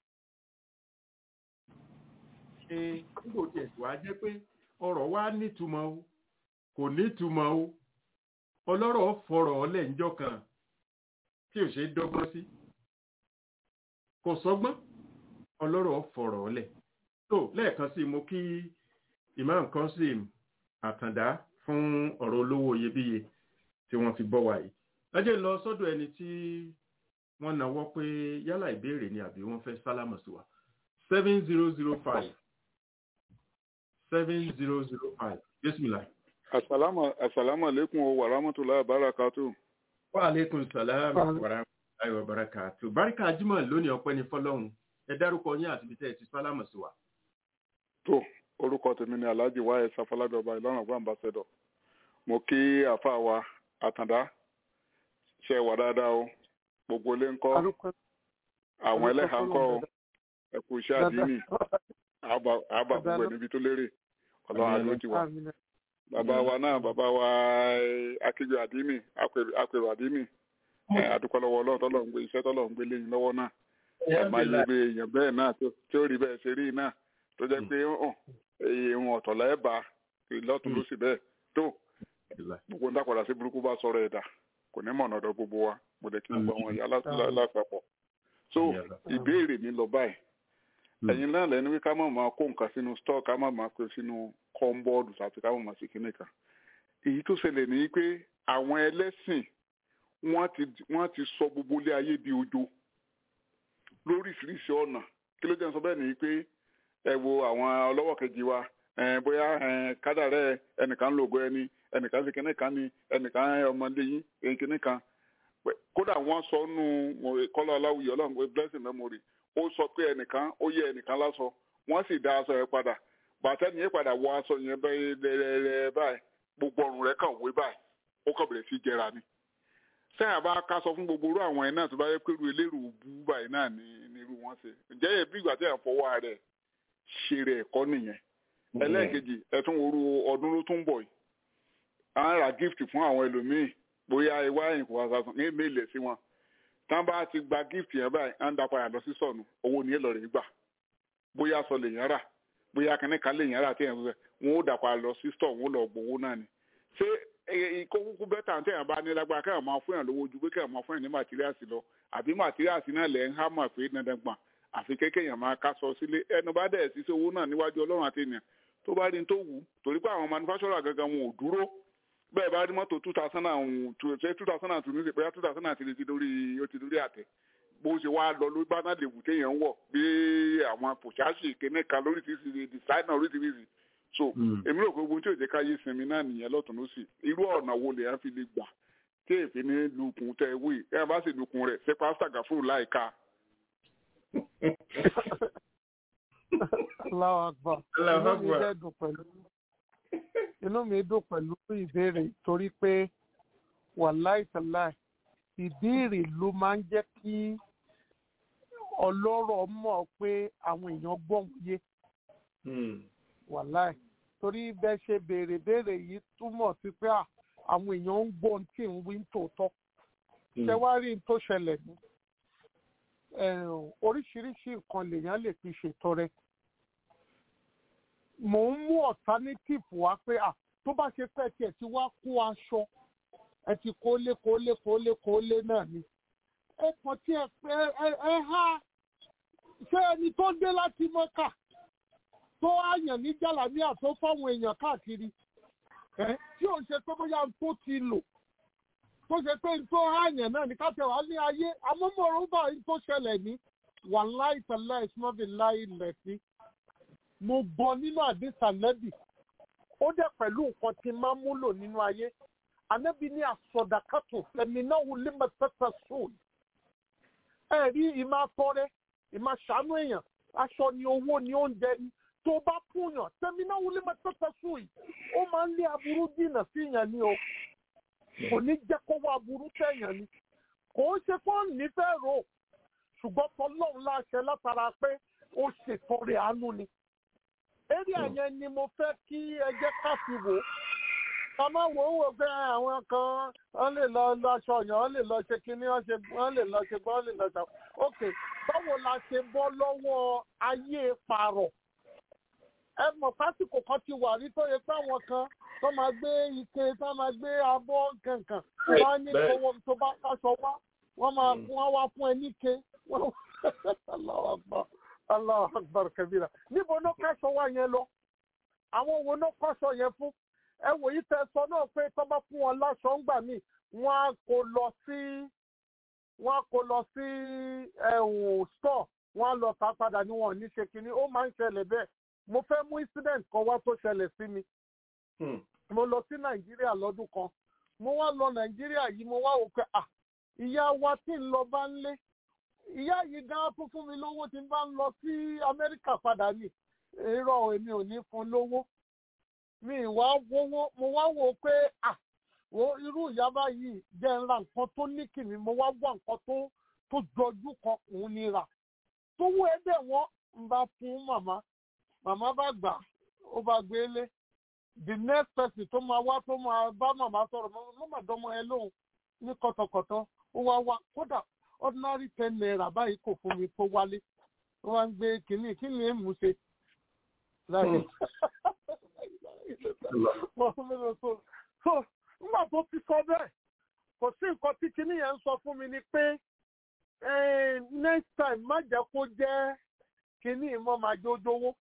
ṣe nígbò tí ẹ̀sùn á jẹ́ pé ọrọ̀ wa nítumọ̀ o kò nítumọ̀ o ọlọ́rọ̀ fọ̀rọ̀ ọlẹ̀ ńjọ́ kan tí ò ṣe é dọ́gbọ́n sí kò sọ́gbọ́n ọlọ́rọ̀ fọ̀rọ̀ ọlẹ̀ tó lẹ́ẹ̀kan sí mo kí imam Qasim Àtàndá fún ọ̀rọ̀ olówó iyebíye tí wọ́n fi bọ́ wa yìí lọ́jọ́ lọ sọ́dọ̀ ẹni tí wọ́n náwó pé yálà ìbéèrè ni àbí wọ́n fẹ́ sálámù sí wa seven zero zero five seven zero zero five bismillah. asalaamu asalaamu aleykum wa rahmatulahi barakatu. wa aleykum salaam wa rahmatulahi wa barakatu. barika jimoh lónìí ọpẹ́ ní fọ́lọ́run ẹ dárúkọ yín àti ibi tẹ́ ẹ ti sálámù sí wa. tó orúkọ tèmi ni alhaji wáyé sáfọládọba ìlọrin ọgbà ambassador mo kí àfa wa àtàndá ṣe wà dáadáa o gbogbo ilé ńkọ́ àwọn ẹlẹ́hà ńkọ́ o ẹ kú iṣẹ́ àdínì àbá gbogbo ẹ̀ níbi tó lérè ọlọ́run àlọ́ ti wà bàbá wa náà bàbá wa akéjọ àdínì àpèrò àdínì àdúpẹ́ lọ́wọ́ ọlọ́run tọ́lọ̀ ń gbé iṣẹ́ tọ́lọ̀ ń gbé léyìn lọ́wọ́ náà ẹ̀ máa yẹ bí èèyàn bẹ́ẹ̀ náà tí ó rí bẹ́ẹ̀ ṣe rí náà tó jẹ́ pé hàn èèyàn ọ̀tọ̀ lẹ́ẹ̀bà lọ́tún ló sì bẹ́ẹ̀ tó gbogbo ń dàpọ̀dà sí burúkú bá sọ̀rọ̀ ẹ̀dà kò ní mọ̀nà ọ̀dọ̀ gbogbo wa mo dẹ̀ kí gbogbo àwọn ìyá lápapọ̀ so ìbéèrè mi lọ báyìí ẹ̀yin náà lẹ́nu wí ká má máa kó nǹkan sínú store ká má máa kó sínú kọ́ńbọ́ọ̀dù àti ká má máa sì kíní kan èyí tó ṣẹlẹ̀ ní pé àwọn ẹlẹ́sìn wọ́n ti wọ́n ti sọ gbogbo ilé ayé di ojo lóríṣiríṣi ọ̀nà kí ló jẹ́ sọ bẹ́ẹ̀ ni pé ẹ wo àwọn ọlọ́wọ́ kejì wa bóyá kádàrẹ́ ẹnìkan ń lògo ẹni ẹnìkan ṣe kíní kan ni ẹnìkan ọmọdé yín kíní kan kódà wọ́n sọ nù kọ́lá aláwùyí ọlọ́run pé blessing memory ó sọ pé ẹnìkan ó yẹ ẹnìkan lásọ wọ́n sì dá aṣọ yẹn padà bàtà nìyẹn padà wọ aṣọ yẹn bẹ́ẹ̀ lẹ́lẹ́lẹ́ báyìí gbogbo ọrùn rẹ̀ kàn wé báyìí ó kàn bẹ̀rẹ̀ sí jẹra ni sẹ́yìn àbá ká sọ fún gbogbo irú àwọn ẹ̀ náà tó bá yẹ pé irú eléèrú bú báyìí náà ní ní irú wọn ṣe ǹjẹ́ yẹ bí ìgbà tí ẹ̀ fọwọ́ rẹ̀ ṣe rẹ̀ ẹ̀kọ́ nìyẹn ẹlẹ́ẹ̀kejì ẹ̀tún orú ọdún ló tún bọ̀ yìí à ń ra gift fún àwọn ẹlòmíì bóyá ìwá ẹ̀yìn kò wá sàtún ní èmi ilẹ̀ sí wọn tán bá ti gba gift yẹn báyìí à ń da padà lọ sí sọ̀nù owó ni èlò rẹ̀ gbà bóyá sọ lèyàn rà bóyá kìnnìkan lèyàn rà tí yẹn fẹ́ wọn ó dà padà lọ sí store wọn ó lọ gbowó náà ni ṣé ikó kúkú bẹ́tà tí èèyàn bá ní lágbára kéèyàn máa fún yàn lówó ju pé kéèyàn máa fún yàn ní màtíríàsì lọ àbí màtíríàsì náà lẹ̀ ń há mà pé dandan gbọ̀n àfi kéèyàn máa ká sọ sílé ẹnu bá dẹ̀ sí sí owó náà níwájú ọlọ́run àti ènìyàn tó bá rí ní tó wù torí pé àwọn manufacturer gangan wọn ò dúró bẹ́ẹ̀ bá rí mọ́tò two thousand and two two thousand and two ní ìpẹ́yà two thousand and three ti lórí ó ti lórí àtẹ bó ṣe wá lọ ló bá náà lè wù téèyàn ń wọ̀ bí àwọn pòṣáṣì kéne kan lórí ti ṣe designer orí ti fi ṣe so èmi rò pé ogun tí ò jẹ́ káyé sinmi náà nìyẹn lọ́tún ló sì irú ọ̀nà wo lèèyàn fi lè gbà tí èfi ní lukùn tẹ wí ẹ bá sì lukùn rẹ̀ ṣe pásítà gàfúrú láìka. Allahu Akbar. Inú mi dẹ́ dùn pẹ̀lú inú mi dùn pẹ̀lú ìbéèrè torí pé wàláì tàláì ìbéèrè ló máa ń jẹ́ kí ọlọ́rọ̀ mọ̀ pé àwọn èèyàn gbọ́n yé wàláì torí bẹ́ẹ̀ ṣe béèrè béèrè yìí túmọ̀ sí pé àwọn èèyàn ń gbọ́n tí ń wí tòótọ́ ṣé wá rí n tó ṣẹlẹ̀ ní oríṣiríṣi nǹkan lèèyàn lè fi ṣètọrẹ mò ń mú alternative wá pé à tó bá ṣe pẹ́ tiẹ̀ tí wá kó aṣọ ẹ ti kólé kólé kólé kólé náà ni ẹ kàn tí ẹ ẹ ẹ há ṣé ẹni tó dé láti mọ́kà tó àyàn ní jàlámíà tó fáwọn èèyàn káàkiri ẹ tí ò ń ṣe pé bóyá tó ti lò tó ṣe pé tó àyàn náà ní káfíà wá ní ayé amómọ̀rúbà tó ṣẹlẹ̀ ní wàláì tẹ̀lé ìsúnmọ́bì láì lẹ̀sí mo gbọ́ nínú àdìsá nẹ́bì ó dẹ̀ pẹ̀lú nǹkan tí máa ń múlò nínú ayé ànábì ní àsọdàkàtò ẹ̀mí náà wò lè mọ̀ tẹ́tẹ́ sóòlù ẹ rí ìmọ̀ atọ́rẹ́ ìmọ̀ ṣàánú èèyàn aṣọ ni owó ni oúnjẹ ni tó bá fúnyàn tẹ̀mí náà wò lè mọ̀ tẹ́tẹ́ sóòlù ó máa ń lé aburú dìnà sí yẹn ni o kò ní jẹ́ kó wá aburú tẹ̀yàn ni kò ń ṣe fún nífẹ̀ẹ́ rò ṣùgbọ́n tọ́lọ́run láṣẹ látara pé ó ṣètọrẹ àánú ni eré àyẹn ni mo fẹ́ kí ẹjẹ́ ká fi wò ká má wò ó wò pé àwọn kan wọ́n lè lọ lọ aṣọ yẹn wọ́n lè lọ ṣe kinní wọ́n ṣe wọ́n lè lọ ṣe gbọ́n wọ́n lè lọ ṣe ok báwo la ṣe bọ́ lọ́wọ́ ayé pààrọ̀ ẹ mọ̀ pásìkò kan ti wà rí tó yẹ pé àwọn kan tó máa gbé ike tó máa gbé abọ́ kankan wọ́n á ní owó tó bá káṣọ wá wọ́n máa wọ́n wá fún ẹ níke wọ́n Allahu Akbar. Allahu Akbar kabira. Níbo ló kẹ́sọ̀ wá yẹn lọ? Àwọn wo ló kọ́sọ̀ yẹn fún? Ẹ wò yí tẹ sọ náà pé tó bá fún wọn láṣọ ńgbà míì, wọ́n á kó lọ sí wọ́n á kó lọ sí ẹ̀hún store, wọ́n á lọ tà padà ní wọn ò ní ṣe kínní. Ó máa ń ṣẹlẹ̀ bẹ́ẹ̀. Mo fẹ́ mú incident kan wá tó ṣẹlẹ̀ sí mi. Mo lọ sí Nàìjíríà lọ́dún kan. Mo wá lọ Nàìjíríà yìí, mo wá wò pé à ìyá wa tí ń lọ bá ń lé ìyá yìí gan fún fún mi lówó tí n bá ń lọ sí amẹ́ríkà padà ní irọ́ èmi ò ní fún lówó mi wá wówó mo wá wò pé à wo irú ìyá báyìí jẹ́ ń ra nǹkan tó ní kìnnì mo wá wá nǹkan tó tó jọjú kan òun ni rà tó wú ẹdẹ wọn ń bá fún màmá màmá bá gbà ó bá gbélé the next person tó máa wá tó máa bá màmá sọ̀rọ̀ mo mà dánmọ́ ẹ lóhùn ní kọ̀tọ̀kọ̀tọ̀ ó wá wá kódà ordinary ten naira báyìí kò fún mi tó wálé ó wá ń gbé kínní kí ni èèmù ṣe. so nígbà tó ti sọ bẹ́ẹ̀ kò sí nǹkan tí kinní yẹn ń sọ fún mi ni pé next time má jẹ́ kó jẹ́ kinní ìmọ̀ máa jójówó.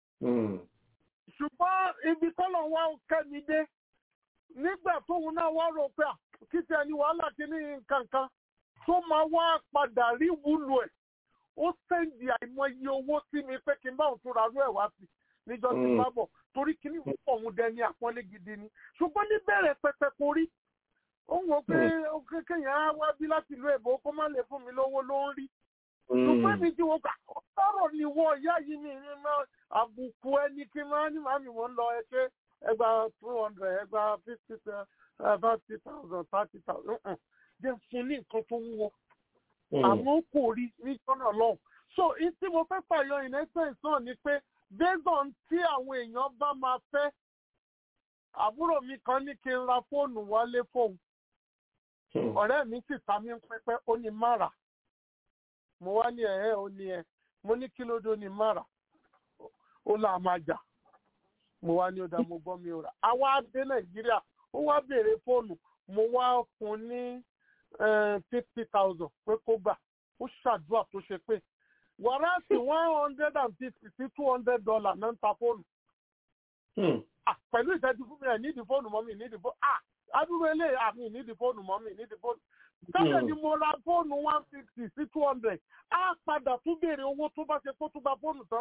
ṣùgbọ́n ibi tọ́lọ̀ wá kẹ́mi dé nígbà tóun náà wá rò pé kí tí ẹni wàhálà kinní kankan tó máa wá padà rí wúlò ẹ̀ ó sẹ́ǹdì àìmọye owó sí mi pé kí n bá òun tún ra rú ẹ̀ wá sí níjọ́ tí bá bọ̀ torí kinní ìwé pọ̀ òun dẹni àpọ́nlé gidi ni ṣùgbọ́n níbẹ̀rẹ̀ pẹpẹ kò rí ó ń wọ pé kéèyàn á wá bí láti ìlú èbó kó má lè fún mi lówó ló ń rí. ṣùgbọ́n mi ti wo ká ọ̀rọ̀ ni wọ ìyá yìí mi ní máa àbùkù ẹni kí máa ní màmí wọn lọ ẹ ṣe ẹgbà two hundred ẹgbà fifty thirty thousand thirty thousand jẹ́ fún ní nǹkan tó wúwo. àmọ́ kò rí ní jọ́nà lọ́hùn. so tí mo fẹ́ pààyọ in essence náà ni pé based on tí àwọn èèyàn bá máa fẹ́ àbúrò mi kan ní kí n ra fóònù wálé fóun ọ̀rẹ́ mi sì ta mí pẹ́pẹ́ ó ní mára mo wá ní ẹ̀ẹ́ ó ní ẹ mo ní kí ló dé ó ní mára ó là máa jà mo wá ní ọ̀dà mo gbọ́ mi ò rà àwa dé nàìjíríà ó wá béèrè fóònù mo wá fún ní fifty thousand pé kó gbà ó ṣàdúrà tó ṣe pé wàrà sí one hundred and fifty sí two hundred dollar náà ń ta fóònù pẹ̀lú ìṣẹ́jú fún mi ẹ̀ nídìí fóònù mọ́ mi nídìí fóònù ah adúrú eléyìí àmì nídìí fóònù mọ́ mi nídìí fóònù. Tẹ́lẹ̀ ni mo ra fóònù one fifty sí two hundred á padà tún béèrè owó tó bá ṣe kó tún gba fóònù tán.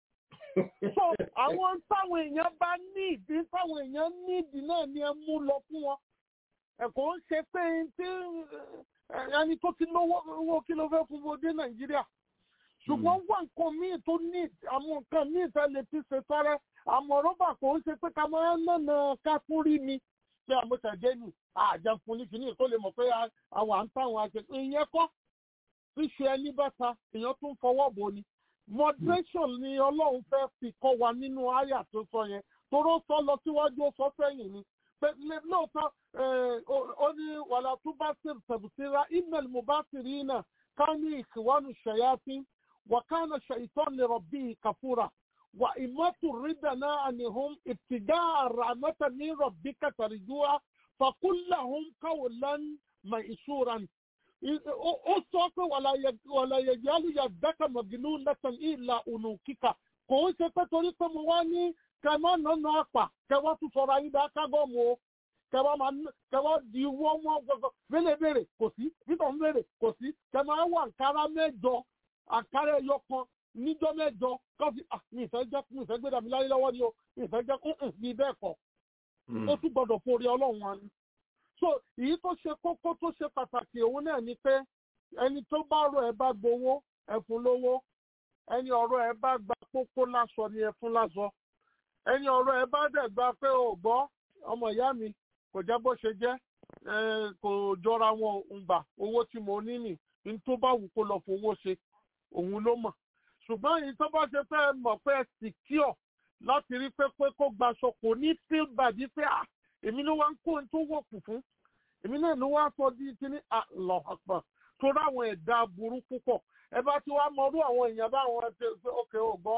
So àwọn táwọn èèyàn bá ní ìdí táwọn èèyàn ní ìdí náà ni ẹ mú lọ fún wọn. Ẹ̀kọ́ ń ṣe pé tí ẹni tó ti lówó owó kí ló fẹ́ fún wo dé Nàìjíríà. Ṣùgbọ́n wà nǹkan míì tó ní àwọn nǹkan míì fẹ́ lè fi ṣe tọ́rẹ́ àmọ́ rọ́bà kò ń ṣe pé ká máa ń nànà ká tún rí mi pé àmọ́tẹ̀dé nì àjẹkùn ní kìíní kó lè mọ̀ pé àwọn à ń táwọn àṣẹ ìyẹn kọ́ ṣíṣe ẹni bàtà èèyàn tún fọwọ́ bò ni moderation ni ọlọ́run fẹ́ fi kọ́ wa nínú àyà tó sọ yẹn toró sọ lọ síwájú ó sọ sẹ́yìn ni pé lóòótọ́ ó ní wàlá tó bá sì tẹ̀bùsíra email mo bá sì rí náà ká ní ìkìwánu ṣẹ̀yàtì wàkánà ṣèyítọ́ lè rọ̀ bíi kàfúrà وإما تردنا عنهم ابتداء رحمة من ربك ترجوها فقل لهم قولا ميسورا ó sọ pé wàlá yẹ̀yálù yàdákà mọ̀gínú lẹ́tàn ìlà ònùkíkà kò ń ṣe pé torí pé mo wá ní kẹmọ́ nánà àpà kẹwàá tún sọ̀rọ̀ ayé dá kágọ́ọ̀mù o kẹwàá di wọ́n wọ́n gbọ́gbọ́ bẹ́lẹ̀ bèrè kò sí bítọ̀ ń bèrè kò sí kẹmọ́ wà àǹkárá mẹ́jọ àǹkárá ẹyọ kan níjọ́ mẹ́jọ kọ́fí mi ìfẹ́ jẹ́ mi ìfẹ́ gbéra mi láyé lọ́wọ́ ni o mi ìfẹ́ jẹ́ kún mi bẹ́ẹ̀ kọ́ ó tún gbọ́dọ̀ forí ọlọ́run wa ni. so èyí tó ṣe kókó tó ṣe pàtàkì òun náà ni pé ẹni tó bá rọ ẹ bá gbowó ẹ fún lówó ẹni ọ̀rọ̀ ẹ bá gba kókó láṣọ ni ẹ fún láṣọ ẹni ọ̀rọ̀ ẹ bá dẹ̀ gba pé ò gbọ́ ọmọ ìyá mi kò jẹ́ bó ṣe jẹ́ kò jọra wọn ń gbà owó tí mo ní nì ní tó bá wù kó lọ fowó ṣe òun ló mọ̀ ṣùgbọ́n èyí tó bá ṣe fẹ́ mọ̀ pé secure láti rí pé pé kó gbaṣọ kò ní feel bad pé à èmi ló wá ń kó ohun tó wọ̀kù fún èmi náà ló wá sọ di kíní àlọ́ àpà tó ráwọn ẹ̀dá burú púpọ̀ ẹ bá ti wá mọrú àwọn èèyàn báwọn ṣe pé ókè ò gbọ́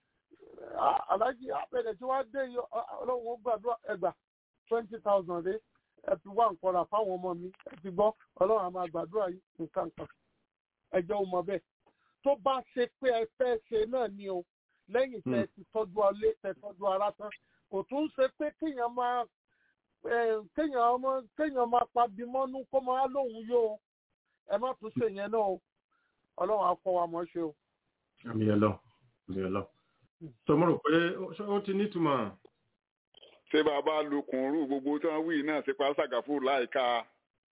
aláàjì àpẹẹrẹ tí wàá dé ọlọ́run ó gbàdúrà ẹgbà twenty thousand rẹ ẹ fi wá nǹkan rà fáwọn ọmọ mi ẹ ti gbọ́ ọlọ́run á máa gbàdúrà yìí nǹkan kan ẹjọ́ ò mọ bẹ́ẹ̀ tó bá ṣe pé ẹ fẹ́ ṣe náà ni o lẹ́yìn tẹ́ ti tọ́jú alé tẹ́ tọ́jú ara tán kò tún ṣe pé kéèyàn máa kéèyàn ọmọ kéèyàn máa pabi mọ́nú kó máa lóhùn yó o ẹ má tún ṣe yẹn náà o ọlọ́run á kọ́ wa mọ́ ṣe o. àmì ẹ̀ lọ àmì ẹ̀ lọ. tó mo rò pé ó ti nítumọ̀. ṣé bàbá lukùnrù gbogbo tí wọ́n wí náà ṣe pa ṣàgàfù láìka.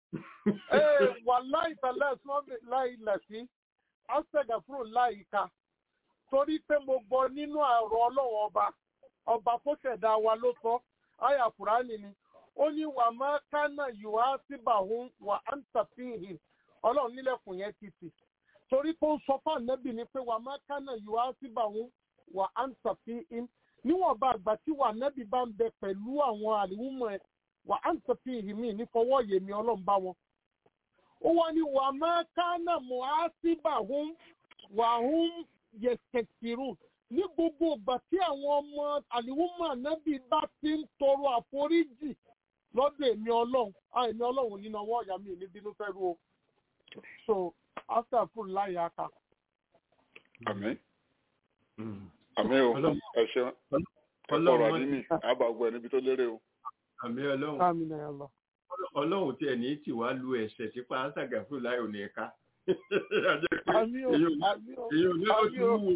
ẹ wà láì tẹ̀lé sọ́ọ̀bì láì lẹ̀ sí ọ́sẹ̀gàfúrò láìka torí pé mo gbọ́ nínú àrò ọlọ́wọ́ ọba ọba tó ṣẹ̀dá wa ló sọ àyà fúránì ni ó ní wà má kánà yòá síbà òun wà á ń tàfihìn ọlọ́run nílẹ̀kùn yẹn ti tì torí pé ó sọ fún ànábì ni pé wà má kánà yòá síbà òun wà á ń tàfihìn níwọ̀nba àgbà tí wà nẹ́bí bá ń bẹ pẹ̀lú àwọn àlìwúmọ̀ ẹ̀ wà á ń tẹ̀sí ìhìmí ní fọwọ́ yèmí ọlọ́run bá wọn. ó wá ní wà má kánà mọ́ á sí bà hún wà hún yẹ̀sẹ̀kìrù ní gbogbo ìgbà tí àwọn ọmọ àlìwúmọ̀ nẹ́bí bá ti ń tọrọ àforíjì lọ́dọ̀ èmi ọlọ́run á èmi ọlọ́run nínú ọwọ́ ìyá mi ní bínú fẹ́ ru o. so after full láyé aka. àmín Mm. àmín o Ọlọ́run- ẹ ṣeun ẹ Ọlọ́run kọrọ má- àdínì àbàgbọ ẹ níbi tó lérè o àmì ọlọ́run àmì náà lọ. ọlọ́run tí ẹni tí wàá lu ẹ̀ṣẹ̀ tí pa ṣàgàfù láì òní ẹ̀ka. àmì o èyí ò àmì o. èyí ò ní lọ sí àmì o. wúwo.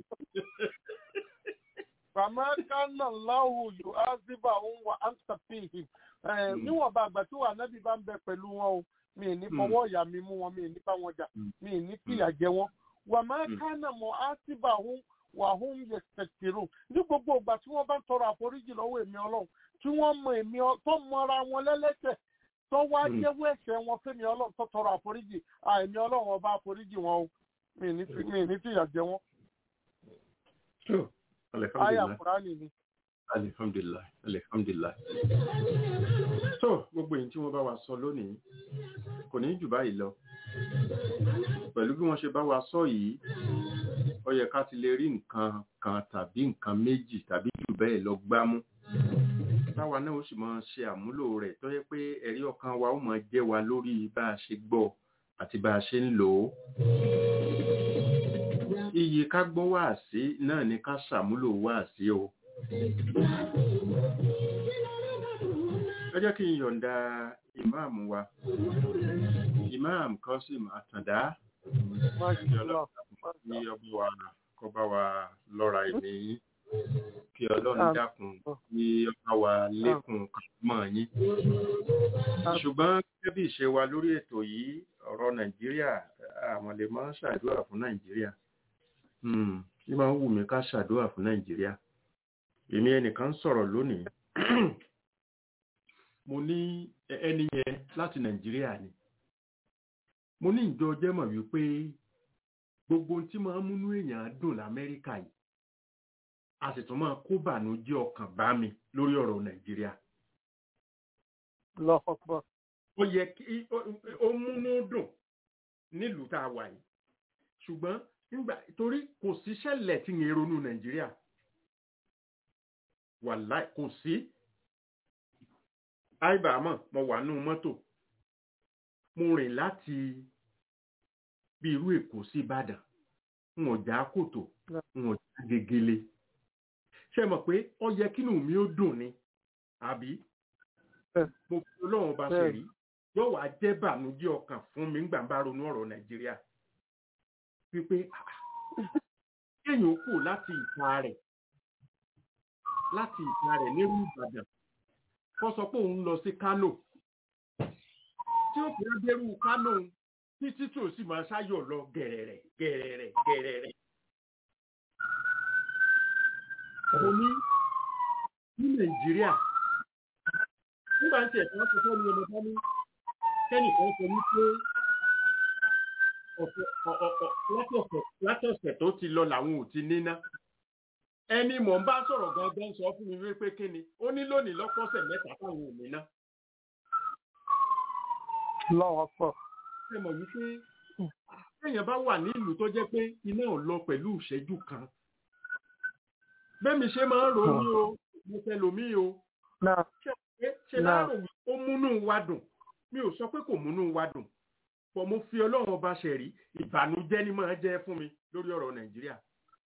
Bàmá kánà láwù yóò á síbà òun wà á ń tàfihì. Níwọ̀nba àgbà tí wà nábì bá ń bẹ pẹ̀lú wọn o, mi ì ní Mm. fọwọ́ ìyá mi mú wọn, mi ì ní bá wọn jà, Mm. mi ì ní fìyà jẹ wọn. Wàmá Mm. kánà mọ̀ á síbà òun wà òun yẹ kẹ̀kẹ̀rò. Ní gbogbo ìgbà tí wọ́n bá ń tọrọ àforíjì lọ́wọ́ èmi ọlọ́run, tí wọ́n mọ èmi ọ- tó mọra wọn lẹ́lẹ́sẹ̀, tó wá Mm. jẹ́wọ́ ẹ̀ṣẹ̀ wọn fẹ́mi ọlọ́run tó tọrọ àforíjì, à èmi ọlọ́run ọba àforíjì wọn o, mi ì ní fi- mi ì ní fìyà jẹ wọn. So, Àyà alhamdulillah Kùránì ni. alhamdulillah alhamdulillah. so gbogbo èyí tí wọ́n bá wa sọ lónìí kò ní jù báyìí lọ pẹ̀lú bí wọ́n ṣe bá wa sọ yìí ó yẹ ká ti lè rí nǹkan kan tàbí nǹkan méjì tàbí jù bẹ́ẹ̀ lọ gbámú táwa náà ó sì máa ṣe àmúlò rẹ̀ tó yẹ pé ẹ̀rí ọkàn wa ó máa jẹ́ wa lórí bá a ṣe gbọ́ àti bá a ṣe ń lò ó iyì ká gbọ́ wáàsí náà ni ká ṣàmúlò wáàsí o ẹ jẹ́ kí n yọ̀ǹda ìmáàmù wa ìmáàmù Kọ́sìm Àtàndá Máṣe lọ. kí ọba wa kó bá wa lọ́ra ẹ̀mí yín kí ọlọ́run Àmín. dákun kí ọba wa lékun mọ́ yín. ṣùgbọ́n gẹ́gẹ́ bí ìṣe wa lórí ètò yìí ọ̀rọ̀ nàìjíríà àwọn lè máa ń ṣàdúrà fún nàìjíríà Hmm, bí máa ń wù mí ká ṣàdúrà fún nàìjíríà èmi ẹnìkan ń sọ̀rọ̀ lónìí mo ní ẹ- ẹni yẹn láti nàìjíríà ni mo ní ìjọ jẹ́ mọ̀ wípé gbogbo ohun tí máa ń múnú èèyàn dùn lamẹ́ríkà yìí a sì tún máa kó bànújẹ́ ọkàn bá mi lórí ọ̀rọ̀ nàìjíríà Lọ́kọ̀ pọ̀. ó yẹ kí ó- ó múnú dùn nílùú tá a wà yìí ṣùgbọ́n nígbà torí kò sí ṣẹlẹ̀ tí ń ronú nàìjíríà wàláì kò sí àìbàmọ̀ mo wà nù mọ́tò mo rìn láti bí irú èkó sí ìbàdàn n ò já kòtò n ò já gegele ṣe mọ̀ pé ó yẹ kínú mi ó dùn ni àbí Bẹ́ẹ̀. mo fi ọlọ́run bá ṣe Bẹ́ẹ̀. rí yóò wá jẹ́ bànújẹ́ ọkàn fún mi nígbà bá ronú ọ̀rọ̀ nàìjíríà wípé ah, kéèyàn ó kù láti ìta rẹ̀ láti ìta rẹ̀ nírú ìbàdàn kó sọ pé òun lọ sí kánò tí ó fi dérú kánò títí tí ò sì máa ṣáyọ̀ lọ gẹ̀rẹ̀rẹ̀ gẹ̀rẹ̀rẹ̀ gẹ̀rẹ̀rẹ̀. mo ní ní nàìjíríà nígbà tí ẹ̀ka sọ fún mi ọmọ bá ní kẹ́nìkan sọ ní pé ọ̀sẹ̀ ọ̀- ọ̀- ọ̀- látọ̀sẹ̀ látọ̀sẹ̀ tó ti lọ làwọn ò ti níná ẹni mò ń bá sọ̀rọ̀ gangan sọ fún mi wípé kí ni ó ní lónìí lọ́pọ̀sẹ̀ mẹ́ta táwọn ò níná Lọ́wọ́ pọ̀. ṣe mọ̀ wípé téèyàn bá wà nílùú tó jẹ́ pé iná ò lọ pẹ̀lú ìṣẹ́jú kan bẹ́ẹ̀mi ṣe máa ń ronú o mo fẹ́ lomi o Náà ṣe ṣe Náà. láàrò wí ó múnú wa dùn mi ò sọ pé kò múnú wa dùn pọ̀ mo fi ọlọ́run ọba ṣẹ̀rí ìbànújẹ́ ni máa jẹ́ fún mi lórí ọ̀rọ̀ nàìjíríà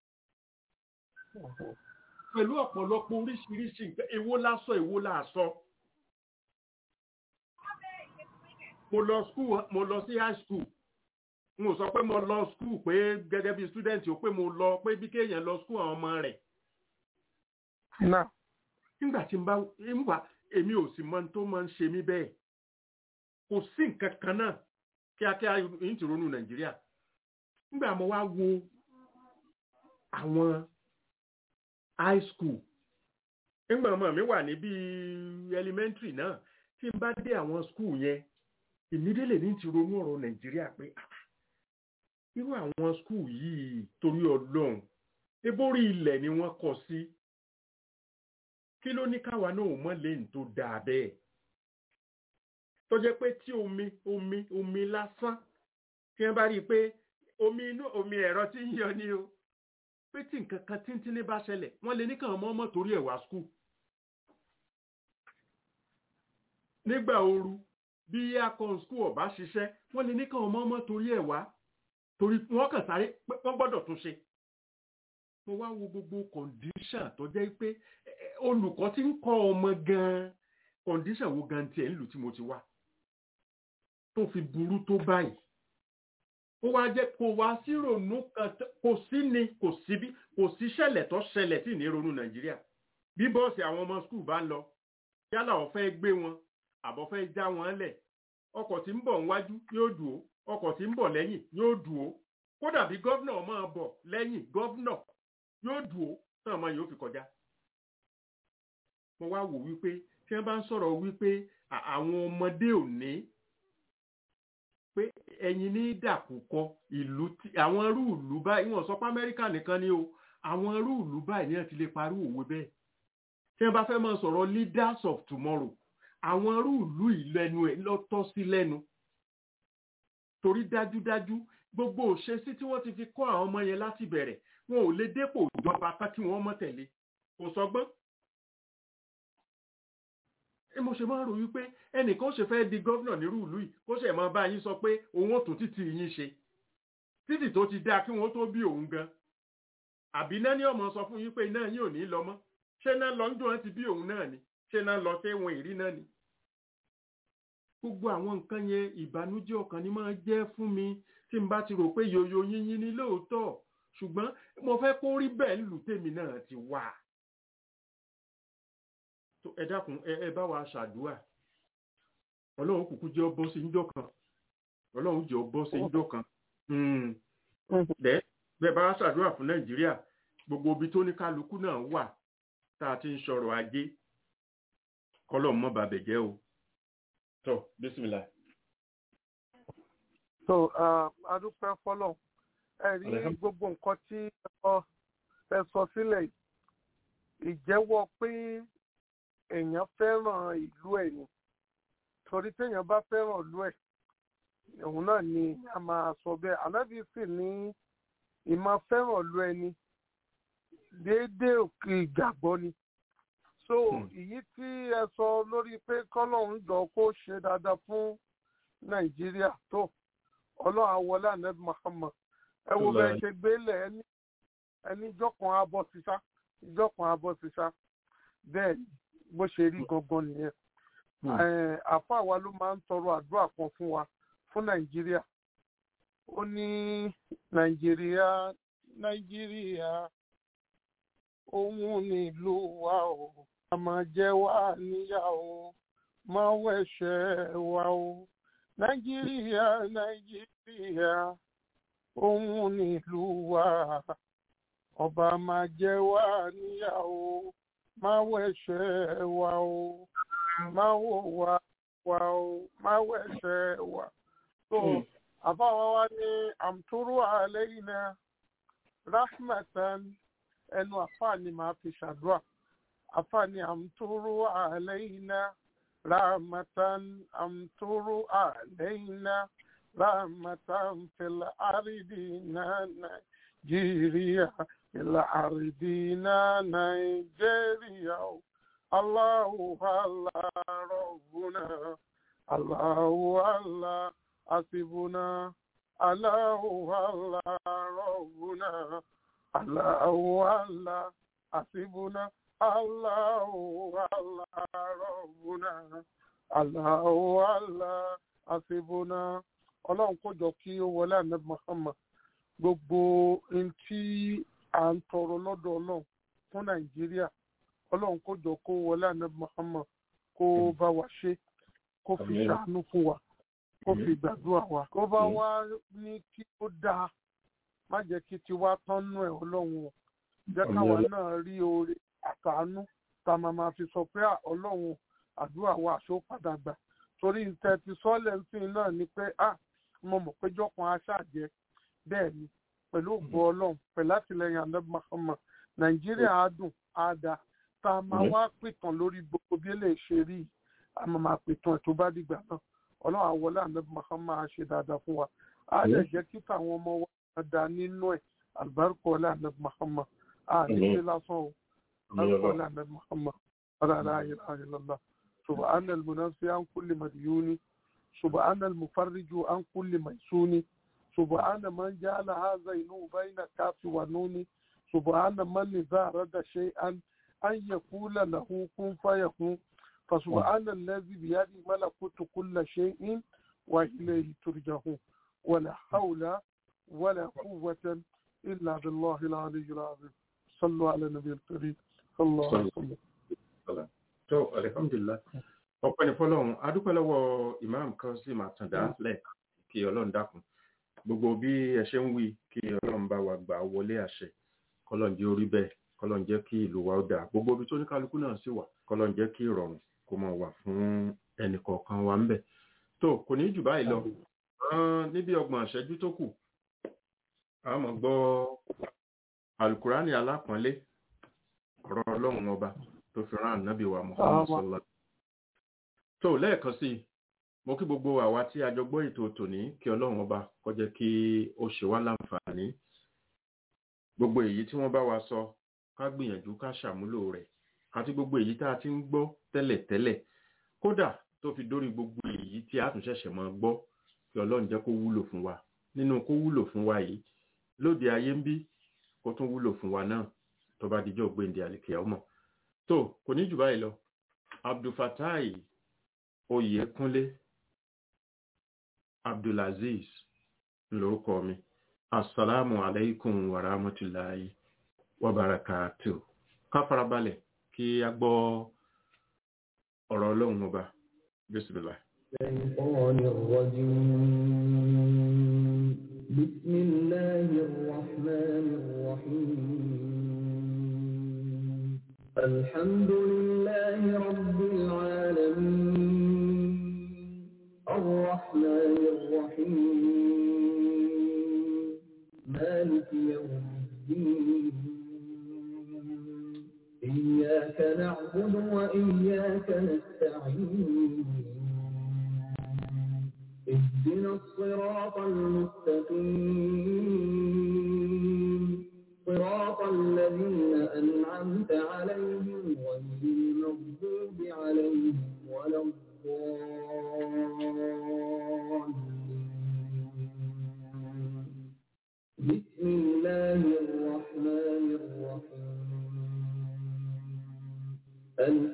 pẹ̀lú ọ̀pọ̀lọpọ̀ oríṣiríṣi nǹkan èwo lásọ èwo làásọ. mo lọ school mo lọ sí high school n ò sọ pé mo lọ school pé gẹ́gẹ́ bí student ò pé mo lọ pé bí kéèyàn lọ school àwọn ọmọ rẹ̀ náà nígbà tí n bá nígbà èmi ò sì mọ ohun tó máa ń ṣe mí bẹ́ẹ̀ kò sí nǹkan kan náà kíákíá yìí ti ronú nàìjíríà nígbà mo wá wo àwọn high school nígbà ọmọ mi wà ní bíi elementary náà tí n bá dé àwọn school yẹn ìmídélè ní ti ronú ọ̀rọ̀ nàìjíríà pé ah, irú àwọn school yìí torí ọlọ́run ebórí ilẹ̀ ni wọ́n kọ sí kí ló ní káwa náà ò mọ̀ lẹ́yìn tó dáa bẹ́ẹ̀ tó jẹ́ pé tí omi omi omi lásán tí wọ́n bá rí i pé omi inú omi ẹ̀rọ tí ń yọ ni o pé tí nǹkan kan tíntínní bá ṣẹlẹ̀ wọ́n lè ní kàn mọ́ ọmọ torí ẹ̀ wá skul nígbà ooru bí akon skul ọ̀bá ṣiṣẹ́ wọ́n lè ní kàn mọ́ ọmọ torí ẹ̀ wá torí wọ́n kàn sáré pé wọ́n gbọ́dọ̀ tún ṣe mo wá wo gbogbo kọ̀ǹdíṣàn tó jẹ́ pé olùkọ́ tí ń kọ́ ọmọ gan-an kọ̀ǹdíṣàn wo gan tiẹ̀ ń lù tí mo ti wá tó fi burú tó báyìí ó wá jẹ́ kó wá sí ronú kan kò sí ni kò sí bí kò sí ṣẹlẹ̀ tó ṣẹlẹ̀ tí ní ronú nàìjíríà bí bọ́ọ̀sì àwọn ọmọ skul bá ń lọ yálà ó fẹ́ gbé wọn àbọ̀ fẹ́ já wọn lẹ̀ ọkọ̀ tí ń bọ̀ níwájú yóò dùn ó ọkọ̀ tí ń bọ̀ lẹ́yìn yóò dùn ó kódà bí gọ́vnà máa bọ̀ lẹ́yìn gọ́vnà yóò dùn ó tán ọmọ yóò fi kọjá mo wá wò wípé tí wọ́n bá ń sọ̀rọ̀ wípé àwọn ọmọdé òní pé ẹ̀yin ní dàkúkọ ìlú àwọn irú ìlú báyìí wọ́n sọ pé amẹ́ríkà nìkan ni o àwọn irú ìlú báyìí ní ẹ̀ ti lè parí òwe bẹ́ẹ̀ tí wọ́n bá fẹ́ máa sọ̀rọ̀ leaders of tomorrow àwọn irú ìlú ìlẹ́nu ẹ̀ lọ́tọ́ sí lẹ́nu torí dájúdájú gbogbo òṣèṣí tí wọ́n ti fi kọ́ àwọn ọmọ yẹn láti bẹ̀rẹ̀ wọn ò lè dépò ìjọba tán kí wọ́n mọ̀ tẹ̀lé kò sọgbọ́n mo ṣe máa ń rò wípé ẹnìkan ṣe fẹ́ di gọ́vnà nírú ìlú yìí kó ṣe máa bá yín sọ pé òun ò tún títì yín ṣe títì tó ti dáa kí wọ́n tó bí òun gan àbí náà ní ọmọ sọ fún yín pé iná yín ò ní lọ mọ́ ṣé náà lọ ń dùn wọn ti bí òun náà ni ṣé náà lọ sí wọn ìrí náà ni. gbogbo àwọn nǹkan yẹn ìbànújẹ́ ọkàn ni máa jẹ́ fún mi tí n bá ti rò pé yoyo yínyín ni lóòótọ́ ṣùgbọ́n mo fẹ́ kó rí bẹ́ẹ̀ lù tèmi náà ti wà ẹ dákun ẹ bá wa ṣàdúrà ọlọ́run kúkú jẹ́ ọbọ̀ sí njọ́ kan ọlọ́run jẹ́ ọbọ̀ sí njọ́ kan bẹ́ẹ̀ bá ṣàdúrà fún nàìjíríà gbogbo ibi tó ní kálukú náà wà tá a ti ń sọ̀rọ̀ ajé kọ́lọ̀ mọ́ bàbẹ̀ jẹ́ o tó bísímìlà. so adúpẹ́ fọlọ́ ẹ rí gbogbo nǹkan tí ẹ sọ sílẹ̀ ìjẹ́wọ́ pé èèyàn fẹ́ràn ìlú ẹ̀ ni torí téèyàn bá fẹ́ràn ìlú ẹ̀ òun náà ni a máa sọ bẹ́ẹ̀ anábì sì ní ìmọ̀ fẹ́ràn ìlú ẹni déédéé òkè ìgbàgbọ́ ni so èyí tí ẹ sọ lórí pé kọ́lọ́hún jọ kó ṣe dáadáa fún nàìjíríà tó ọlọ́run àwọlé ànábì Muhammad ẹ wo bẹ́ẹ̀ ṣe gbélé ẹni ẹni ìjọkan abọ́ sísá ìjọkan abọ́ sísá bẹ́ẹ̀ ni bó ṣe rí gangan nìyẹn àáfàá wa ló máa ń tọrọ àdúrà kan fún wa fún nàìjíríà ó ní nàìjíríà nàìjíríà òun nílùú wa o a máa jẹ wá níyà o máa wẹ̀ṣẹ̀ wa o nàìjíríà nàìjíríà òun nílùú wa ọba máa jẹ wá níyà o máa wẹ̀ṣẹ̀ wa o máa wò wá wa o máa wẹ̀ṣẹ̀ wa. so àbáwá wa ní àmtúrú àlẹ́yìnà rahmatan ẹnu àfààní máa fi ṣàdúrà àfààní àmtúrú àlẹ́yìnà rahmatan àmtúrú àlẹ́yìnà rahmatan fil àrídìínà nàìjíríà fil àrídìínà nàìjíríà o. الله الله ربنا الله الله حسبنا الله الله ربنا الله الله حسبنا الله الله ربنا الله الله حسبنا ọlọ́run kó jọ kí ó wọlé àná Muhammad gbogbo ohun tí à ń tọrọ lọ́dọ̀ ọlọ́run fún nàìjíríà ọlọ́run kó jọ kó wọlé àná Muhammad kó bá wa ṣe kó fi ṣàánú fún wa kó fi gbàdúrà wa kó bá wa ní kí ó dáa má jẹ́ kí tiwa tán nú ẹ̀ ọlọ́run o jẹ́ káwa náà rí oore àtàánú tá a máa ma fi sọ pé ọlọ́run àdúrà wa àṣọ padà gbà torí ntẹ ti sọ́ọ̀lẹ̀ ńsìn náà ni pé ah mo mọ̀ pé jọ́kan aṣáàjẹ́ bẹ́ẹ̀ ni pẹ̀lú ògbó ọlọ́run pẹ̀lú àtìlẹyìn àná Muhammad nàìjíríà á dùn á dáa tá a máa wá pìtàn lórí gbogbo bí eléyìí ṣe rí a máa máa pìtàn ẹ̀ tó bá dìgbà náà ọlọ́run àwọlé ànábì Muhammad á ṣe dáadáa fún wa á lè jẹ́ kí táwọn ọmọ wa máa da nínú ẹ̀ àlùbáríkọ ọlá ànábì Muhammad á ní ṣe lásán o àlùbáríkọ ọlá ànábì Muhammad ọlá láàyè láàyè lọ́la subhana al-munafi an kulli madyuni subhana al-mufarriju an kulli maysuni subhana man ja'ala hadha inu bayna kafi wa nuni subhana man idha rada shay'an an yaqula lahu kun fayakun فسبحان الذي بيده ملكوت كل شيء وإليه ترجعون ولا حول ولا قوة إلا بالله العلي العظيم صلوا على النبي الكريم صلى الله عليه وسلم tó alihamdulilah ọpẹ́ ní fọ́lọ́run adúpẹ́ lọ́wọ́ imam kazeem àtàndá lẹ́ẹ̀kan kí Ọlọ́run dákun gbogbo bí ẹ ṣe ń wí kí Ọlọ́run bá wa gbà wọlé àṣẹ kọ́lọ́n jẹ́ orí bẹ́ẹ̀ kọ́lọ́n jẹ́ kí ìlú wa ó dáa gbogbo ibi tó ní kálukú náà sì wà kọ́lọ́n jẹ́ kí ìrọ̀rùn kó máa wà fún ẹnì kọ̀ọ̀kan wa ńbẹ̀ tó kò ní jù báyìí lọ níbi ọgbọ̀n àṣẹjú tó kù a máa gbọ́ alukurani alápọ̀nlé ọ̀rọ̀ Ọlọ́run ọba tó fi rán ànábì wa Muhammad sallallahu tó lẹ́ẹ̀kan sí mo kí gbogbo àwa tí a jọ gbọ́ ètò tòní kí Ọlọ́run ọba kó jẹ́ kí ó ṣe wá láǹfààní gbogbo èyí tí wọ́n bá wa sọ ká gbìyànjú ká ṣàmúlò rẹ̀ àti gbogbo èyí tá a ti ń gbọ́ tẹ́lẹ̀tẹ́lẹ̀ kódà tó fi dórí gbogbo èyí tí a tún ṣẹ̀ṣẹ̀ máa gbọ́ kí Ọlọ́run jẹ́ kó wúlò fún wa nínú kó wúlò fún wa yìí lóde ayé ń bí kó tún wúlò fún wa náà tó bá dijọ́ gbéǹde àlìkẹ́ ọmọ tó kò ní jù báyìí lọ Abdulfatai Oyèkúnlé Abdulaziz lórúkọ mi asalaamu alaikum wa rahmatulahi wa barakatuh ká farabalẹ̀ kí a gbọ́ ọ̀rọ̀ ọlọ́run ọba bísíbílà. الشيطان الرجيم بسم الله الرحمن الرحيم الحمد لله رب العالمين الرحمن الرحيم مالك يوم الدين إياك نعبد وإياك نستعين اهدنا الصراط المستقيم صراط الذين أنعمت عليهم غير المغضوب عليهم ولا الضالين بسم الله الرحمن الرحيم ألف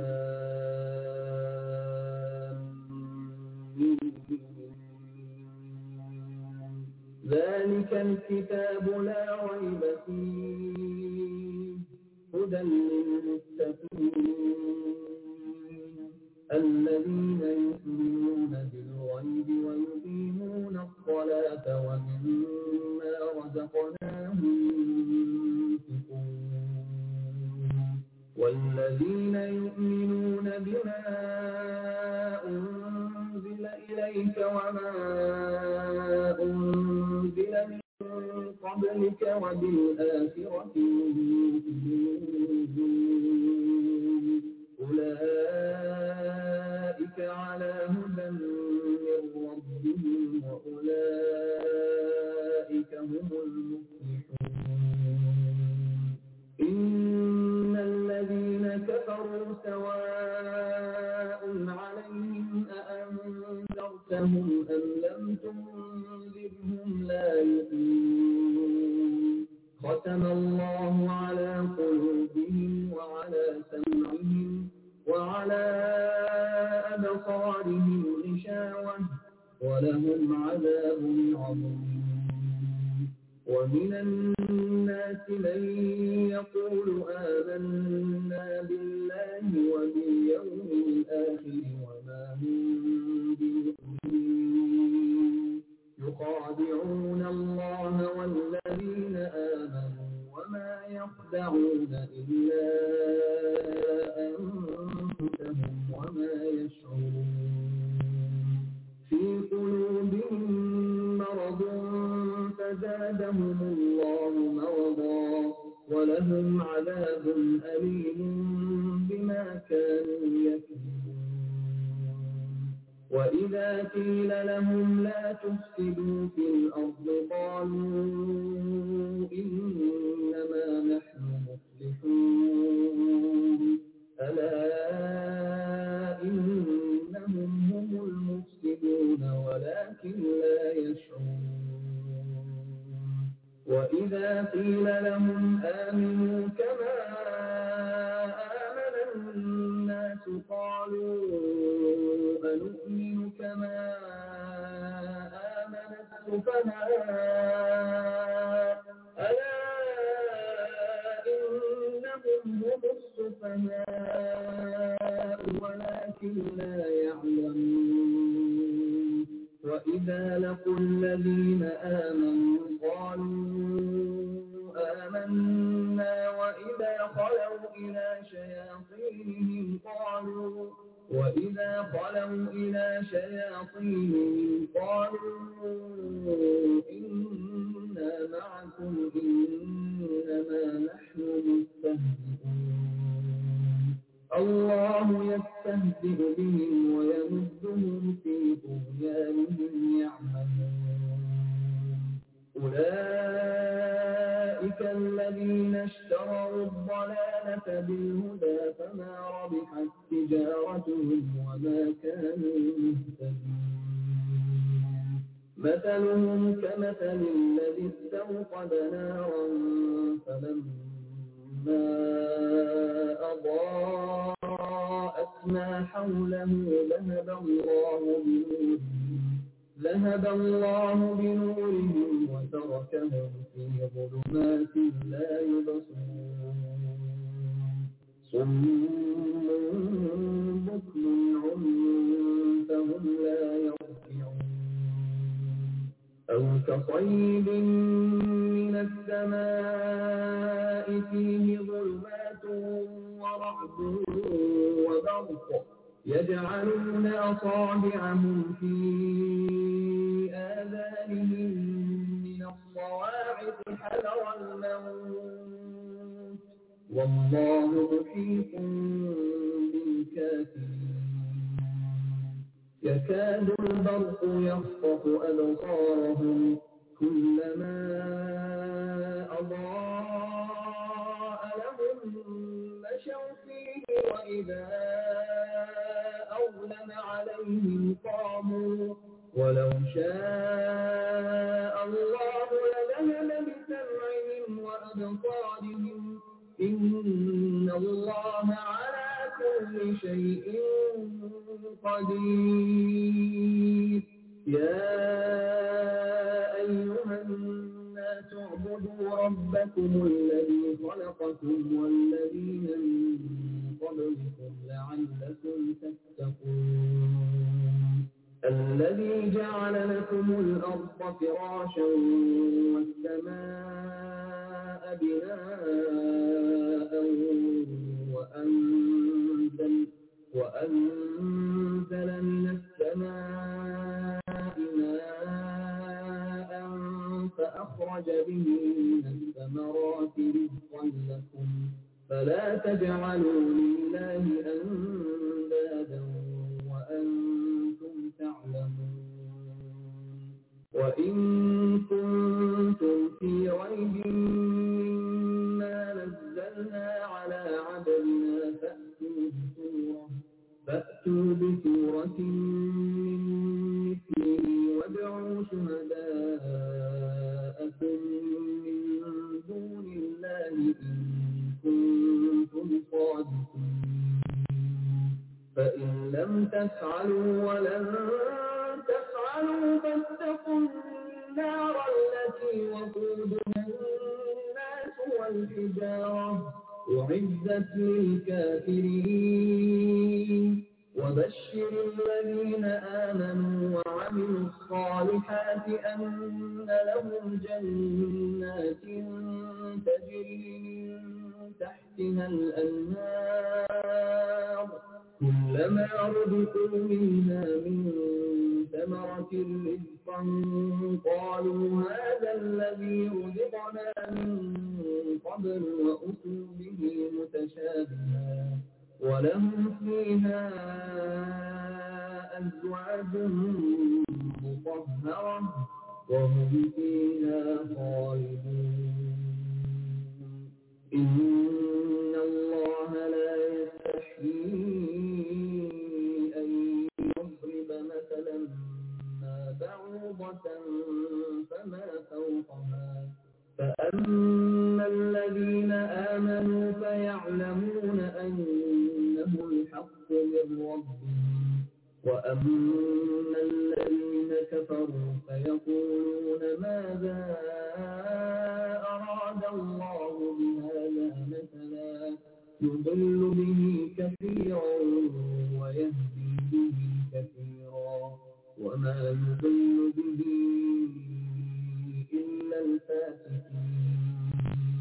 ذلك الكتاب لا ريب فيه هدى للمتقين الذين يؤمنون بالغيب ويقيمون الصلاة ومما رزقناهم ينفقون والذين يؤمنون بما أنزل إليك وما أنزل من قبلك وبالآخرة يؤمنون أولئك على هدى من ربهم وأولئك هم المفلحون إن الذين كفروا سواء عليهم أأنذرتهم أم لم تنذرهم لا يؤمنون ختم الله على قلوبهم وعلى سمعهم وعلى أبصارهم غشاوة ولهم عذاب عظيم ومن الناس من يقول آمنا بالله وباليوم الآخر وما هم بمؤمنين يخادعون الله والذين آمنوا وما يخدعون إلا أنفسهم وما يشعرون في قلوبهم مرض فزادهم الله مرضا ولهم عذاب أليم وإذا قيل لهم لا تفسدوا في الأرض قالوا إنما نحن مصلحون ألا إنهم هم المفسدون ولكن لا يشعرون وإذا قيل لهم آمنوا كما آمن الناس قالوا أنؤمن كما آمن السفهاء ألا إنهم هم السفهاء ولكن لا يعلمون وإذا لقوا الذين آمنوا قالوا آمنا وإذا خلوا إلى شياطينهم قالوا وإذا خلوا إلى شياطينهم قالوا إنا معكم إنما نحن مستهزئون الله يستهزئ بهم ويمدهم في طغيانهم يعمهون أولئك الذين اشتروا الضلالة بالهدى فما ربحت تجارتهم وما كانوا مهتدين مثلهم كمثل الذي استوقد نارا فلما أضاءت ما حوله ذهب الله بنورهم ذهب الله بنورهم وتركهم في ظلمات لا يبصرون صم بكم عمي فهم لا يرجعون أو كصيب من السماء فيه ظلمات ورعد وبرق يجعلون أصابعهم في آذانهم من الصواعق حذر الموت والله محيط بالكافرين يكاد البرق يخطف أبصارهم كلما أضاء لهم مشوا فيه وإذا أظلم عليهم قاموا ولو شاء الله لذهب بسمعهم وأبصارهم إن الله على كل شيء قدير يا أيها الناس اعبدوا ربكم الذي خلقكم والذين من قبلكم لعلكم تتقون الذي جعل لكم الأرض فراشا والسماء بناء وأنزل وأنزل من السماء ماء فأخرج به من الثمرات رزقا لكم فلا تجعلوا لله أندادا وأنتم تعلمون وإن كنتم في ريب مما نزلنا على عبدنا فأتوا بسورة فأتوا بسورة من مثله وادعوا شهداءكم من دون الله إن كنتم صادقين فإن لم تفعلوا ولن تفعلوا فاتقوا النار التي وقودها الناس والحجارة أعزت للكافرين وبشر الذين آمنوا وعملوا الصالحات أن لهم جنات تجري من تحتها الأنهار كلما رزقوا منها من ثمرة رزقا قالوا هذا الذي رزقنا من قبل وأتوا به متشابها ولهم فيها أزواج مطهرة وهم فيها خالدون إن الله لا يستحيي أن يضرب مثلا ما بعوضة فما فوقها فأما الذين آمنوا فيعلمون أنه الحق من ربهم وأما الذين كفروا فيقولون ماذا أراد الله بهذا مثلا يضل به كثيرا ويهدي به كثيرا وما يضل به إلا الفاسقين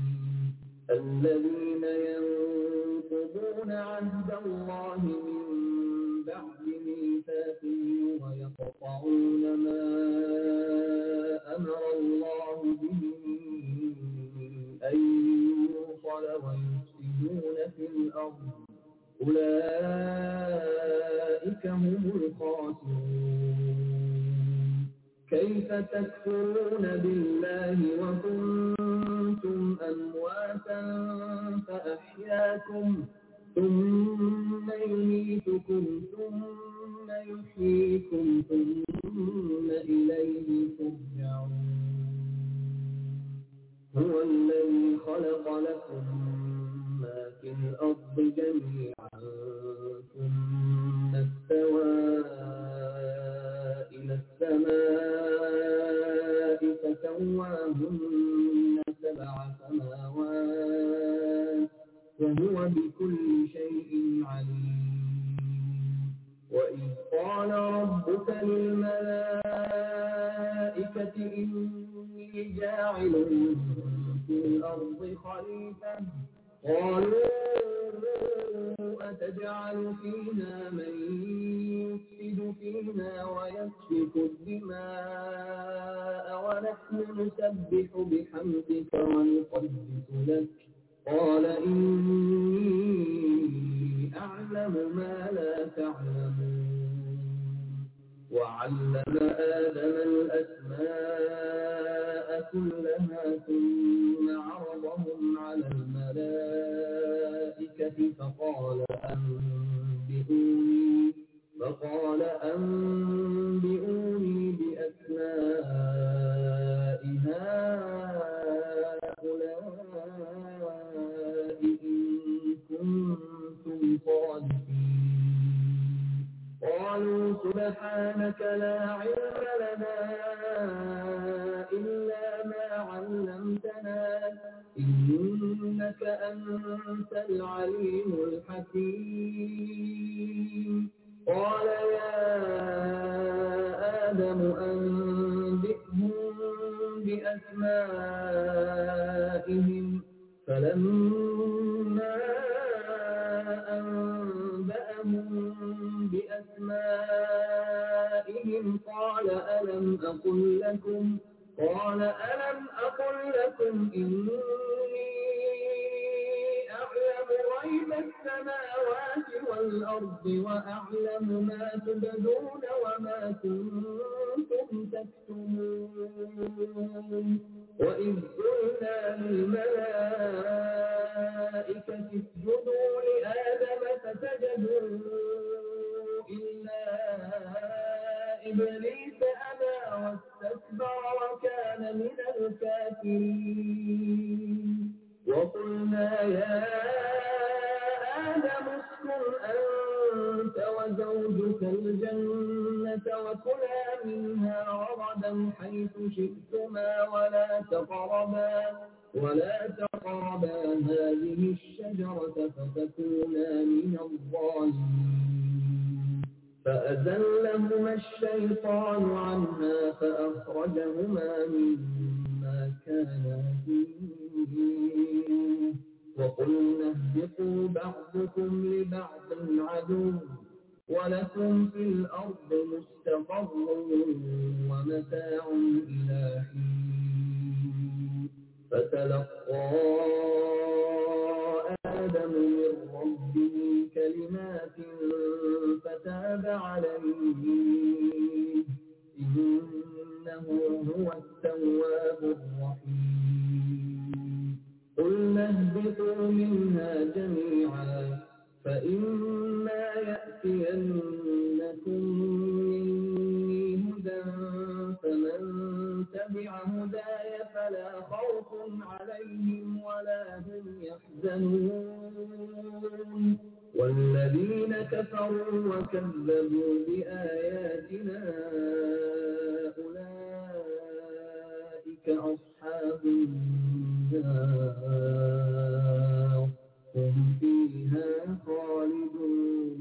الذين ينقضون عهد الله من بعد ميثاقه ويقطعون ما أمر الله به أن يوصل ويفسدون في الأرض أولئك هم الخاسرون كيف تكفرون بالله وكنتم أمواتا فأحياكم ثم يميتكم ثم يحييكم ثم إليه ترجعون هو الذي خلق لكم ما في الأرض جميعا ثم استوى إلى السماء فسواهن سبع سماوات وهو بكل شيء عليم وإذ قال ربك للملائكة إني جاعل في الأرض خليفة قالوا أتجعل فيها من يفسد فيها ويسفك الدماء ونحن نسبح بحمدك ونقدس لك قال إني أعلم ما لا تعلمون وعلم آدم الأسماء كلها ثم عرضهم على الملائكة فقال أنبئوني فقال أنبئوني بأسماء هؤلاء إن كنتم صادقين قالوا سبحانك لا علم لنا إلا ما علمتنا إنك أنت العليم الحكيم قال يا آدم أنبئهم بأسمائهم فلما أنبأهم بأسمائهم قال ألم أقل لكم قال ألم أقل لكم إني أعلم غيب السماوات والأرض وأعلم ما تبدون وما كنتم تكتمون وإذ قلنا للملائكة اسجدوا لآدم فسجدوا إلا إبليس أبى واستكبر وكان من الكافرين وقلنا يا آدم اسكن أنت وزوجك الجنة وكلا منها رغدا حيث شئتما ولا تقربا ولا تقربا هذه الشجرة فتكونا من الظالمين فأزلهما الشيطان عنها فأخرجهما مما كانا فيه وقلنا اهبطوا بعضكم لبعض عدو ولكم في الأرض مستقر ومتاع إلى حين فتلقى آدم من ربه كلمات هو التواب الرحيم قلنا اهبطوا منها جميعا فإما يأتينكم مني هدى فمن تبع هداي فلا خوف عليهم ولا هم يحزنون والذين كفروا وكذبوا بآياتنا أولئك أصحاب النار هم فيها خالدون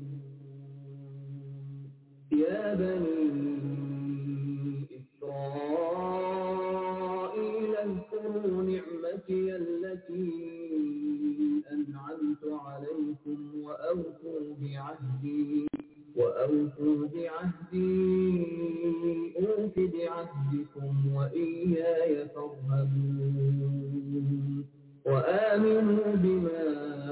يا بني إسرائيل اذكروا نعمتي التي أنعمت عليكم وأوفوا بعهدي وأوفوا بعهدي أوف بعهدكم وإياي فارهبون وآمنوا بما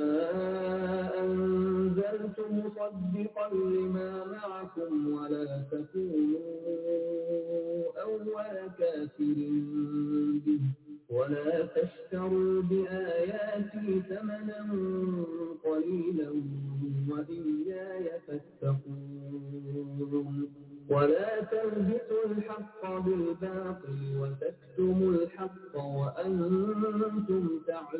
أنزلت مصدقا لما معكم ولا تكونوا أول كافر به ولا تشتروا بآياتي ثمنا قليلا وإياي فاتقون ولا تلبسوا الحق بالباطل وتكتموا الحق وأنتم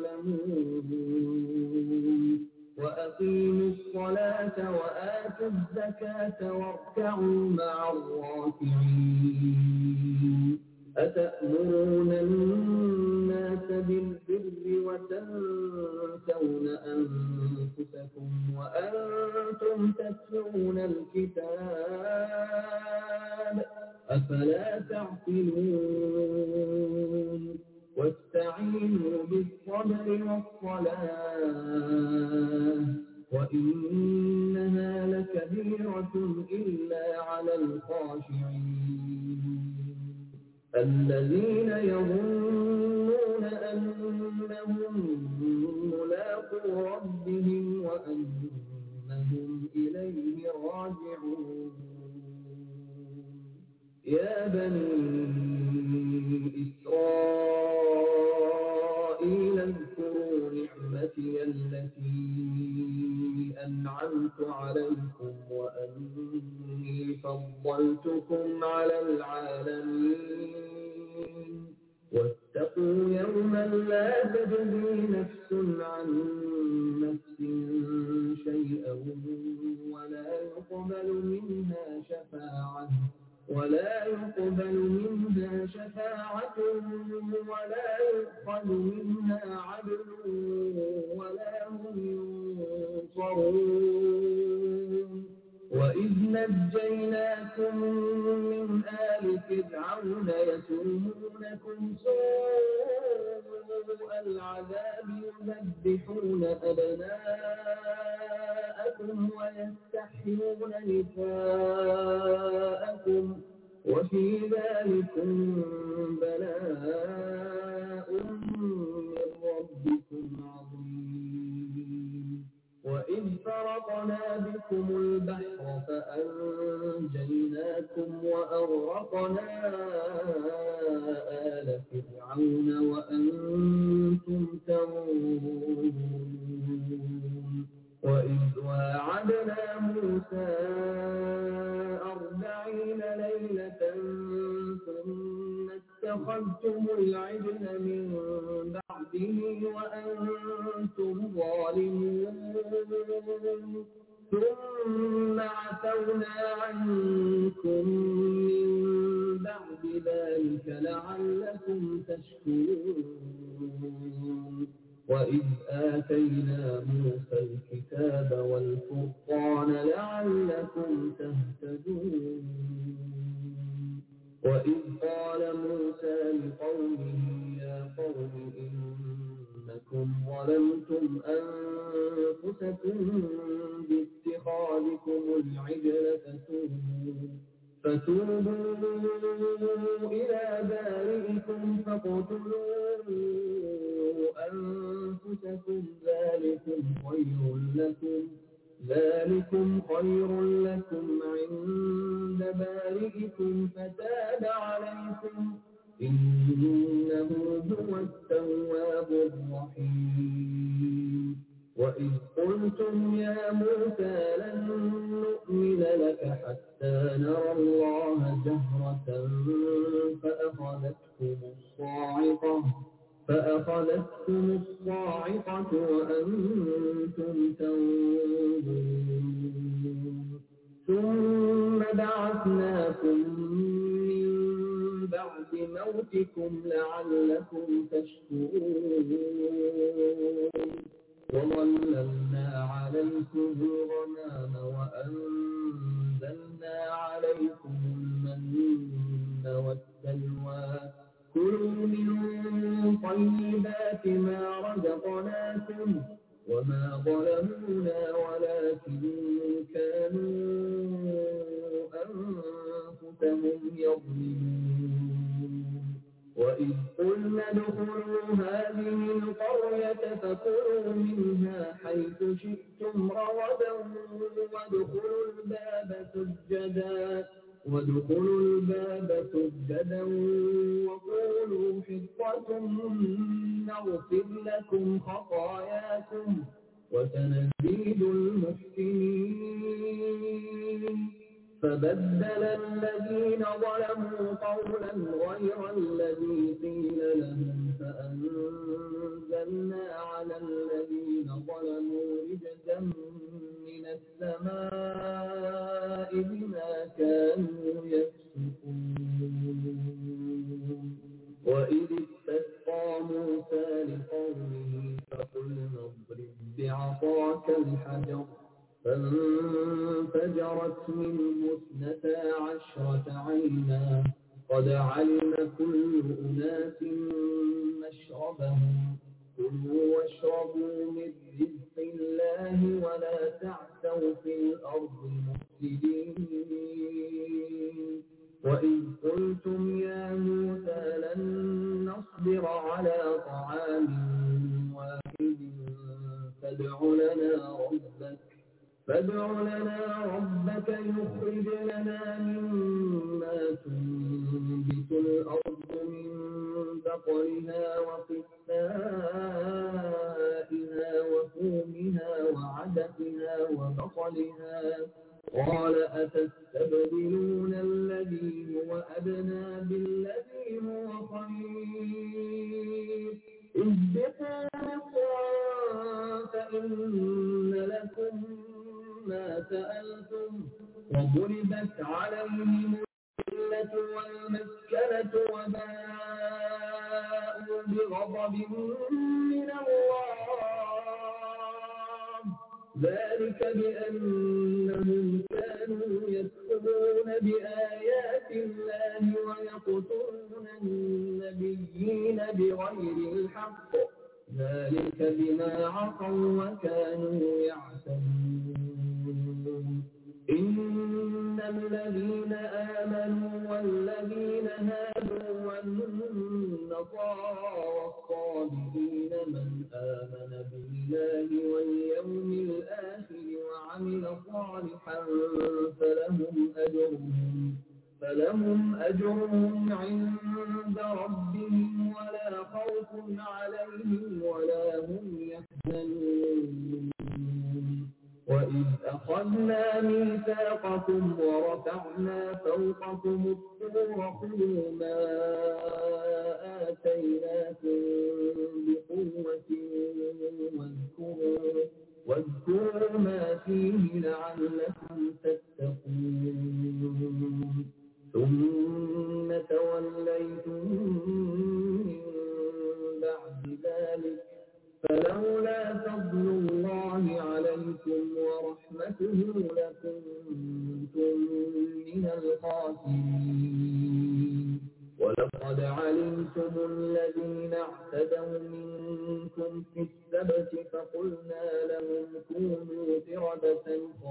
تعلمون وأقيموا الصلاة وآتوا الزكاة واركعوا مع الراكعين أتأمرون الناس بالبر وتنسون أنفسكم وأنتم تتلون الكتاب أفلا تعقلون واستعينوا بالصبر والصلاة وإنها لكبيرة إلا على الخاشعين الذين يظنون أنهم ملاقو ربهم وأنهم إليه راجعون يا بني إسرائيل اذكروا نعمتي التي أنعمت عليكم وأني فضلتكم على العالمين واتقوا يوما لا تجزي نفس عن نفس شيئا ولا يقبل منها شفاعة ولا يقبل منها شفاعة ولا يؤخذ منها عدل ولا هم ينصرون وإذ نجيناكم من آل فرعون يسومونكم سوء العذاب يذبحون أبناءكم ويستحيون نساءكم وفي ذلكم بلاء من ربكم عظيم وإذ فرقنا بكم البحر فأنجيناكم وأغرقنا آل فرعون وأنتم تنظرون وإذ واعدنا موسى أربعين ليلة ثم اتخذتم العجل من بعده وأنتم ظالمون ثم عفونا عنكم من بعد ذلك لعلكم تشكرون وإذ آتينا موسى الكتاب والفرقان لعلكم تهتدون وإذ قال موسى لقومه يا قوم إنكم ظلمتم أنفسكم باتخاذكم العجل فتوبوا فتوبوا إلى بارئكم فاقتلوا أنفسكم ذلكم خير لكم ذلكم خير لكم عند بارئكم فتاب عليكم إنه هو التواب الرحيم وإذ قلتم يا موسى لن نؤمن لك حتى نرى الله جهرة فأخذتكم الصاعقة فأخذتكم الصاعقة وأنتم تنظرون ثم بعثناكم من بعد موتكم لعلكم تشكرون وظللنا عليكم الغمام وأنزلنا عليكم المن والسلوى كلوا من طيبات ما رزقناكم وما ظلمونا ولكن كانوا أنفسهم يظلمون وإذ قلنا ادخلوا هذه القرية فكلوا منها حيث شئتم رغدا وادخلوا الباب سجدا وادخلوا الباب سجدا وقولوا حطة نغفر لكم خطاياكم وسنزيد المحسنين فبدل الذين ظلموا قولا غير الذي قيل لهم فأنزلنا على الذين ظلموا رجزا من السماء بما كانوا يفسقون وإذ استسقى موسى لقومه فقلنا اضرب بعصاك الحجر فانفجرت منه اثنتا عشرة عينا قد علم كل أناس مشربهم كلوا واشربوا من رزق الله ولا تعثوا في الأرض مفسدين وإذ قلتم يا موسى لن نصبر على طعام واحد فادع لنا ربك فادع لنا ربك يخرج لنا مما تنبت الأرض من بقرها وقثائها وفومها وعدسها وبصلها قال أتستبدلون الذي هو أدنى بالذي هو خير اهبطوا مصرا فإن لكم ما سألتم وضربت عليهم الذلة والمسكنة وباءوا بغضب من الله ذلك بأنهم كانوا يكفرون بآيات الله ويقتلون النبيين بغير الحق ذلك بما عصوا وكانوا يعتدون إن الذين آمنوا والذين هادوا والنصارى والصابئين من آمن بالله واليوم الآخر وعمل صالحا فلهم أجرهم فلهم أجرهم عند ربهم ولا خوف عليهم ولا هم يحزنون وإذ أخذنا ميثاقكم ورفعنا فوقكم الطور خذوا ما آتيناكم بقوة واذكروا واذكروا ما فيه لعلكم تتقون ثم توليتم من بعد ذلك فلولا فضل الله عليكم ورحمته لكنتم من الخاسرين ولقد علمتم الذين اعتدوا منكم في السبت فقلنا لهم كونوا قردة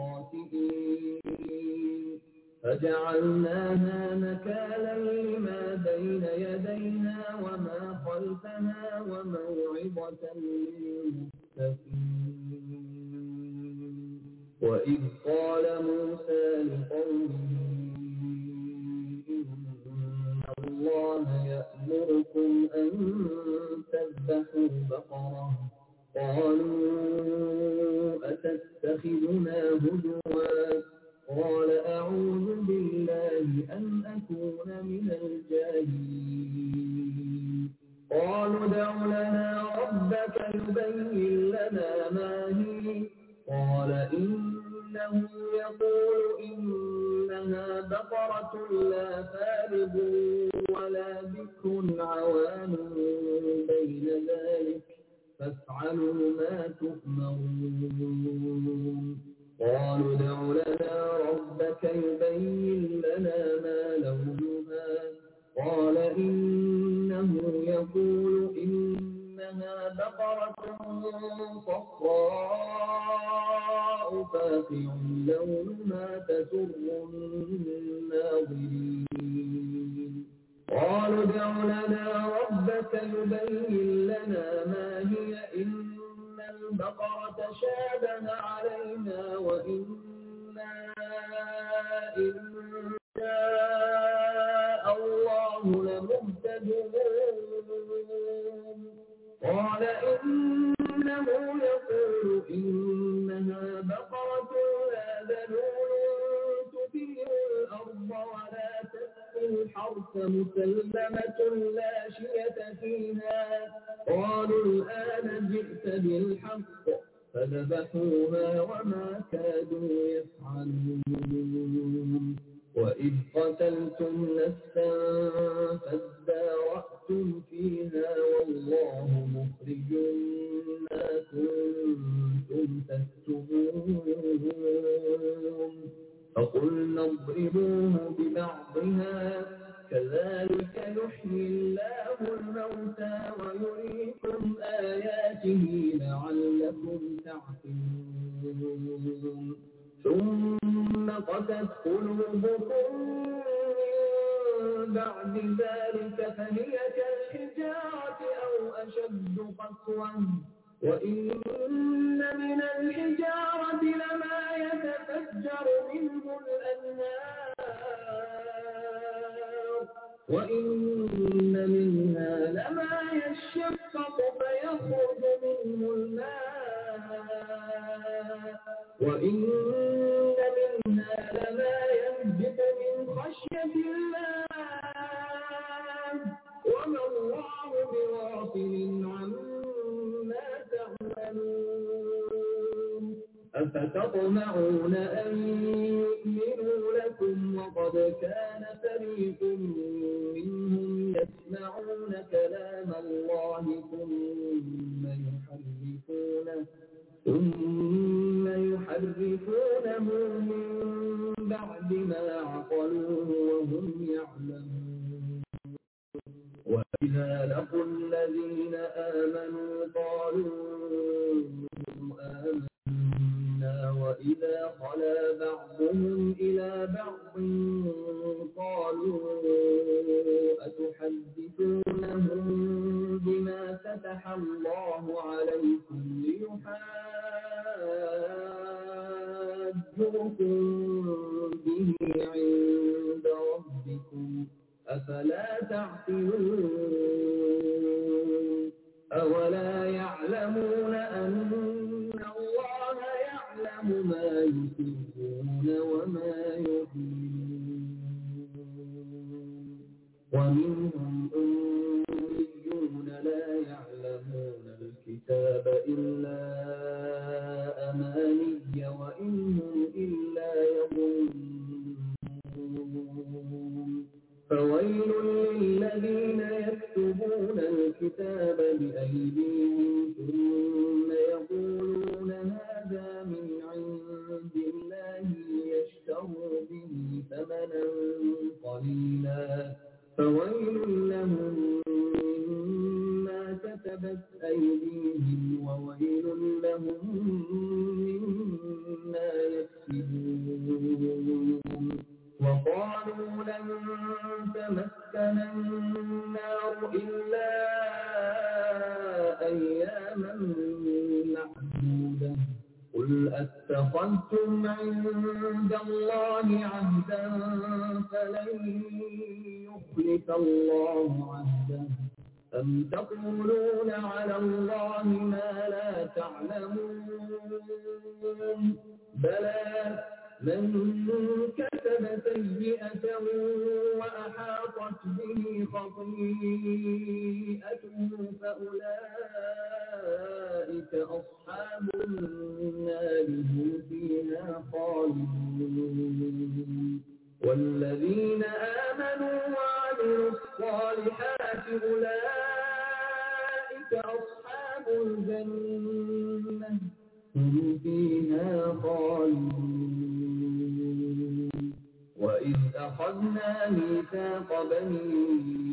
خاسئين فجعلناها نكالا لما بين يديها وما خلفها وموعظة للمتقين وإذ قال موسى لقومه إن الله يأمر من الجاهلين قالوا ادع لنا ربك يبين لنا ما هي قال إنه يقول إنها بقرة لا فارض ولا بكر عوان بين ذلك فافعلوا ما تؤمرون قالوا ادع لنا ربك يبين لنا ما لونها قال إنه يقول إنها بقرة صفراء فاقع لونها تسر الناظرين قالوا ادع لنا ربك يبين لنا ما هي إن البقرة شابه علينا وإنا إن شاء الله لمهتدون قال إنه يقول إنها بقرة لا ذلول تثير الأرض ولا تسقي الحرث مسلمة لا شية فيها قالوا الآن جئت بالحق فذبحوها وما كادوا يفعلون وإذ قتلتم نفسا فادارأتم فيها والله مخرج ما كنتم تكتبون فقلنا اضربوه ببعضها كذلك يحيي الله الموتى ويريكم آياته لعلكم تعقلون ثم قست قلوبكم من بعد ذلك فهي كالحجارة أو أشد قسوة وإن من الحجارة لما يتفجر منه الأنهار وإن منها لما يشقق فيخرج منه الماء وإن منها لما يهبط من خشية الله وما الله بغافل عما تعملون أفتطمعون أن يؤمنوا لكم وقد كان فريق منهم يسمعون كلام الله ثم يحرفونه ثم يحرفونه من بعد ما عقلوه وهم يعلمون وإذا لقوا الذين آمنوا قالوا آمنا وإذا خلا بعضهم إلى بعض قالوا أتحدثونهم بما فتح الله عليكم ليحاجوكم به عند ربكم أفلا تعقلون أولا يعلمون أن الله يعلم ما يسرون وما يعلنون ومنهم أميون لا يعلمون الكتاب إلا أماني وإن هم إلا يظنون فويل للذين يكتبون الكتاب بأيديهم ثم يقولون هذا من عند الله ليشتروا به ثمنا قليلا فويل لهم مما كتبت أيديهم وويل لهم مما يكسبون وقالوا لن تمسنا النار إلا أياما معدودة قل أتخذتم عند الله عهدا فلن يخلف الله عهده أم تقولون على الله ما لا تعلمون بلى من كسب سيئة وأحاطت به خطيئته فأولئك أصحاب النار هم فيها خالدون والذين آمنوا وعملوا الصالحات أولئك أصحاب الجنة هم فيها خالدون وإذ أخذنا ميثاق بني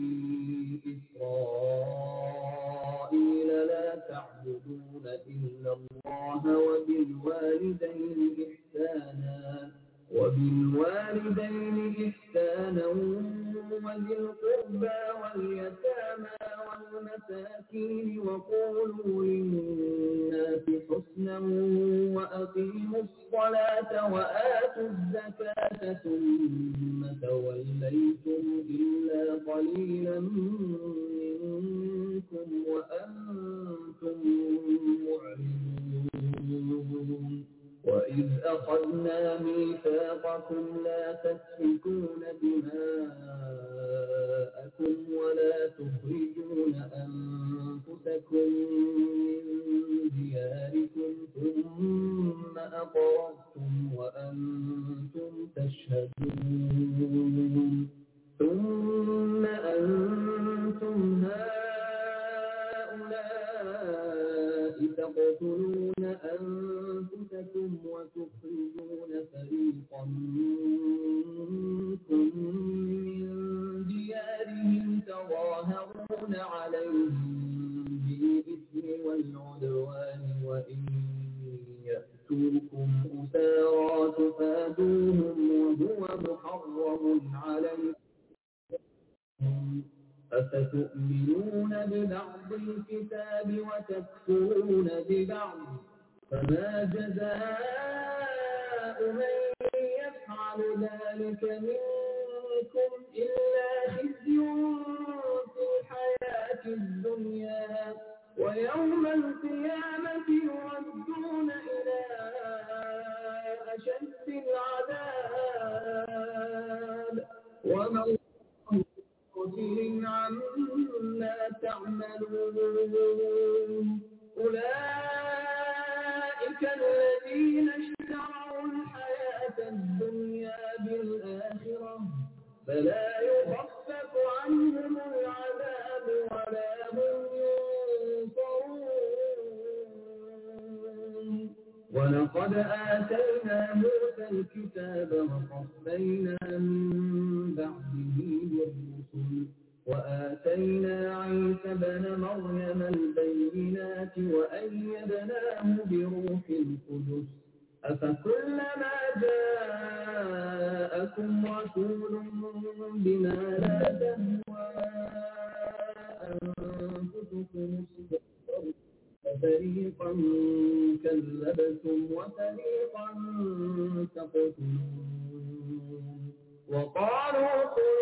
إسرائيل لا تعبدون إلا الله وبالوالدين إحسانا وبالوالدين إحسانا وذي القربى واليتامى والمساكين وقولوا للناس حسنا وأقيموا الصلاة وآتوا الزكاة ثم توليتم إلا قليلا منكم وأنتم معرضون وإذ أخذنا ميثاقكم لا تسفكون دماءكم ولا تخرجون أنفسكم من دياركم ثم أقررتم وأنتم تشهدون ثم أنتم هؤلاء تقتلون أنفسكم وتخرجون فريقا منكم من ديارهم تظاهرون عليهم بالإثم والعدوان وإن يأتوكم أسارى تفادوهم وهو محرم عليكم أفتؤمنون ببعض الكتاب وتكفرون ببعض فما جزاء من يفعل ذلك منكم إلا خزي في الحياة الدنيا ويوم القيامة يردون إلى أشد العذاب وما غافل عما تعملون أولئك الذين اشتروا الحياة الدنيا بالآخرة فلا يخفف عنهم العذاب ولا هم ينصرون ولقد آتينا موسى الكتاب وقفينا من بعده بالرسل وآتينا عيسى بن مريم البينات وأيدناه بروح القدس أفكلما جاءكم رسول بما لا تهوى أنفسكم استكبرتم ففريقا كذبتم وفريقا تقتلون وقالوا